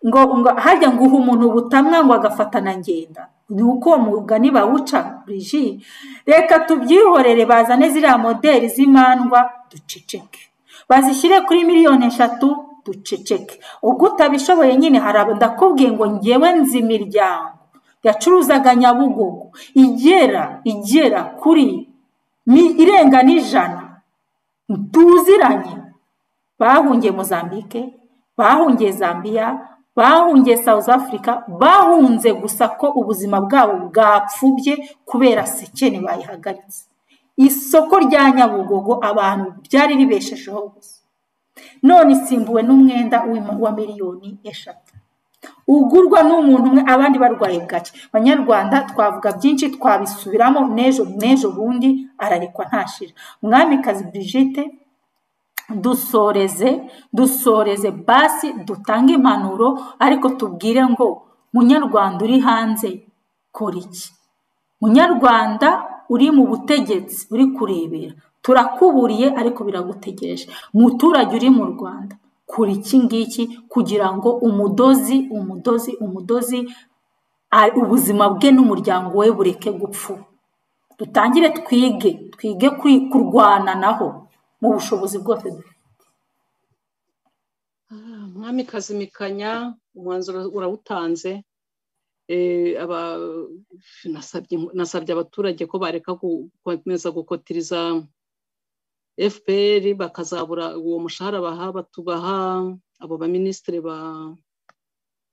ngo ngo hajya ngo uha umuntu ubutamwa ngo agafata na ngenda ni uko mugani bawuca buriji reka tubyihorere bazane ziriya moderi z'imandwa duceceke bazishyire kuri miliyoni eshatu duceceke ubwo utabishoboye nyine hari ndakubwiye ngo ngewe nzi imiryango yacuruzaga nyabugogo igera igera kuri irenga n'ijana tuziranye bahungiye mozambique bahungiye zambia bahungiye south africa bahunze gusa ko ubuzima bwabo bwapfubye kubera sekene bayihagaritse isoko rya nyabugogo abantu ryari ribeshejeho gusa none isimbuwe n'umwenda wa miliyoni eshatu ugurwa n'umuntu umwe abandi barwaye bwaki abanyarwanda twavuga byinshi twabisubiramo n'ejo n'ejo bundi ararekwa ntashira mwamikazi Brigitte dusoreze dusoreze basi dutange impanuro ariko tubwire ngo munyarwanda uri hanze kora iki munyarwanda uri mu butegetsi uri kurebera turakuburiye ariko biragutegereje muturage uri mu rwanda kora iki ngiki kugira ngo umudozi umudozi umudozi ubuzima bwe n'umuryango we bureke gupfu dutangire twige twige kurwana naho mu bushobozi bwose dufite mwami kazimikanya umwanzuro urawutanze nasabye abaturage ko bareka gukomeza gukotiriza fpr bakazabura uwo mushahara baha batubaha abo baminisitiri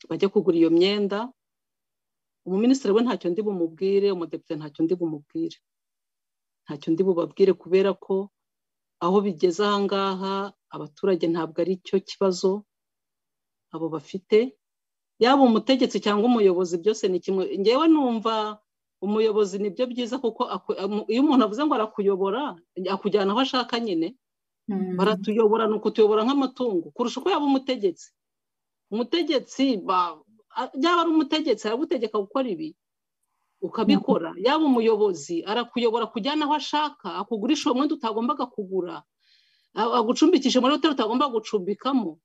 bajya kugura iyo myenda umuminisitiri we ntacyo ndi bumubwire umudepite ntacyo ndi bumubwire ntacyo ndi bubabwire kubera ko aho bigeze ahangaha abaturage ntabwo ari cyo kibazo abo bafite yaba umutegetsi cyangwa umuyobozi byose ni kimwe ngewe numva umuyobozi ni byo byiza kuko iyo umuntu avuze ngo arakuyobora akujyana aho ashaka nyine baratuyobora ni ukutuyobora nk'amatungo kurusha uko yaba umutegetsi umutegetsi yaba ari umutegetsi aragutegeka gukora ibi ukabikora yaba umuyobozi arakuyobora kujyana aho ashaka akugurisha uwo mwenda utagombaga kugura agucumbikisha muri hoteli utagomba gucumbikamo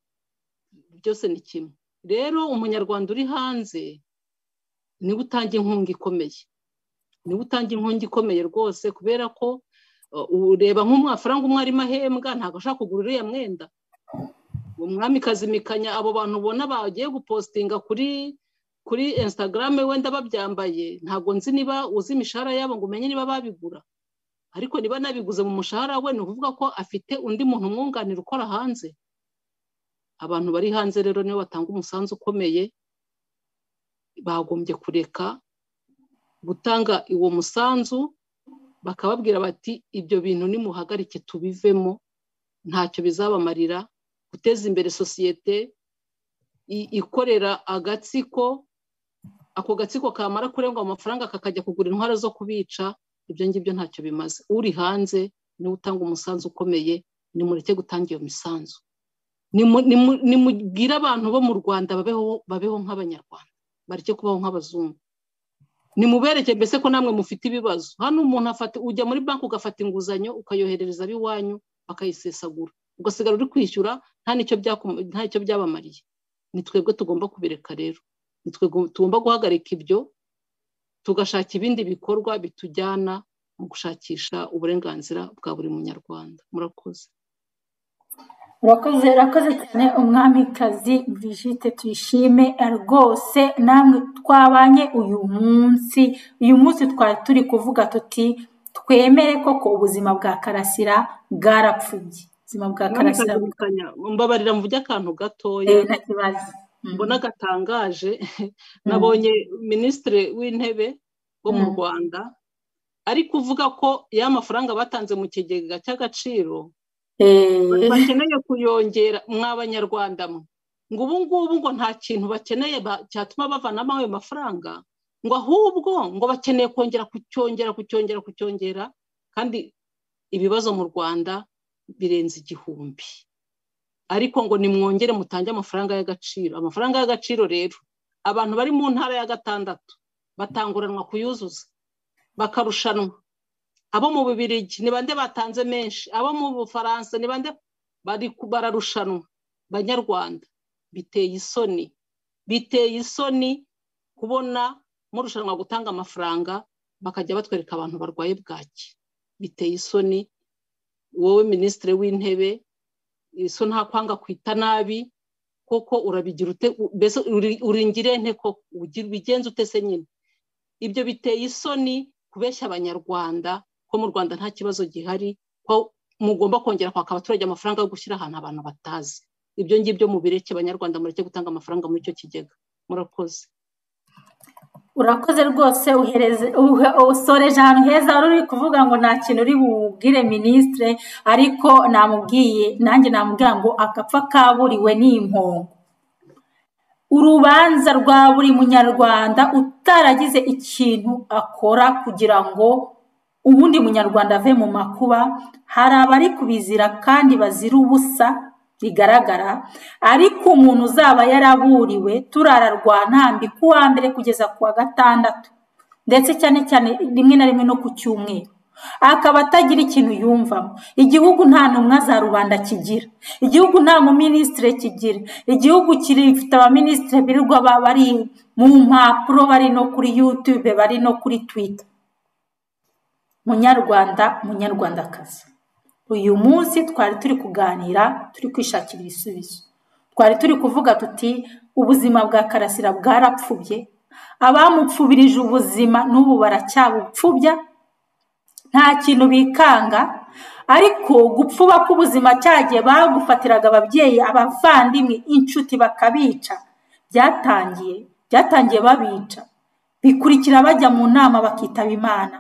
byose ni kimwe rero umunyarwanda uri hanze niwe utanga inkunga ikomeye niwe utanga inkunga ikomeye rwose kubera ko ureba nk'umwafaranga umwe arimo ahembwa ntabwo ashaka kugura uriya mwenda umwami kazimikanya abo bantu ubona bagiye gupositinga kuri kuri insitagarame wenda babyambaye ntabwo nzi niba uzi imishahara yabo ngo umenye niba babigura ariko niba nabiguze mu mushahara we ni ukuvuga ko afite undi muntu umwunganira ukora hanze abantu bari hanze rero nibo batanga umusanzu ukomeye bagombye kureka gutanga uwo musanzu bakababwira bati ibyo bintu nimuhagarike tubivemo ntacyo bizabamarira guteza imbere sosiyete ikorera agatsiko ako gatsiko kamara kurengwa amafaranga kakajya kugura intwaro zo kubica ibyo ngibyo ntacyo bimaze uri hanze niwe utanga umusanzu ukomeye nimureke gutanga iyo misanzu nimugire abantu bo mu rwanda babeho nk'abanyarwanda bareke kubaho nk'abazungu nimubereke mbese ko namwe mufite ibibazo hano umuntu ujya muri banki ugafata inguzanyo ukayoherereza ab'iwanyu bakayisesagura ugasigara uri kwishyura nta n'icyo byabamariye ni twebwe tugomba kubireka rero ni tugomba guhagarika ibyo tugashaka ibindi bikorwa bitujyana mu gushakisha uburenganzira bwa buri munyarwanda murakoze urakoze urakoze cyane umwamikazi Brigitte tuyishime rwose namwe twabanye uyu munsi uyu munsi twari turi kuvuga tuti twemere koko ubuzima bwa karasira bwarapfubye ubuzima bwa karasira mbabarira mvuge akantu gatoya nta kibazo mbona gatangaje nabonye minisitiri w'intebe wo mu rwanda ari kuvuga ko ya mafaranga batanze mu kigega cy'agaciro bakeneye kuyongera mw'abanyarwanda ngo ubu ngubu ngo nta kintu bakeneye cyatuma bavanamo ayo mafaranga ngo ahubwo ngo bakeneye kongera kucyongera kucyongera kucyongera kandi ibibazo mu rwanda birenze igihumbi ariko ngo nimwongere mutange amafaranga y'agaciro amafaranga y'agaciro rero abantu bari mu ntara ya gatandatu batanguranwa kuyuzuza bakarushanwa abo mu bibirigi ni bande batanze menshi abo mu bufaransa ni bande bararushanwa banyarwanda biteye isoni biteye isoni kubona murushanwa gutanga amafaranga bakajya batwereka abantu barwaye bwaki biteye isoni wowe minisitiri w'intebe iso nta kwanga kwita nabi koko urabigira ute mbese uringire nte ko ubigenza utese nyine ibyo biteye isoni kubeshya abanyarwanda ko mu rwanda nta kibazo gihari ko mugomba kongera kwaka abaturage amafaranga yo gushyira ahantu abantu batazi ibyo ngibyo mubireke abanyarwanda mureke gutanga amafaranga muri icyo kigega murakoze urakoze rwose usoreje ahantu heza wari uri kuvuga ngo nta kintu uri bubwire minisitire ariko namubwiye nanjye namubwira ngo agapfa kaburiwe ni impongo urubanza rwa buri munyarwanda utaragize ikintu akora kugira ngo ubundi munyarwanda ave mu makuba hari abari kubizira kandi bazira ubusa bigaragara ariko umuntu uzaba yaraburiwe turara rwa ntambi ku wa mbere kugeza ku wa gatandatu ndetse cyane cyane rimwe na rimwe no ku cyumweru akaba atagira ikintu yumvamo igihugu nta ntumwa za rubanda kigira igihugu nta muminisitire kigira igihugu gifite abaminisitire birirwa bari mu mpapuro bari no kuri yutube bari no kuri twita munyarwanda munyarwandakazi uyu munsi twari turi kuganira turi kwishakira ibisubizo twari turi kuvuga tuti ubuzima bwa karasira bwarapfubye abamupfubirije ubuzima n'ubu baracyabupfubya nta kintu bikanga ariko gupfuba k'ubuzima cyagiye bagufatiraga ababyeyi abavandimwe inshuti bakabica byatangiye byatangiye babica bikurikira bajya mu nama bakitaba imana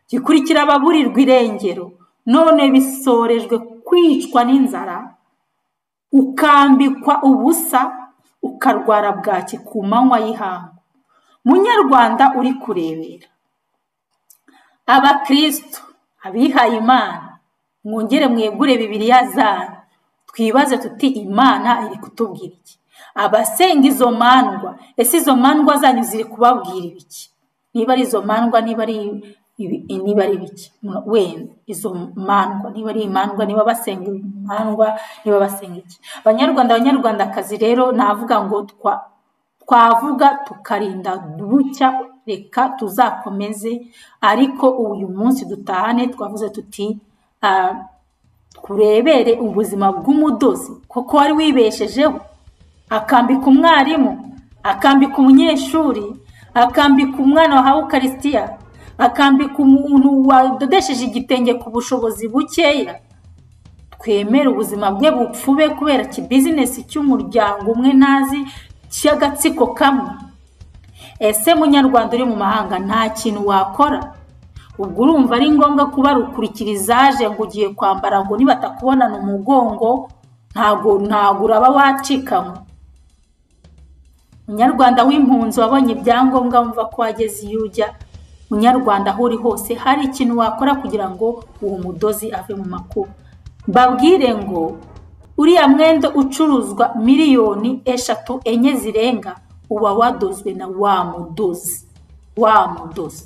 gikurikira ababurirwa irengero none bisorejwe kwicwa n'inzara ukambikwa ubusa ukarwara bwaki ku manywa y'ihangu munyarwanda uri kurebera abakirisitu abihaye imana mwongere mwegure bibiriya zanyu twibaze tuti imana iri kutubwira iki abasenga izo mandwa ese izo mandwa zanyu ziri kubabwira ibiki niba ari izo mandwa niba ari niba ari bike wenda izo mandwa niba ari imandwa niba basenga imandwa niba basenga iki abanyarwanda abanyarwandakazi rero navuga ngo twavuga tukarinda bucya reka tuzakomeze ariko uyu munsi dutahane twavuze tuti turebere ubuzima bw'umudozi kuko wari wibeshejeho akambika umwarimu akambika umunyeshuri akambika umwana wahawe ukarisitiya akambika umuntu wadodesheje igitenge ku bushobozi bukeya twemere ubuzima bwe bupfube kubera ikibizinesi cy'umuryango umwe ntazi cy'agatsiko kamwe ese munyarwanda uri mu mahanga nta kintu wakora ubwo urumva ari ngombwa kuba aje ngo ugiye kwambara ngo nibatakubonana umugongo ntabwo ntabwo uraba wacikanywe munyarwanda w'impunzi wabonye ibyangombwa wumva ko wageze iyo ujya munyarwanda aho uri hose hari ikintu wakora kugira ngo uwo mudozi ave mu makuba mbabwire ngo uriya mwenda ucuruzwa miliyoni eshatu enye zirenga uba wadozwe na wa mudozi wa mudozi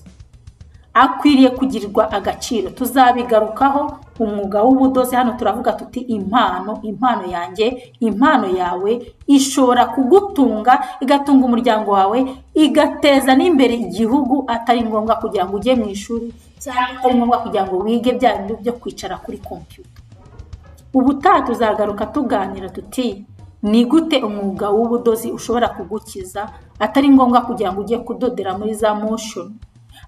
akwiriye kugirirwa agaciro tuzabigarukaho umwuga w'ubudozi hano turavuga tuti impano impano yanjye impano yawe ishobora kugutunga igatunga umuryango wawe igateza n'imbere igihugu atari ngombwa kugira ngo ujye mu ishuri cyangwa atari ngombwa kugira ngo wige bya bintu byo kwicara kuri kompiyuta ubutaha tuzagaruka tuganira tuti ni gute umwuga w'ubudozi ushobora kugukiza atari ngombwa kugira ngo ujye kudodera muri za moshoni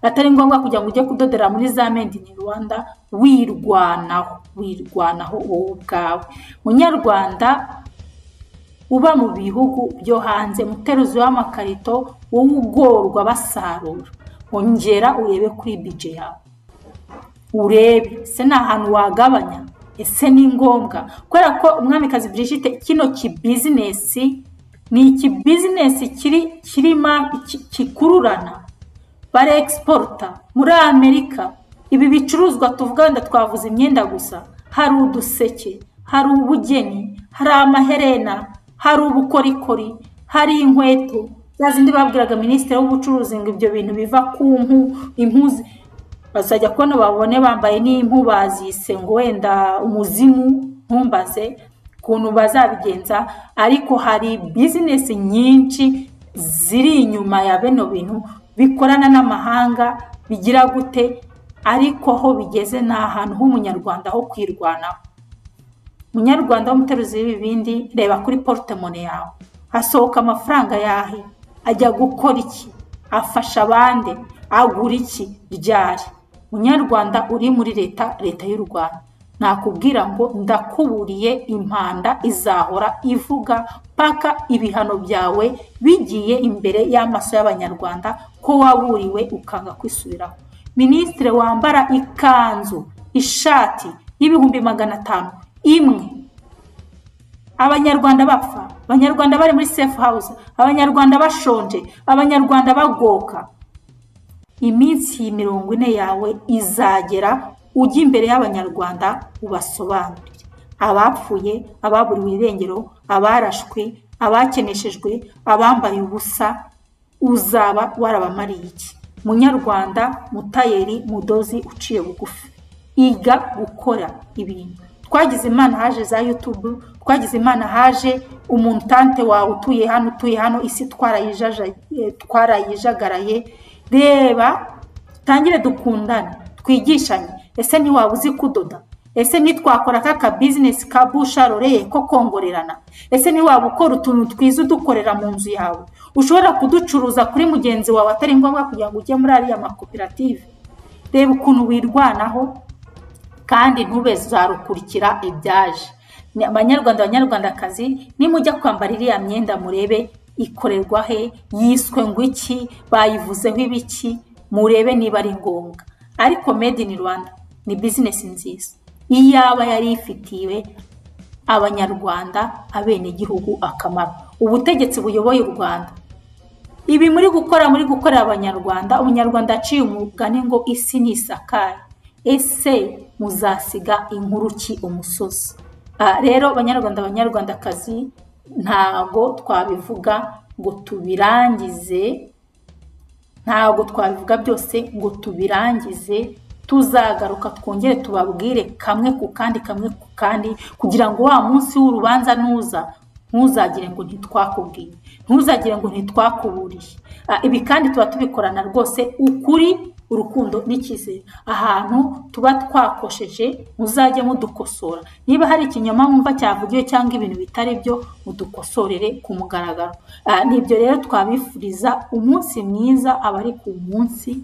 atari ngombwa kugira ngo ujye kudodera muri za made in rwanda wirwanaho wirwanaho wowe ubwawe munyarwanda uba mu bihugu byo hanze muteruzi w'amakarito wowe ugorwa basarura ongera urebe kuri bije yawe urebe ese ni ahantu wagabanya ese ni ngombwa kubera ko umwamikazi Brigitte kino kibizinesi ni ikibizinesi kiri kirima kikururana barexporta muri amerika ibi bicuruzwa tuvuga wenda twavuze imyenda gusa hari uduseke hari ubugeni hari amaherena hari ubukorikori hari inkweto za zindi babwiraga minisitiri w'ubucuruzi ngo ibyo bintu biva ku mpu impuzi bazajya kubona babone bambaye n'impu bazise ngo wenda umuzimu ntumbaze ukuntu bazabigenza ariko hari bizinesi nyinshi ziri inyuma ya bino bintu bikorana n'amahanga bigira gute ariko aho bigeze ni ahantu h'umunyarwanda ho kwirwanaho umunyarwanda w'umuteruzi w'ibibindi reba kuri porotemone yawe hasohoka amafaranga yahe ajya gukora iki afasha abandi agura iki ryari munyarwanda uri muri leta leta y'u rwanda nakubwira ngo ndakuburiye impanda izahora ivuga paka ibihano byawe bigiye imbere y'amaso y'abanyarwanda ko waburiwe ukanga kwisubiraho minisitiri wambara ikanzu ishati y'ibihumbi magana atanu imwe abanyarwanda bapfa abanyarwanda bari muri sefu hawuze abanyarwanda bashonje abanyarwanda bagoka iminsi mirongo ine yawe izagera ujye imbere y'abanyarwanda ubasobanurire abapfuye ababuriwe irengero abarashwe abakeneshejwe abambaye ubusa uzaba warabamariye iki munyarwanda mutayeri mudozi uciye bugufi iga gukora ibintu twagize imana haje za yutubu twagize imana haje umuntante wawe utuye hano utuye hano isi twarayijagaraye reba tangire dukundane twigishanye ese ntiwaba uzi kudoda ese ntitwakora nk'aka bizinesi ka busharoreye ko kongorerana ese ntiwaba ukora utuntu twiza udukorera mu nzu yawe ushobora kuducuruza kuri mugenzi wawe atari ngombwa kugira ngo ujye muri ariya makoperative reba ukuntu wirwanaho kandi ntube zarukurikira ibyaje abanyarwanda abanyarwandakazi nimujya kwambara iriya myenda murebe ikorerwa he yiswe ngo iki bayivuzeho ibiki murebe niba ari ngombwa ariko made in rwanda ni bizinesi nziza iyaba yari ifitiwe abanyarwanda abenegihugu akamaro ubutegetsi buyoboye u rwanda ibi muri gukora muri gukorera abanyarwanda umunyarwanda aciye umugani ngo isi ni isakari ese muzasiga inkuru ki umusozi rero abanyarwanda abanyarwandakazi ntago twabivuga ngo tubirangize ntago twabivuga byose ngo tubirangize tuzagaruka twongere tubabwire kamwe ku kandi kamwe ku kandi kugira ngo wa munsi w'urubanza nuza ntuzagire ngo ntitwakubwiye ntuzagire ngo ntitwakuburiye ibi kandi tuba tubikorana rwose ukuri urukundo n'icyizere ahantu tuba twakosheje muzajye mudukosora niba hari ikinyoma mwumva cyavugiwe cyangwa ibintu bitari byo mudukosorere ku mugaragaro nibyo rero twabifuriza umunsi mwiza abari ku munsi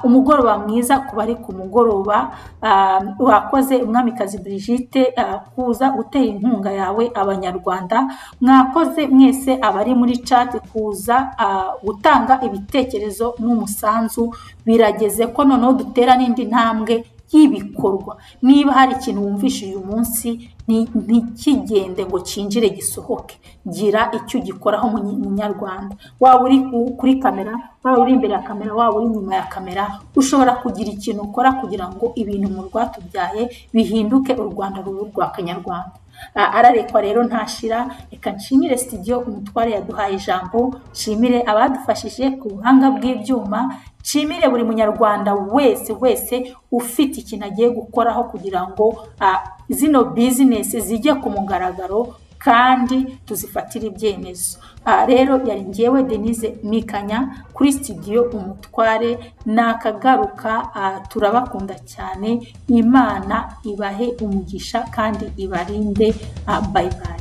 umugoroba mwiza ku bari ku mugoroba wakoze umwamikazi Brigitte kuza gutera inkunga yawe abanyarwanda mwakoze mwese abari muri cati kuza gutanga ibitekerezo n'umusanzu birageze ko noneho dutera n'indi ntambwe y'ibikorwa niba hari ikintu wumvishe uyu munsi ntikigende ngo cyinjire gisohoke gira icyo ugikoraho munyarwanda waba uri kuri kamera waba uri imbere ya kamera waba uri inyuma ya kamera ushobora kugira ikintu ukora kugira ngo ibintu mu rwatubyaye bihinduke u rwanda rubu rwa kanyarwanda ararekwa rero ntashira reka nshimire sitidiyo umutware yaduhaye ijambo nshimire abadufashije ku buhanga bw'ibyuma nshimire buri munyarwanda wese wese ufite ikintu agiye gukoraho kugira ngo zino bizinesi zijye ku mugaragaro kandi tuzifatire ibyemezo rero yari ngewe denise mikanya kuri sitidiyo umutware nakagaruka turabakunda cyane imana ibahe umugisha kandi ibarinde bayibaye